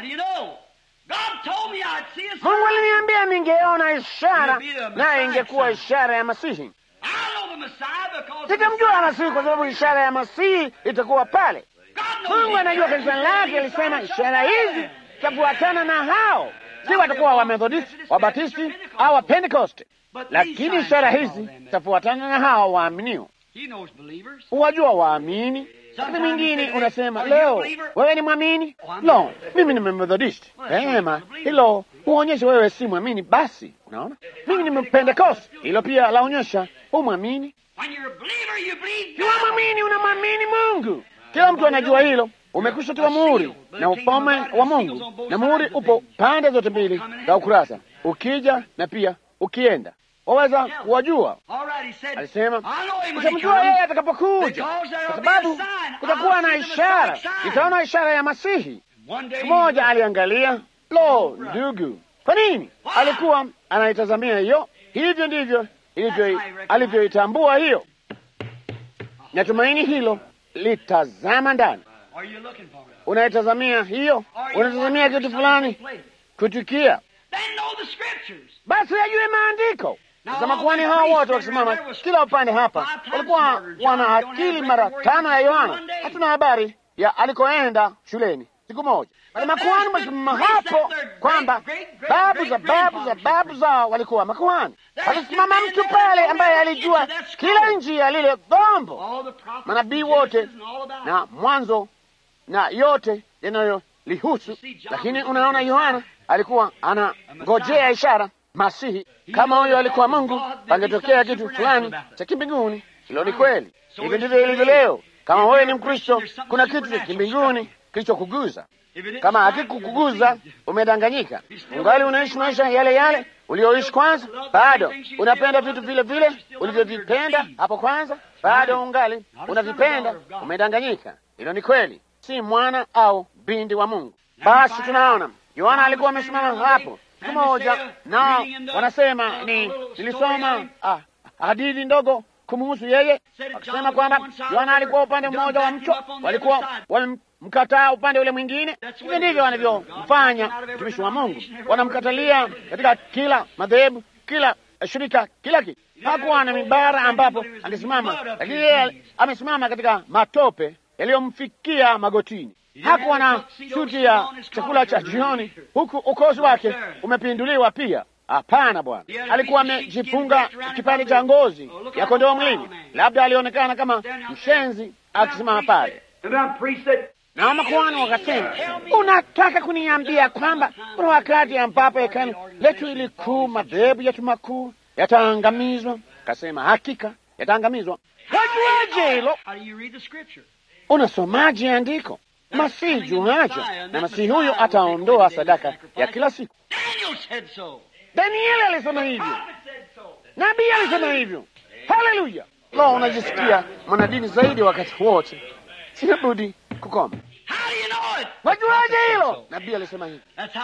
Speaker 1: Mungu aliniambia ningeona ishara, naye ingekuwa ishara ya Masihi. Sitamjua Masihi kwa sababu ishara ya Masihi itakuwa pale. Mungu anajua kanisa lake, alisema ishara hizi zitafuatana na hao, si watakuwa Wamethodisti, Wabatisti au Wapentekoste, lakini ishara hizi zitafuatana na hao waaminio. Huwajua waamini Wakati mwingine unasema leo wewe ni mwamini, lo, mimi ni Methodist. Vema, hilo huonyesha wewe si mwamini. Basi unaona, mimi ni Pentecost, hilo pia laonyesha hu mwamini. Kiwa mwamini, unamwamini Mungu. Kila mtu anajua hilo. Umekwisha tiwa muhuri na ufalme wa Mungu, na muhuri upo pande zote mbili za ukurasa, ukija na pia ukienda waweza kuwajua. Alisema utamjua yeye atakapokuja, kwa sababu kutakuwa na ishara, itaona ishara ya Masihi. Mmoja aliangalia, lo, ndugu, kwa nini alikuwa anaitazamia hiyo? Hivyo ndivyo alivyoitambua hiyo. Natumaini hilo litazama ndani. Unaitazamia hiyo, unatazamia kitu fulani kutukia, basi ajue maandiko Sasa makuhani hao wote wakisimama kila upande hapa walikuwa wana akili mara tano ya Yohana. Hatuna habari ya alikoenda shuleni siku moja, bali makuhani wakisimama hapo kwamba babu za babu za babu zao walikuwa makuhani. Akisimama mtu pale ambaye alijua kila njia lile gombo, manabii wote na mwanzo na yote yanayolihusu. Lakini unaona, Yohana alikuwa anangojea ishara Masihi. Kama huyo alikuwa Mungu, pangetokea kitu fulani cha kimbinguni. Hilo ni kweli. Hivi ndivyo ilivyo leo. Kama wewe ni Mkristo, kuna kitu cha kimbinguni kilichokuguza. Kama hakikukuguza, umedanganyika. Ungali unaishi maisha yale yale ulioishi kwanza, bado unapenda vitu vile vile ulivyovipenda hapo kwanza, bado ungali unavipenda, umedanganyika. Hilo ni kweli, si mwana au binti wa Mungu. Basi tunaona Yohana alikuwa amesimama hapo siku moja, nao wanasema ni nilisoma ah, hadithi ndogo kumuhusu yeye, wakisema kwamba Yohana alikuwa upande mmoja wa mto, walikuwa wamemkataa upande ule mwingine. Hivi ndivyo wanavyomfanya mtumishi wa Mungu, wanamkatalia katika kila madhehebu, kila shirika, kila kitu. Hakuwa na mibara ambapo angesimama, lakini yeye amesimama katika matope yaliyomfikia magotini. Hakuwa na suti ya chakula cha jioni, huku ukosi wake umepinduliwa pia. Hapana, Bwana alikuwa amejifunga kipande cha ngozi ya kondoo mwilini. Labda alionekana kama mshenzi akisimama pale, na makuhani wakasema, unataka kuniambia kwamba kuna wakati ambapo hekalu letu ili kuu, madhehebu yetu makuu yataangamizwa? Kasema hakika yataangamizwa. Wajuaje hilo? Unasomaje andiko? Masihi juaja, na masihi huyo ataondoa sadaka ya kila siku. Danieli alisema hivyo, nabii alisema hivyo. Haleluya! Lo, unajisikia mwanadini zaidi wakati wote. Sina budi kukoma. Wajuaje hilo? Nabii alisema hivyo.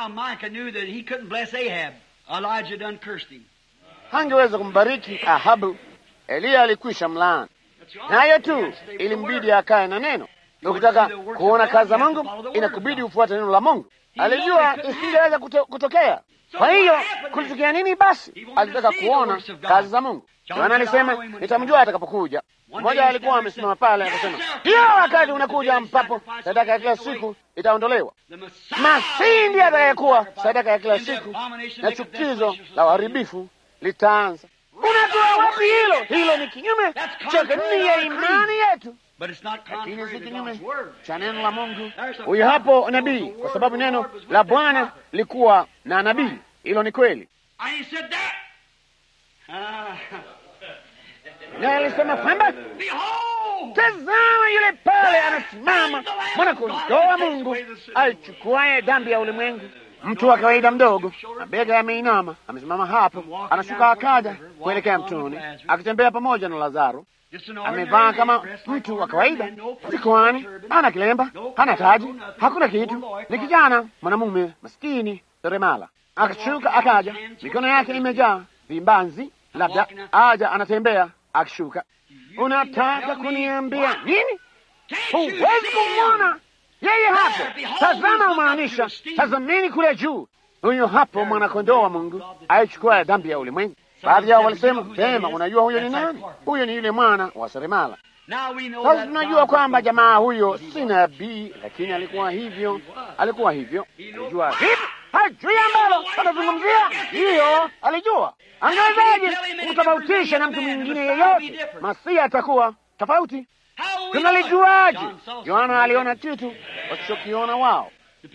Speaker 1: Hangeweza kumbariki Ahabu, Eliya alikwisha mlaani, nayo tu ilimbidi akae na neno. Ukitaka kuona kazi za Mungu inakubidi ufuate neno la Mungu. Alijua isingeweza kuto, kutokea. Kwa hiyo kulitokea nini? Basi alitaka kuona kazi za Mungu. Yohana alisema nitamjua atakapokuja. Mmoja alikuwa amesimama pale akasema, hiyo wakati unakuja ambapo sadaka ya kila siku itaondolewa. Masihi ndiye atakayekuwa sadaka ya kila siku, na chukizo la uharibifu litaanza. Unatoa wapi hilo? Hilo ni kinyume cha kanuni ya imani yetu lakini si kinyume cha neno la Mungu. Huyo hapo nabii, kwa sababu neno la Bwana likuwa na nabii. Hilo ni kweli, na alisema kwamba tazama, yule pale anasimama mwana-kondoo wa Mungu aichukuaye dhambi ya ulimwengu. Mtu wa kawaida mdogo, mabega yameinama, amesimama hapo, anashuka akaja kuelekea mtoni, akitembea pamoja na Lazaro amevaa kama mtu wa kawaida, sikoani, hana kilemba, hana taji, hakuna kitu. Ni kijana mwanamume maskini seremala. Akashuka akaja, mikono yake imejaa vimbanzi, labda aja anatembea akishuka. Unataka kuniambia nini? Huwezi kumwona yeye hapo. Tazama, umaanisha tazamini kule juu. Huyo hapo mwanakondoo wa Mungu aichukua dhambi ya ulimwengu. Baadhi yao walisema sema, unajua huyo ni nani? Huyo ni yule mwana wa seremala. Sasa tunajua kwamba jamaa huyo si nabii, lakini alikuwa hivyo, alikuwa hivyo. Alijua vipi? Hajui ambalo anazungumzia, hiyo alijua. Angewezaje kumtofautisha na mtu mwingine yeyote? Masihi atakuwa tofauti. Tunalijuaje? Yohana aliona kitu wasichokiona wao.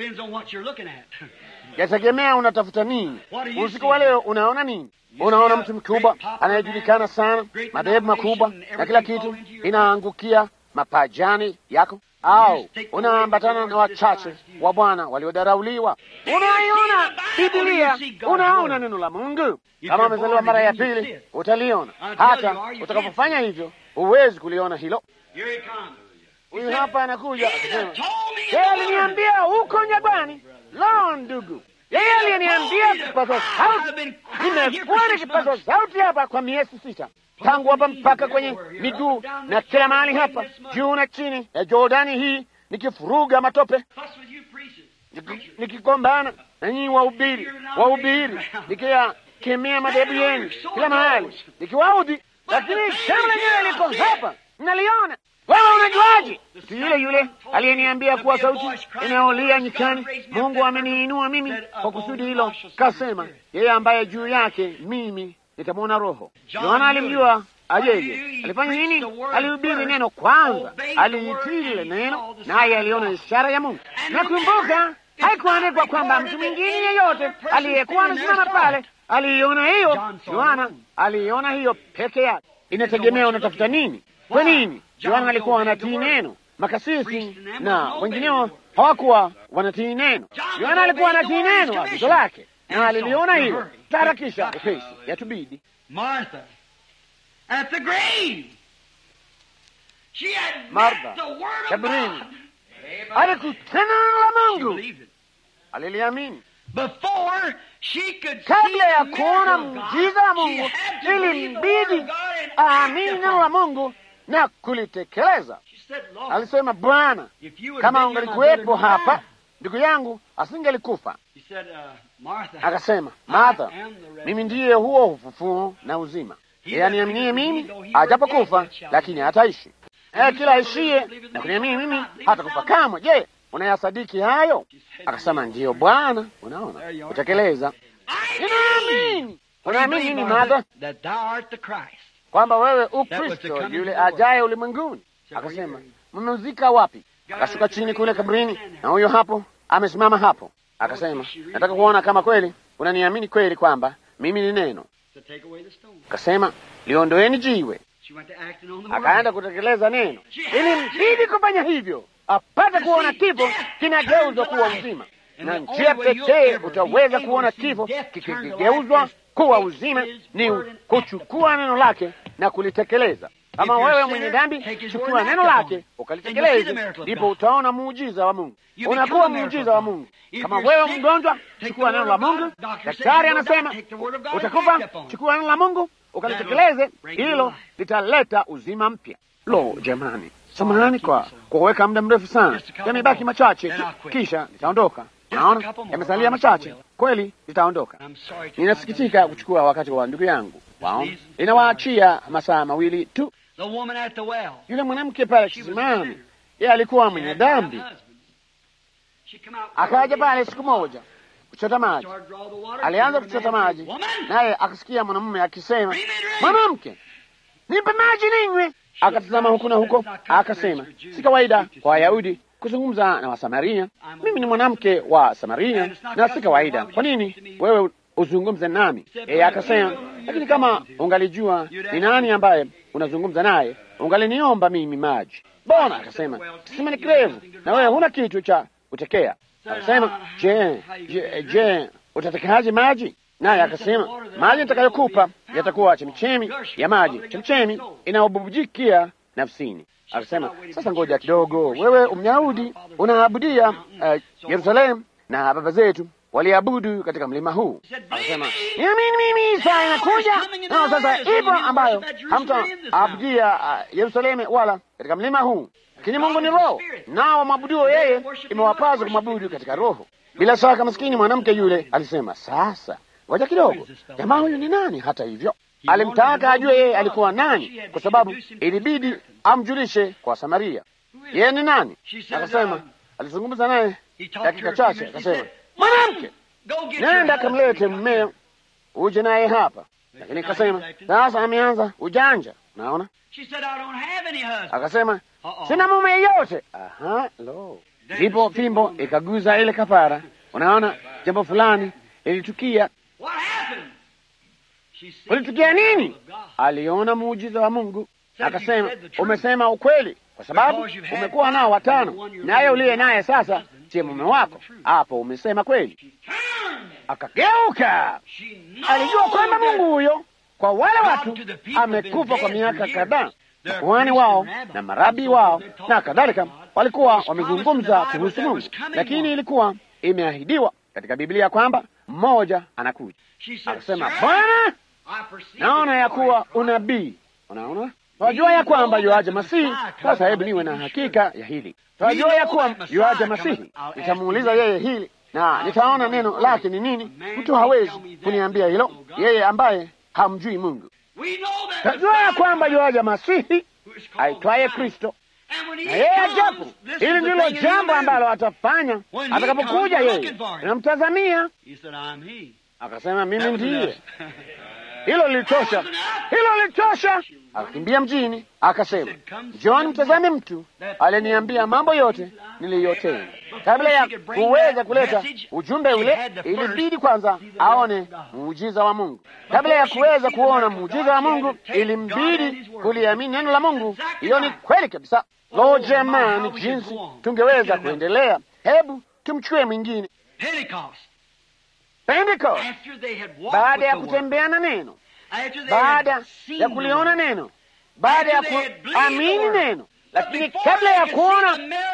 Speaker 1: Yategemea unatafuta nini. Usiku wa leo unaona nini? Unaona mtu mkubwa anayejulikana sana, madhehebu makubwa na kila kitu inaangukia mapajani yako, au unaambatana na wachache wa Bwana waliodharauliwa? Unaiona Biblia, unaona neno la Mungu. Kama umezaliwa mara ya pili, utaliona. Hata utakapofanya hivyo, huwezi kuliona hilo. Huyu hapa anakuja akisema, yeye aliniambia huko Nyabani. Lo, ndugu, yeye aliyeniambia kipaza sauti. Nimekuwa ni kipaza sauti hapa kwa miezi sita, tangu hapa mpaka kwenye miguu na kila mahali hapa juu na chini ya Jordani hii, nikifuruga matope, nikigombana na nyinyi wahubiri, wahubiri, nikia kemea madhehebu yenu kila mahali likiwaudhi, lakini jambo lenyewe liko hapa, mnaliona. Wewe unajuaje? Mtu yule yule aliyeniambia kuwa sauti inayolia nyikani, Mungu ameniinua mimi kwa kusudi hilo, kasema yeye ambaye juu yake mimi nitamwona Roho. Yohana alimjua ajeje? Alifanya nini? Alihubiri neno kwanza, aliitii lile neno, naye aliona ishara ya Mungu. Nakumbuka haikuandikwa kwamba mtu mwingine yeyote aliyekuwa amesimama pale aliiona hiyo. Yohana aliiona hiyo peke yake. Inategemea unatafuta nini. Kwa nini? Yohana alikuwa anatii neno, makasisi na wengineo hawakuwa wanatii neno. Yohana alikuwa anatii neno, agizo lake, na aliliona hilo. Taharakisha upesi, yatubidi.
Speaker 2: Martha, at the grave, she had
Speaker 1: Martha,
Speaker 2: met the word of
Speaker 1: kaburini,
Speaker 2: God.
Speaker 1: alikutana neno la
Speaker 2: She
Speaker 1: Mungu,
Speaker 2: believed it.
Speaker 1: aliliamini.
Speaker 2: Before she could
Speaker 1: Kabla
Speaker 2: see
Speaker 1: ya
Speaker 2: the
Speaker 1: kuona
Speaker 2: miracle of God,
Speaker 1: muujiza wa
Speaker 2: she
Speaker 1: Mungu,
Speaker 2: had to believe the word
Speaker 1: ilimbidi
Speaker 2: of God and
Speaker 1: aamini
Speaker 2: act
Speaker 1: neno la
Speaker 2: upon it.
Speaker 1: Mungu na kulitekeleza.
Speaker 2: She said, Lord,
Speaker 1: Alisema, Bwana,
Speaker 2: if you would
Speaker 1: kama
Speaker 2: have been here, my
Speaker 1: ungalikuwepo
Speaker 2: brother would
Speaker 1: hapa,
Speaker 2: die."
Speaker 1: ndugu yangu asingelikufa.
Speaker 2: He said, uh, Martha,
Speaker 1: Akasema, Martha,
Speaker 2: I am the resurrection.
Speaker 1: mimi ndiye huo ufufuo na uzima. Yeye aniaminie mimi, ajapokufa lakini hataishi. Eh, kila aishie na kuniamini mimi hatakufa kamwe. Je, unayasadiki hayo? Akasema, ndiyo Bwana. Unaona, kutekeleza.
Speaker 2: I
Speaker 1: Ninaamini. Unaamini nini, Martha?
Speaker 2: that thou art the Christ.
Speaker 1: Kwamba wewe u
Speaker 2: was to
Speaker 1: Kristo
Speaker 2: come
Speaker 1: yule
Speaker 2: into the world.
Speaker 1: ajaye ulimwenguni. Akasema, mmemzika wapi? Akashuka chini kule kaburini, na huyo hapo amesimama hapo. Akasema, nataka kuona kama kweli unaniamini kweli kwamba mimi ni neno.
Speaker 2: To take away the stone.
Speaker 1: Akasema, liondoeni jiwe.
Speaker 2: She went to acting on the word.
Speaker 1: Akaenda kutekeleza neno. Ilimbidi kufanya hivyo apate kuona kifo kinageuzwa kuwa uzima, na njia pekee utaweza kuona kifo kikigeuzwa kuwa uzima ni kuchukua neno lake na kulitekeleza. Kama wewe mwenye dhambi, chukua neno lake ukalitekeleze, ndipo utaona muujiza wa Mungu. Unakuwa muujiza wa Mungu. Kama wewe mgonjwa, chukua neno la Mungu. Daktari anasema utakufa, chukua neno la Mungu ukalitekeleze, hilo litaleta uzima mpya. Lo, jamani, samahani kwa kuweka muda mrefu sana, yamebaki machache tu, kisha nitaondoka. Naona yamesalia machache kweli, nitaondoka.
Speaker 2: I'm sorry to
Speaker 1: Ninasikitika kuchukua wakati wa ndugu yangu, waona, inawaachia masaa mawili tu.
Speaker 2: The woman at the well.
Speaker 1: Yule mwanamke pale kisimani, yeye alikuwa
Speaker 2: She
Speaker 1: mwenye
Speaker 2: had five
Speaker 1: dhambi,
Speaker 2: husbands. She come out
Speaker 1: akaja pale siku moja kuchota maji.
Speaker 2: started to draw the water.
Speaker 1: Alianza
Speaker 2: She heard a
Speaker 1: kuchota
Speaker 2: man
Speaker 1: maji,
Speaker 2: say, Woman,
Speaker 1: naye akasikia mwanamume akisema,
Speaker 2: bring me a drink.
Speaker 1: mwanamke, nipe maji ninywe. Akatazama huku na huko, akasema, si kawaida kwa Wayahudi kuzungumza na Wasamaria. Mimi ni mwanamke wa Samaria na si kawaida. Kwa nini wewe uzungumze nami? Yeye akasema, lakini kama ungalijua ni nani ambaye unazungumza naye, ungaliniomba mimi maji. Bona akasema, kisima ni kirefu na wewe huna kitu cha kutekea. Akasema, je, je, je utatekaje maji? Naye akasema, maji nitakayokupa yatakuwa chemichemi ya maji, chemichemi inayobubujikia nafsini. Akasema, sasa ngoja kidogo, wewe Myahudi unaabudia uh, Yerusalemu na baba zetu waliabudu katika mlima huu. Akasema, niamini mimi, saa inakuja nao sasa ipo ambayo hamtaabudia uh, Yerusalemu wala katika mlima huu, lakini Mungu ni Roho, nao wamwabuduo yeye imewapasa kumwabudu katika Roho. Bila shaka maskini mwanamke yule alisema, sasa ngoja kidogo, jamaa huyu ni nani? Hata hivyo alimtaka ajue yeye alikuwa nani, kwa sababu ilibidi amjulishe kwa Samaria yeye ni nani. Akasema, alizungumza naye
Speaker 2: he talked to
Speaker 1: dakika
Speaker 2: her a few
Speaker 1: chache,
Speaker 2: minutes. He
Speaker 1: akasema,
Speaker 2: said,
Speaker 1: mwanamke,
Speaker 2: Go get your
Speaker 1: nenda
Speaker 2: husband.
Speaker 1: kamlete mmeo uje naye hapa. Lakini akasema, sasa ameanza ujanja. Naona
Speaker 2: She said, I don't have any husband.
Speaker 1: akasema,
Speaker 2: Uh-oh.
Speaker 1: sina mume yeyote. Aha, lo, ndipo fimbo ikaguza ile kafara. Unaona, jambo fulani ilitukia.
Speaker 2: What happened? She said,
Speaker 1: Ulitukia nini?
Speaker 2: of God.
Speaker 1: Aliona muujiza wa Mungu, akasema, umesema ukweli, kwa sababu umekuwa nao watano, naye uliye naye sasa siye mume wako. Hapo umesema kweli.
Speaker 2: Turned.
Speaker 1: Akageuka,
Speaker 2: She knows
Speaker 1: alijua kwamba
Speaker 2: that
Speaker 1: Mungu huyo kwa wale watu amekufa kwa miaka kadhaa. Makuhani wao na marabi wao na kadhalika walikuwa wamezungumza kuhusu Mungu, lakini ilikuwa imeahidiwa katika Biblia kwamba mmoja anakuja.
Speaker 2: She said,
Speaker 1: Akasema,
Speaker 2: "Sir,
Speaker 1: Bwana,
Speaker 2: I perceive
Speaker 1: naona ya
Speaker 2: that you are
Speaker 1: kuwa
Speaker 2: a prophet."
Speaker 1: unabii. Unajua, twajua ya kwamba yuaja Masihi. Sasa hebu niwe na hakika ya hili. Twajua ya kuwa yuaja Masihi. Nitamuuliza yeye hili na nitaona neno lake ni nini. Mtu hawezi kuniambia hilo, yeye ambaye hamjui Mungu. Tajua ya kwamba yuaja Masihi aitwaye Kristo, na yeye ajapo, hili ndilo jambo ambalo atafanya atakapokuja. Yeye inamtazamia, akasema mimi ndiye. Hilo lilitosha, hilo lilitosha. Akakimbia mjini, akasema, John, mtazame mtu aliniambia mambo yote niliyotenda. Kabla ya kuweza kuleta ujumbe ule, ilibidi kwanza aone muujiza wa Mungu. Kabla ya kuweza kuona muujiza wa Mungu, ilimbidi kuliamini neno la Mungu. Hiyo ni kweli kabisa. Lo, jamani, jinsi tungeweza kuendelea! Hebu tumchukue mwingine Pentecost, baada ya kutembea na neno, baada ya kuliona neno, baada ya kuamini neno, lakini kabla ya kuona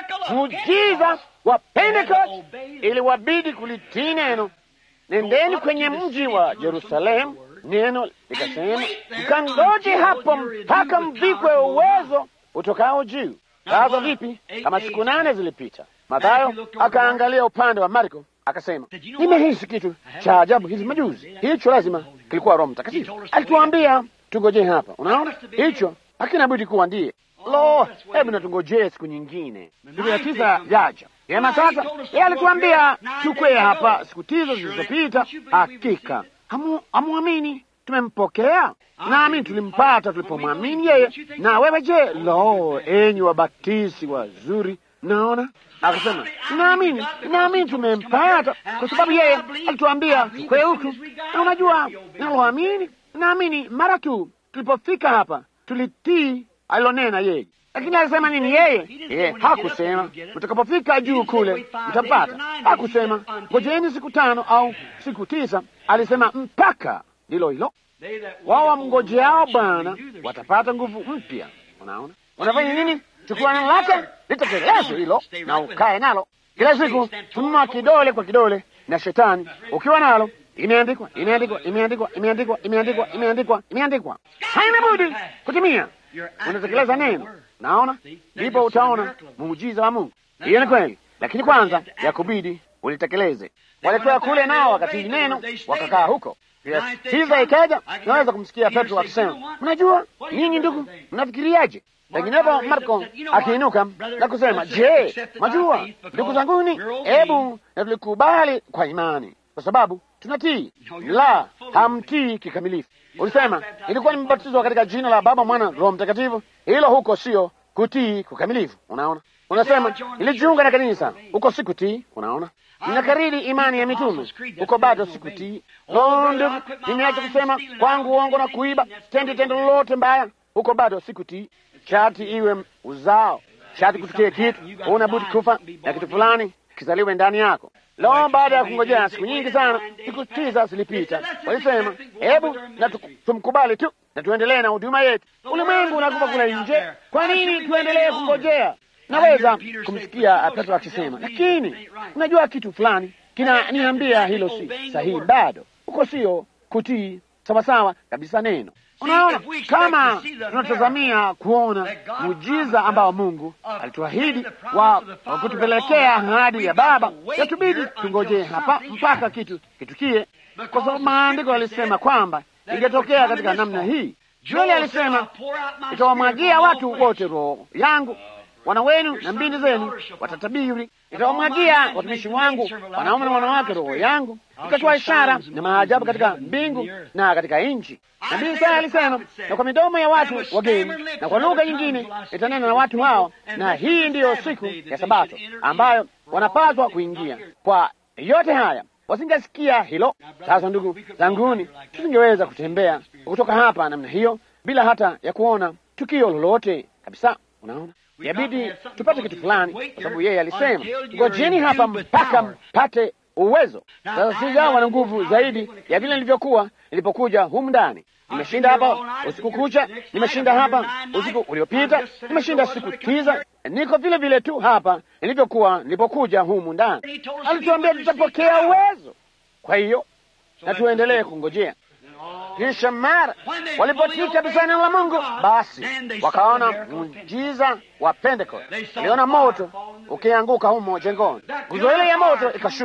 Speaker 1: muujiza wa Pentecost, iliwabidi kulitii neno. Nendeni kwenye mji wa Yerusalemu, neno likasema, mkangoje hapo mpaka mvikwe uwezo utokao juu. Sasa vipi kama siku nane zilipita? Mathayo akaangalia upande wa Marko akasema, nimehisi kitu cha ajabu hizi majuzi. Hicho lazima kilikuwa Roho Mtakatifu alituambia tungojee hapa. Unaona, hicho hakina budi kuwa ndiye. Lo, hebu natungojee siku nyingine, siku ya tisa jaja yema. Sasa yeye alituambia tukwee hapa siku tisa zilizopita. Hakika hamuamini tumempokea, nami tulimpata tulipomwamini yeye. Na wewe je? Lo, enyi wabatisi wazuri, naona akasema naamini, naamini tumempata kwa sababu yeye alituambia tukwe huku. Na unajua naloamini, naamini mara tu tulipofika hapa tulitii alilonena yeye. Lakini alisema nini yeye? Yeye hakusema mtakapofika juu kule mtapata. Hakusema ngojeni siku tano au siku tisa. Alisema mpaka ndilo hilo. Wao wamngojeao Bwana watapata nguvu mpya. Unaona, unafanya nini? Chukua neno lake litekeleze hilo na ukae nalo kila siku, tumua kidole kwa kidole na shetani ukiwa nalo. Imeandikwa, imeandikwa, imeandikwa, imeandikwa, imeandikwa, imeandikwa, imeandikwa, haina budi kutimia. Unatekeleza neno, naona ndipo utaona muujiza wa Mungu. Hiyo ni kweli, lakini kwanza ya kubidi ulitekeleze. Walitoa kule nao wakati neno wakakaa huko. Tiza ikaja, naweza kumsikia Petro akisema, mnajua nyinyi ndugu, mnafikiriaje? Penginepo Marko akiinuka na kusema, je, majua ndugu zanguni, hebu na tulikubali kwa imani, kwa sababu tunatii. La, hamtii kikamilifu. Ulisema ilikuwa nimebatizwa katika jina la Baba, Mwana, Roho Mtakatifu. Hilo huko sio kutii kukamilifu. Unaona, unasema nilijiunga na kanisa, huko si kutii. Unaona, ninakariri imani ya mitume, huko bado si kutii. Lo, ndugu, nimeacha kusema kwangu uongo na kuiba, tendi tendo lolote mbaya, huko bado si kutii. Shati iwe uzao, shati kutukie kitu, una budi kufa na kitu fulani kizaliwe ndani yako. Lo, baada ya kungojea siku nyingi sana, siku tisa zilipita, walisema hebu na tumkubali tu na tuendelee na huduma yetu. Ulimwengu unakufa kule nje, kwa nini tuendelee kungojea? Naweza kumsikia Petro akisema, lakini unajua kitu fulani kinaniambia hilo si sahihi, bado huko sio kutii sawasawa kabisa neno Unaona, kama tunatazamia kuona muujiza ambao Mungu alituahidi wa kutupelekea ahadi ya Baba, yatubidi tungojee hapa mpaka kitu kitukie, kwa sababu maandiko yalisema kwamba ingetokea katika namna hii. Joeli alisema, itawamwagia watu wote roho yangu, wana wenu na binti zenu watatabiri, itawamwagia watumishi wangu wanaume na wanawake roho yangu, ikatoa ishara na maajabu katika mbingu na katika nchi. Nabii Isaya alisema, na kwa midomo ya watu wageni na kwa lugha nyingine itanena na watu hao, na hii ndiyo siku ya Sabato ambayo wanapaswa kuingia. Kwa yote haya wasingesikia hilo. Sasa ndugu zanguni, tusingeweza kutembea kutoka hapa namna hiyo bila hata ya kuona tukio lolote kabisa. Unaona, yabidi tupate kitu fulani, kwa sababu yeye alisema, ngojeni hapa mpaka mpate uwezo. Sasa sijawa na nguvu zaidi ya vile nilivyokuwa nilipokuja humu ndani. Nimeshinda hapa usiku kucha, nimeshinda hapa usiku uliopita, nimeshinda siku tisa. Niko vile vile tu hapa nilivyokuwa nilipokuja humu ndani. Alituambia tutapokea uwezo, kwa hiyo na tuendelee kungojea. Kisha mara walipotii kabisa neno la Mungu, basi wakaona muujiza wa Pentekoste. Waliona moto ukianguka humo jengoni, nguzo ile ya moto ikashuka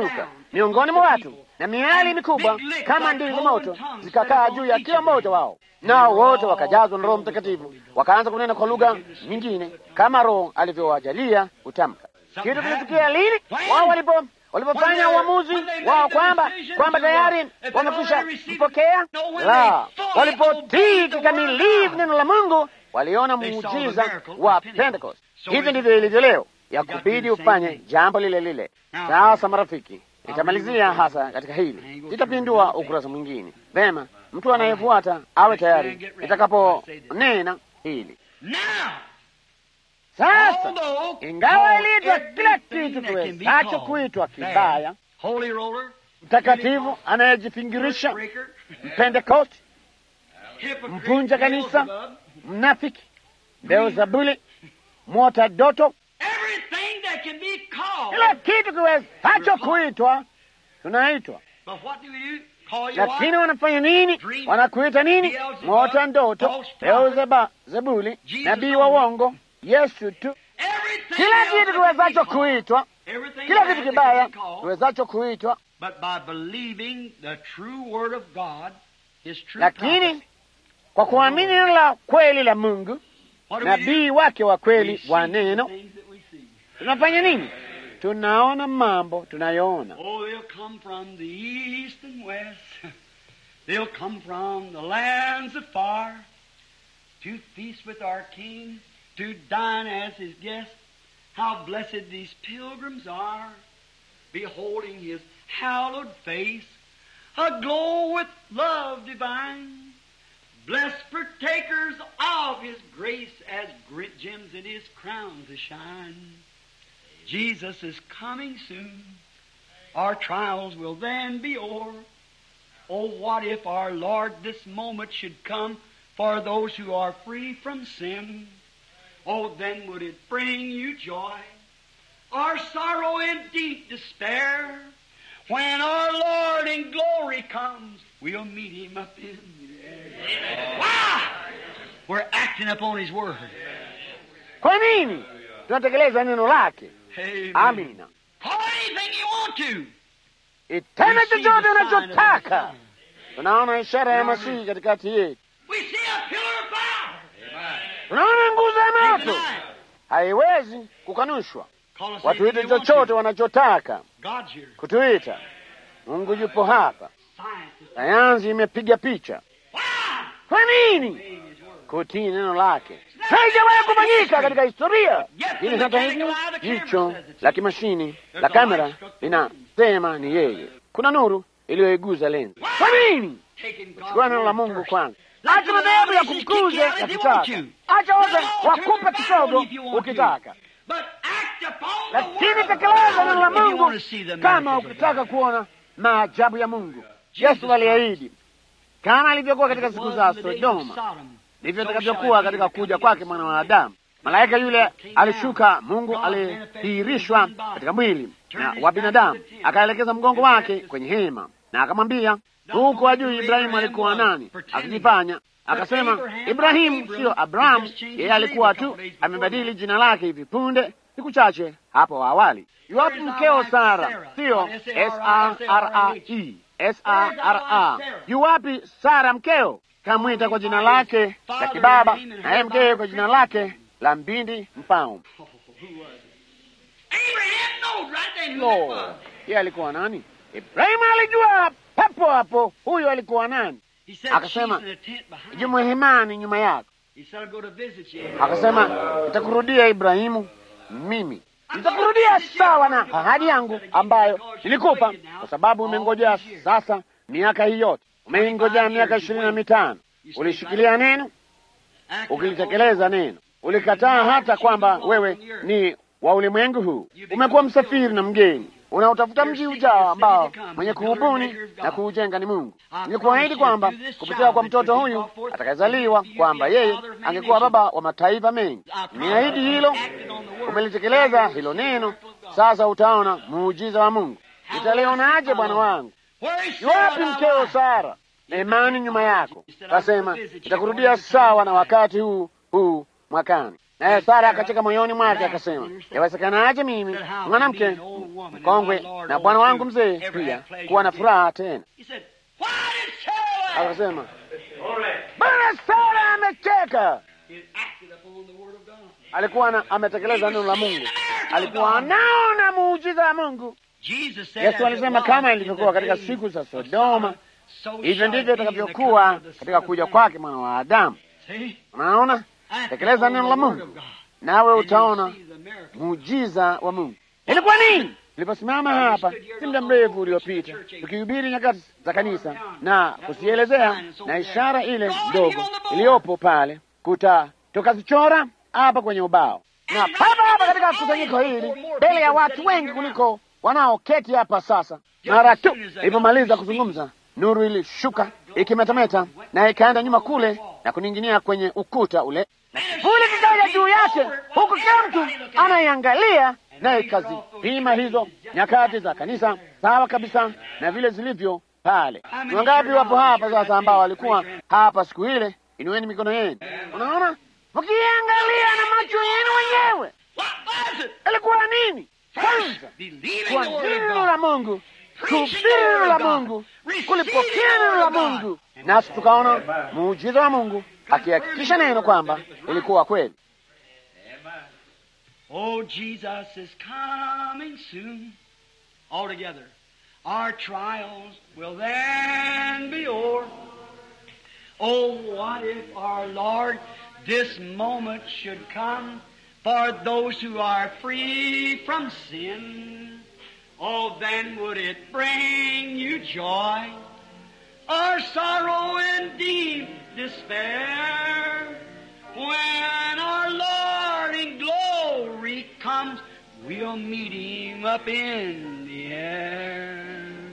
Speaker 1: miongoni mwa watu, na miali mikubwa kama ndimi za moto zikakaa juu ya kila mmoja wao, nao wote wakajazwa na Roho Mtakatifu, wakaanza kunena kwa lugha nyingine kama Roho alivyowajalia kutamka. Kitu kilitukia lini? Wao walipo walipofanya uamuzi wao kwamba kwamba tayari wamekwisha mpokea, la walipotii kikamilifu neno la Mungu, waliona muujiza wa Pentecost. Hivi ndivyo ilivyo leo, ya kubidi ufanye jambo lile lile. Sasa marafiki, nitamalizia hasa katika hili, nitapindua ukurasa mwingine. Vema, mtu anayefuata awe tayari nitakaponena hili. Sasa ingawa iliitwa kila kitu kiwezacho kuitwa kibaya, mtakatifu anayejifingirisha, mpentekosti, mvunja kanisa, mnafiki, Beelzebuli, mwota doto, kila kitu kiwezacho kuitwa tunaitwa. Lakini wanafanya nini? Wanakuita nini? Mwota ndoto, Beelzebuli, nabii wa uongo Yesu tu. Kila kitu kiwezacho kuitwa, kila kitu kibaya kiwezacho kuitwa, lakini kwa kuamini neno la kweli la Mungu, nabii wake wa kweli wa neno, tunafanya nini? Tunaona mambo tunayoona.
Speaker 2: to dine as his guests. How blessed these pilgrims are, beholding his hallowed face, aglow with love divine. Blessed partakers of his grace, as great gems in his crown to shine. Jesus is coming soon. Our trials will then be o'er. Oh, what if our Lord this moment should come for those who are free from sin? Oh, then would it bring you joy or sorrow and deep despair? When our Lord in glory comes, we'll meet Him up in the air. Wow! We're acting upon His Word.
Speaker 1: Kwa nini tunatekeleza neno lake?
Speaker 2: Amen.
Speaker 1: Amina.
Speaker 2: Call anything you want to.
Speaker 1: Itende
Speaker 2: We see
Speaker 1: chochote
Speaker 2: the sign of the
Speaker 1: unachotaka.
Speaker 2: Messiah.
Speaker 1: Tunaona ishara ya Masihi katikati yetu,
Speaker 2: We see a pillar of fire.
Speaker 1: tunaona nguzo ya
Speaker 2: Take the
Speaker 1: moto,
Speaker 2: night.
Speaker 1: haiwezi kukanushwa.
Speaker 2: Call us
Speaker 1: Watuite
Speaker 2: anything you want
Speaker 1: chochote
Speaker 2: to.
Speaker 1: wanachotaka
Speaker 2: God's here.
Speaker 1: kutuita. Mungu yupo hapa,
Speaker 2: Science is
Speaker 1: sayansi imepiga picha.
Speaker 2: Wow!
Speaker 1: Kwa nini?
Speaker 2: Obeying His Word.
Speaker 1: Kutii neno lake haijawahi kufanyika katika historia. Lakini hata hivyo, jicho la kimashini la kamera linasema ni yeye. Kuna nuru iliyoiguza lenzi. Kwa nini?
Speaker 2: Taking God's
Speaker 1: Chukua neno la
Speaker 2: word
Speaker 1: Mungu
Speaker 2: first.
Speaker 1: kwanza. Acha madhehebu ya kumkuza yakitaka, acha wote wakupe kidogo ukitaka,
Speaker 2: But act upon the
Speaker 1: lakini
Speaker 2: word of
Speaker 1: tekeleza neno la
Speaker 2: God if you
Speaker 1: Mungu
Speaker 2: want to see the
Speaker 1: kama
Speaker 2: miracles of
Speaker 1: ukitaka
Speaker 2: God.
Speaker 1: kuona maajabu ya Mungu. Yesu aliahidi kama alivyokuwa katika siku za
Speaker 2: Was in the days of
Speaker 1: Sodoma
Speaker 2: Sodom.
Speaker 1: ndivyo itakavyokuwa katika kuja kwake mwana wa Adamu. Malaika yule alishuka, Mungu alidhihirishwa katika mwili na wa binadamu, akaelekeza mgongo wake kwenye hema na akamwambia, huku ajui Ibrahimu alikuwa nani, akijifanya akasema, Ibrahimu siyo Abrahamu. Yeye alikuwa tu amebadili jina lake hivi punde, siku chache hapo awali. Iwapo mkeo Sara siyo S-A-R-A-E S-A-R-A, yuwapi Sara mkeo? Kamwita kwa jina lake la kibaba, naye mkewe kwa jina lake la mbindi mpao.
Speaker 2: Oh, who was it? Abraham knows right then who
Speaker 1: Lo,
Speaker 2: it was.
Speaker 1: yeye alikuwa nani? Ibrahimu alijua papo hapo huyo alikuwa nani.
Speaker 2: He said,
Speaker 1: Akasema,
Speaker 2: "She's in a tent behind."
Speaker 1: Yumo hemani nyuma yako.
Speaker 2: He said, "I'll go to visit you."
Speaker 1: Akasema, nitakurudia Ibrahimu, mimi nitakurudia sawa na ahadi yangu ambayo nilikupa, kwa sababu umengojea sasa miaka hii yote, umeingojea miaka ishirini na mitano. Ulishikilia neno,
Speaker 2: Act
Speaker 1: ukilitekeleza neno, ulikataa hata kwamba wewe ni wa ulimwengu huu. Umekuwa msafiri na mgeni, unautafuta mji ujao ambao mwenye kuubuni na kuujenga ni Mungu. Nilikuahidi kwamba kupitia kwa mtoto huyu atakayezaliwa, kwamba yeye angekuwa baba wa mataifa mengi. Niahidi hilo, umelitekeleza hilo neno. Sasa utaona muujiza wa Mungu. Nitalionaje bwana wangu?
Speaker 2: Where is
Speaker 1: Iwapi
Speaker 2: Sarah,
Speaker 1: mkeo
Speaker 2: thou
Speaker 1: Sara na imani nyuma yako? Kasema nitakurudia sawa na wakati huu huu mwakani. Naye Sara akacheka moyoni mwake akasema, yawezekanaje mimi mwanamke mkongwe na bwana wangu mzee pia kuwa na furaha tena? Akasema, Bwana Sara amecheka. Alikuwa ametekeleza neno la Mungu, alikuwa anaona muujiza wa Mungu. Yesu alisema kama ilivyokuwa katika siku za Sodoma, hivyo ndivyo itakavyokuwa katika kuja kwake mwana wa Adamu. Unaona, tekeleza neno la Mungu nawe utaona muujiza wa Mungu. Ilikuwa nini? Niliposimama hapa si muda mrefu uliopita tukihubiri nyakati za kanisa na kusielezea na ishara ile ndogo iliyopo pale, kuta tukazichora hapa kwenye ubao na papa hapa katika kusanyiko hili mbele ya watu wengi kuliko wanaoketi hapa sasa. Mara tu ilipomaliza kuzungumza, nuru ilishuka ikimetameta na ikaenda nyuma kule na kuning'inia kwenye ukuta ule, na kivuli kikaja juu yake, huku kila mtu anaiangalia, na ikazipima hizo nyakati za kanisa sawa kabisa na vile zilivyo pale. Ni wangapi wapo hapa sasa ambao walikuwa hapa siku ile? Inueni mikono yenu. Unaona, mkiangalia na macho yenu wenyewe, ilikuwa nini? Kwanza kwa neno la Mungu, kuhubiri neno la Mungu, kulipokea neno la Mungu, nasi tukaona muujiza wa Mungu akihakikisha neno kwamba ilikuwa kweli.
Speaker 2: Oh, Jesus is coming soon. All together. Our trials will then be o'er. Oh, what if our Lord this moment should come for those who are free from sin? Oh, then would it bring you joy or sorrow and deep despair? When our Lord in glory comes, we'll meet Him up in the air.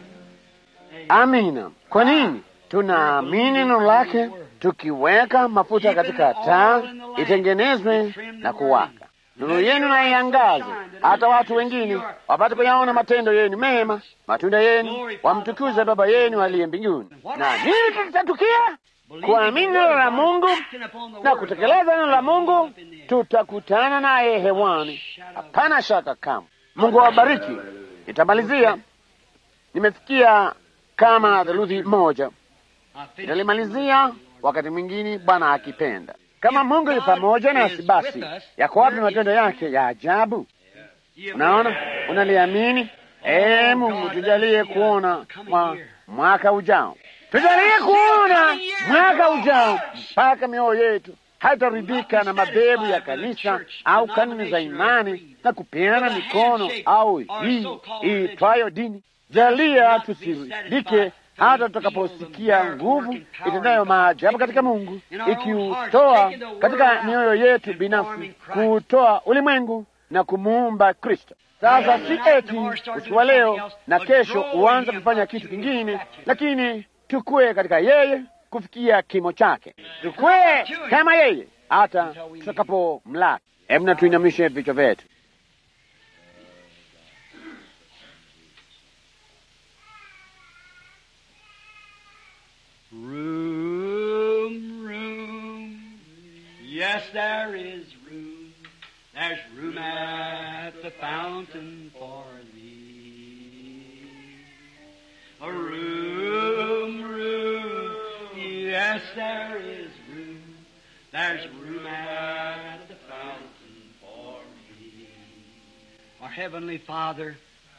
Speaker 1: Amina. Kwa nini? Tunaamini neno lake, tukiweka mafuta katika taa itengenezwe na kuwaka. Nuru yenu na iangaze, hata watu wengine wapate kuyaona matendo yenu mema, matunda yenu, wamtukuze Baba yenu aliye mbinguni. Na nini kitatukia? Kuamini neno la Mungu na kutekeleza neno la Mungu, tutakutana naye hewani, hapana shaka kama. Mungu awabariki. Nitamalizia, nimefikia kama theluthi moja, nitalimalizia wakati mwingine, Bwana akipenda. Kama Mungu yu pamoja nasi, basi yako wapi matendo yake ya ajabu? Unaona, unaliamini? Ee Mungu, tujalie kuona mwa mwaka ujao, tujalie kuona mwaka ujao mpaka mioyo yetu haitaridhika na madhehebu ya kanisa au kanuni za imani na kupeana mikono au hii iitwayo dini. Jalia tusiridhike hata tutakaposikia nguvu itendayo maajabu katika Mungu, ikiutoa katika mioyo yetu binafsi, kuutoa ulimwengu na kumuumba Kristo. Sasa si eti usiku wa leo na kesho uanze kufanya kitu kingine, lakini tukue katika yeye kufikia kimo chake, tukue kama yeye hata tutakapomlaki. Hebu na tuinamishe vichwa vyetu.
Speaker 2: Room, room. Yes, there is room. There's room at the fountain for thee. A room, room. Yes, there is room. There's room at the fountain for me. Our Heavenly Father,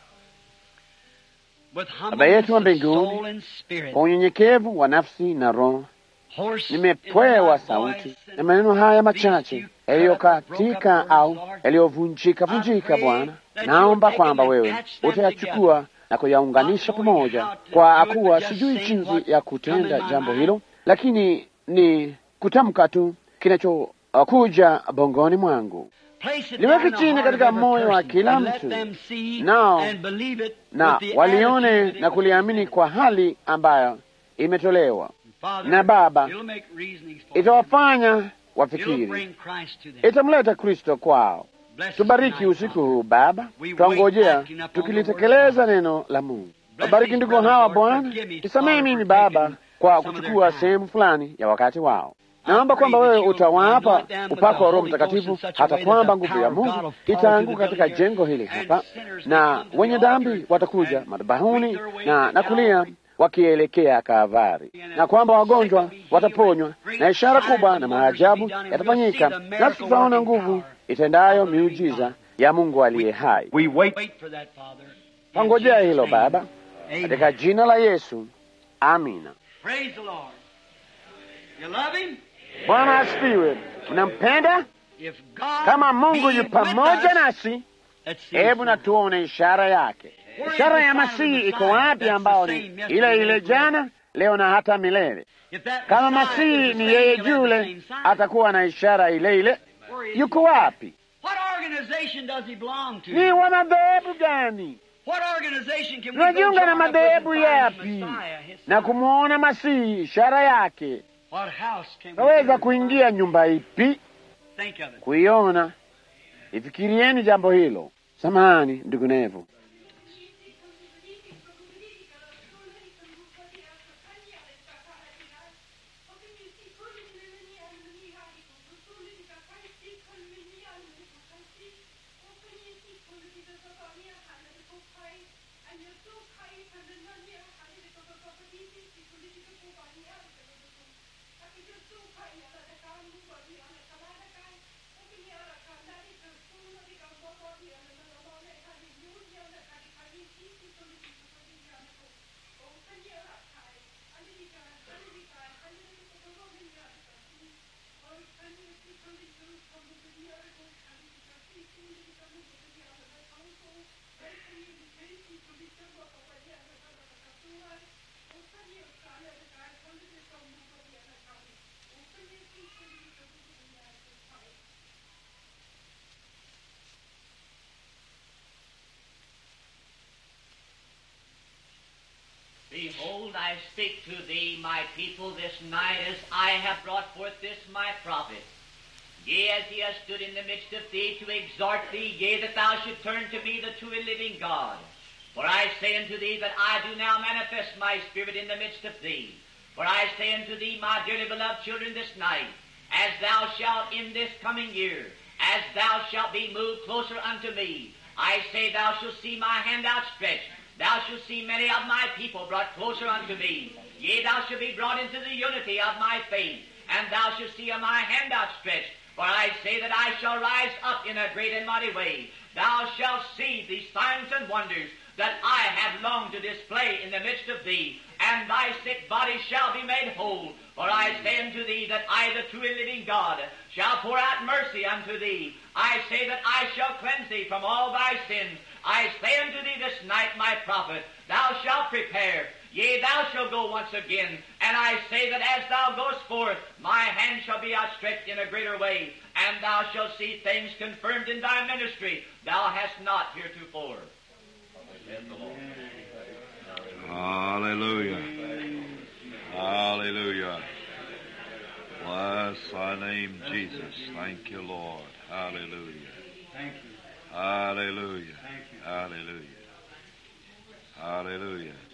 Speaker 2: with
Speaker 1: Baba yetu wa
Speaker 2: humbleness of
Speaker 1: mbinguni,
Speaker 2: soul and spirit,
Speaker 1: Kwa unyenyekevu wa nafsi na roho,
Speaker 2: hoarse
Speaker 1: nimepewa
Speaker 2: is my
Speaker 1: sauti
Speaker 2: voice,
Speaker 1: na maneno haya machache yaliyokatika au yaliyovunjika vunjika. Bwana, naomba kwamba wewe utayachukua na kuyaunganisha pamoja, kwa kuwa sijui jinsi ya kutenda jambo hilo, lakini ni kutamka tu kinachokuja bongoni mwangu.
Speaker 2: Place it
Speaker 1: Liweke
Speaker 2: down in the
Speaker 1: chini
Speaker 2: heart
Speaker 1: katika
Speaker 2: of every
Speaker 1: moyo wa
Speaker 2: person
Speaker 1: kila
Speaker 2: and let
Speaker 1: mtu.
Speaker 2: them see
Speaker 1: Nao
Speaker 2: and believe it
Speaker 1: na
Speaker 2: with the
Speaker 1: walione
Speaker 2: attitude
Speaker 1: na
Speaker 2: it
Speaker 1: kuliamini
Speaker 2: was
Speaker 1: kwa hali ambayo imetolewa,
Speaker 2: Father,
Speaker 1: na Baba,
Speaker 2: it'll make reasonings for them.
Speaker 1: itawafanya
Speaker 2: It'll
Speaker 1: wafikiri,
Speaker 2: bring Christ to them.
Speaker 1: itamleta Kristo kwao.
Speaker 2: Bless us
Speaker 1: Tubariki
Speaker 2: tonight,
Speaker 1: usiku
Speaker 2: Father.
Speaker 1: huu Baba,
Speaker 2: We
Speaker 1: twangojea
Speaker 2: wait acting upon the
Speaker 1: tukilitekeleza
Speaker 2: word of
Speaker 1: neno la Mungu.
Speaker 2: Bless
Speaker 1: Wabariki
Speaker 2: these
Speaker 1: ndugu
Speaker 2: brothers,
Speaker 1: hawa
Speaker 2: Lord.
Speaker 1: Bwana,
Speaker 2: Forgive me,
Speaker 1: nisamehe
Speaker 2: Father,
Speaker 1: mimi
Speaker 2: for
Speaker 1: Baba
Speaker 2: taking
Speaker 1: kwa
Speaker 2: some of their
Speaker 1: kuchukua
Speaker 2: time.
Speaker 1: sehemu fulani ya wakati wao. Naomba kwamba wewe utawapa upako wa Roho Mtakatifu hata kwamba nguvu ya Mungu itaanguka katika jengo hili hapa, na wenye dhambi watakuja madhabahuni na na kulia wakielekea Kavari, na kwamba wagonjwa wataponywa na ishara kubwa na maajabu yatafanyika, nasi tutaona nguvu itendayo miujiza ya Mungu aliye hai.
Speaker 3: We wait.
Speaker 1: Pangojea hilo Baba, katika jina la Yesu, amina.
Speaker 2: Praise the Lord. You love him?
Speaker 1: Bwana asifiwe. Mnampenda?
Speaker 2: If God
Speaker 1: Kama Mungu
Speaker 2: be
Speaker 1: yu
Speaker 2: with
Speaker 1: pamoja
Speaker 2: us,
Speaker 1: nasi,
Speaker 2: let's see
Speaker 1: hebu
Speaker 2: his
Speaker 1: na tuone ishara yake. Ishara ya Masihi iko wapi, ambao ni ile ile jana, leo na hata milele?
Speaker 2: If that
Speaker 1: Kama
Speaker 2: Messiah
Speaker 1: Masihi
Speaker 2: is the
Speaker 1: ni
Speaker 2: same,
Speaker 1: yeye
Speaker 2: he'll have the
Speaker 1: yule,
Speaker 2: same sign.
Speaker 1: atakuwa na ishara ile ile.
Speaker 2: Where is
Speaker 1: Yuko
Speaker 2: he?
Speaker 1: wapi?
Speaker 2: What organization does he belong to?
Speaker 1: Ni wa madhehebu gani?
Speaker 2: What organization can we go
Speaker 1: Tunajiunga na
Speaker 2: join up with and
Speaker 1: madhehebu
Speaker 2: find the
Speaker 1: yapi
Speaker 2: Messiah, his
Speaker 1: na
Speaker 2: son?
Speaker 1: kumwona Masihi, ishara yake?
Speaker 2: What house can we
Speaker 1: Taweza
Speaker 2: enter?
Speaker 1: kuingia nyumba ipi
Speaker 2: Think of it.
Speaker 1: kuiona? Ifikirieni jambo hilo. Samahani ndugu Nevo.
Speaker 4: Behold, I speak to thee, my people, this night, as I have brought forth this my prophet. Yea, as he has stood in the midst of thee to exhort thee, yea, that thou should turn to me, the true and living God. For I say unto thee that I do now manifest my spirit in the midst of thee. For I say unto thee, my dearly beloved children, this night, as thou shalt in this coming year, as thou shalt be moved closer unto me, I say thou shalt see my hand outstretched. Thou shalt see many of my people brought closer unto me. Yea, thou shalt be brought into the unity of my faith, and thou shalt see my hand outstretched. For I say that I shall rise up in a great and mighty way. Thou shalt see these signs and wonders that I have longed to display in the midst of thee, and thy sick body shall be made whole. For I say unto thee that I, the true and living God, shall pour out mercy unto thee. I say that I shall cleanse thee from all thy sins. I say unto thee this night, my prophet, thou shalt prepare. Yea, thou shalt go once again. And I say that as thou goest forth, my hand shall be outstretched in a greater way, and thou shalt see things confirmed in thy ministry thou hast not heretofore.
Speaker 5: Hallelujah. Hallelujah. Bless thy name, Jesus. Thank you, Lord. Hallelujah.
Speaker 2: Thank you.
Speaker 5: Hallelujah.
Speaker 2: Thank you.
Speaker 5: Hallelujah. Hallelujah.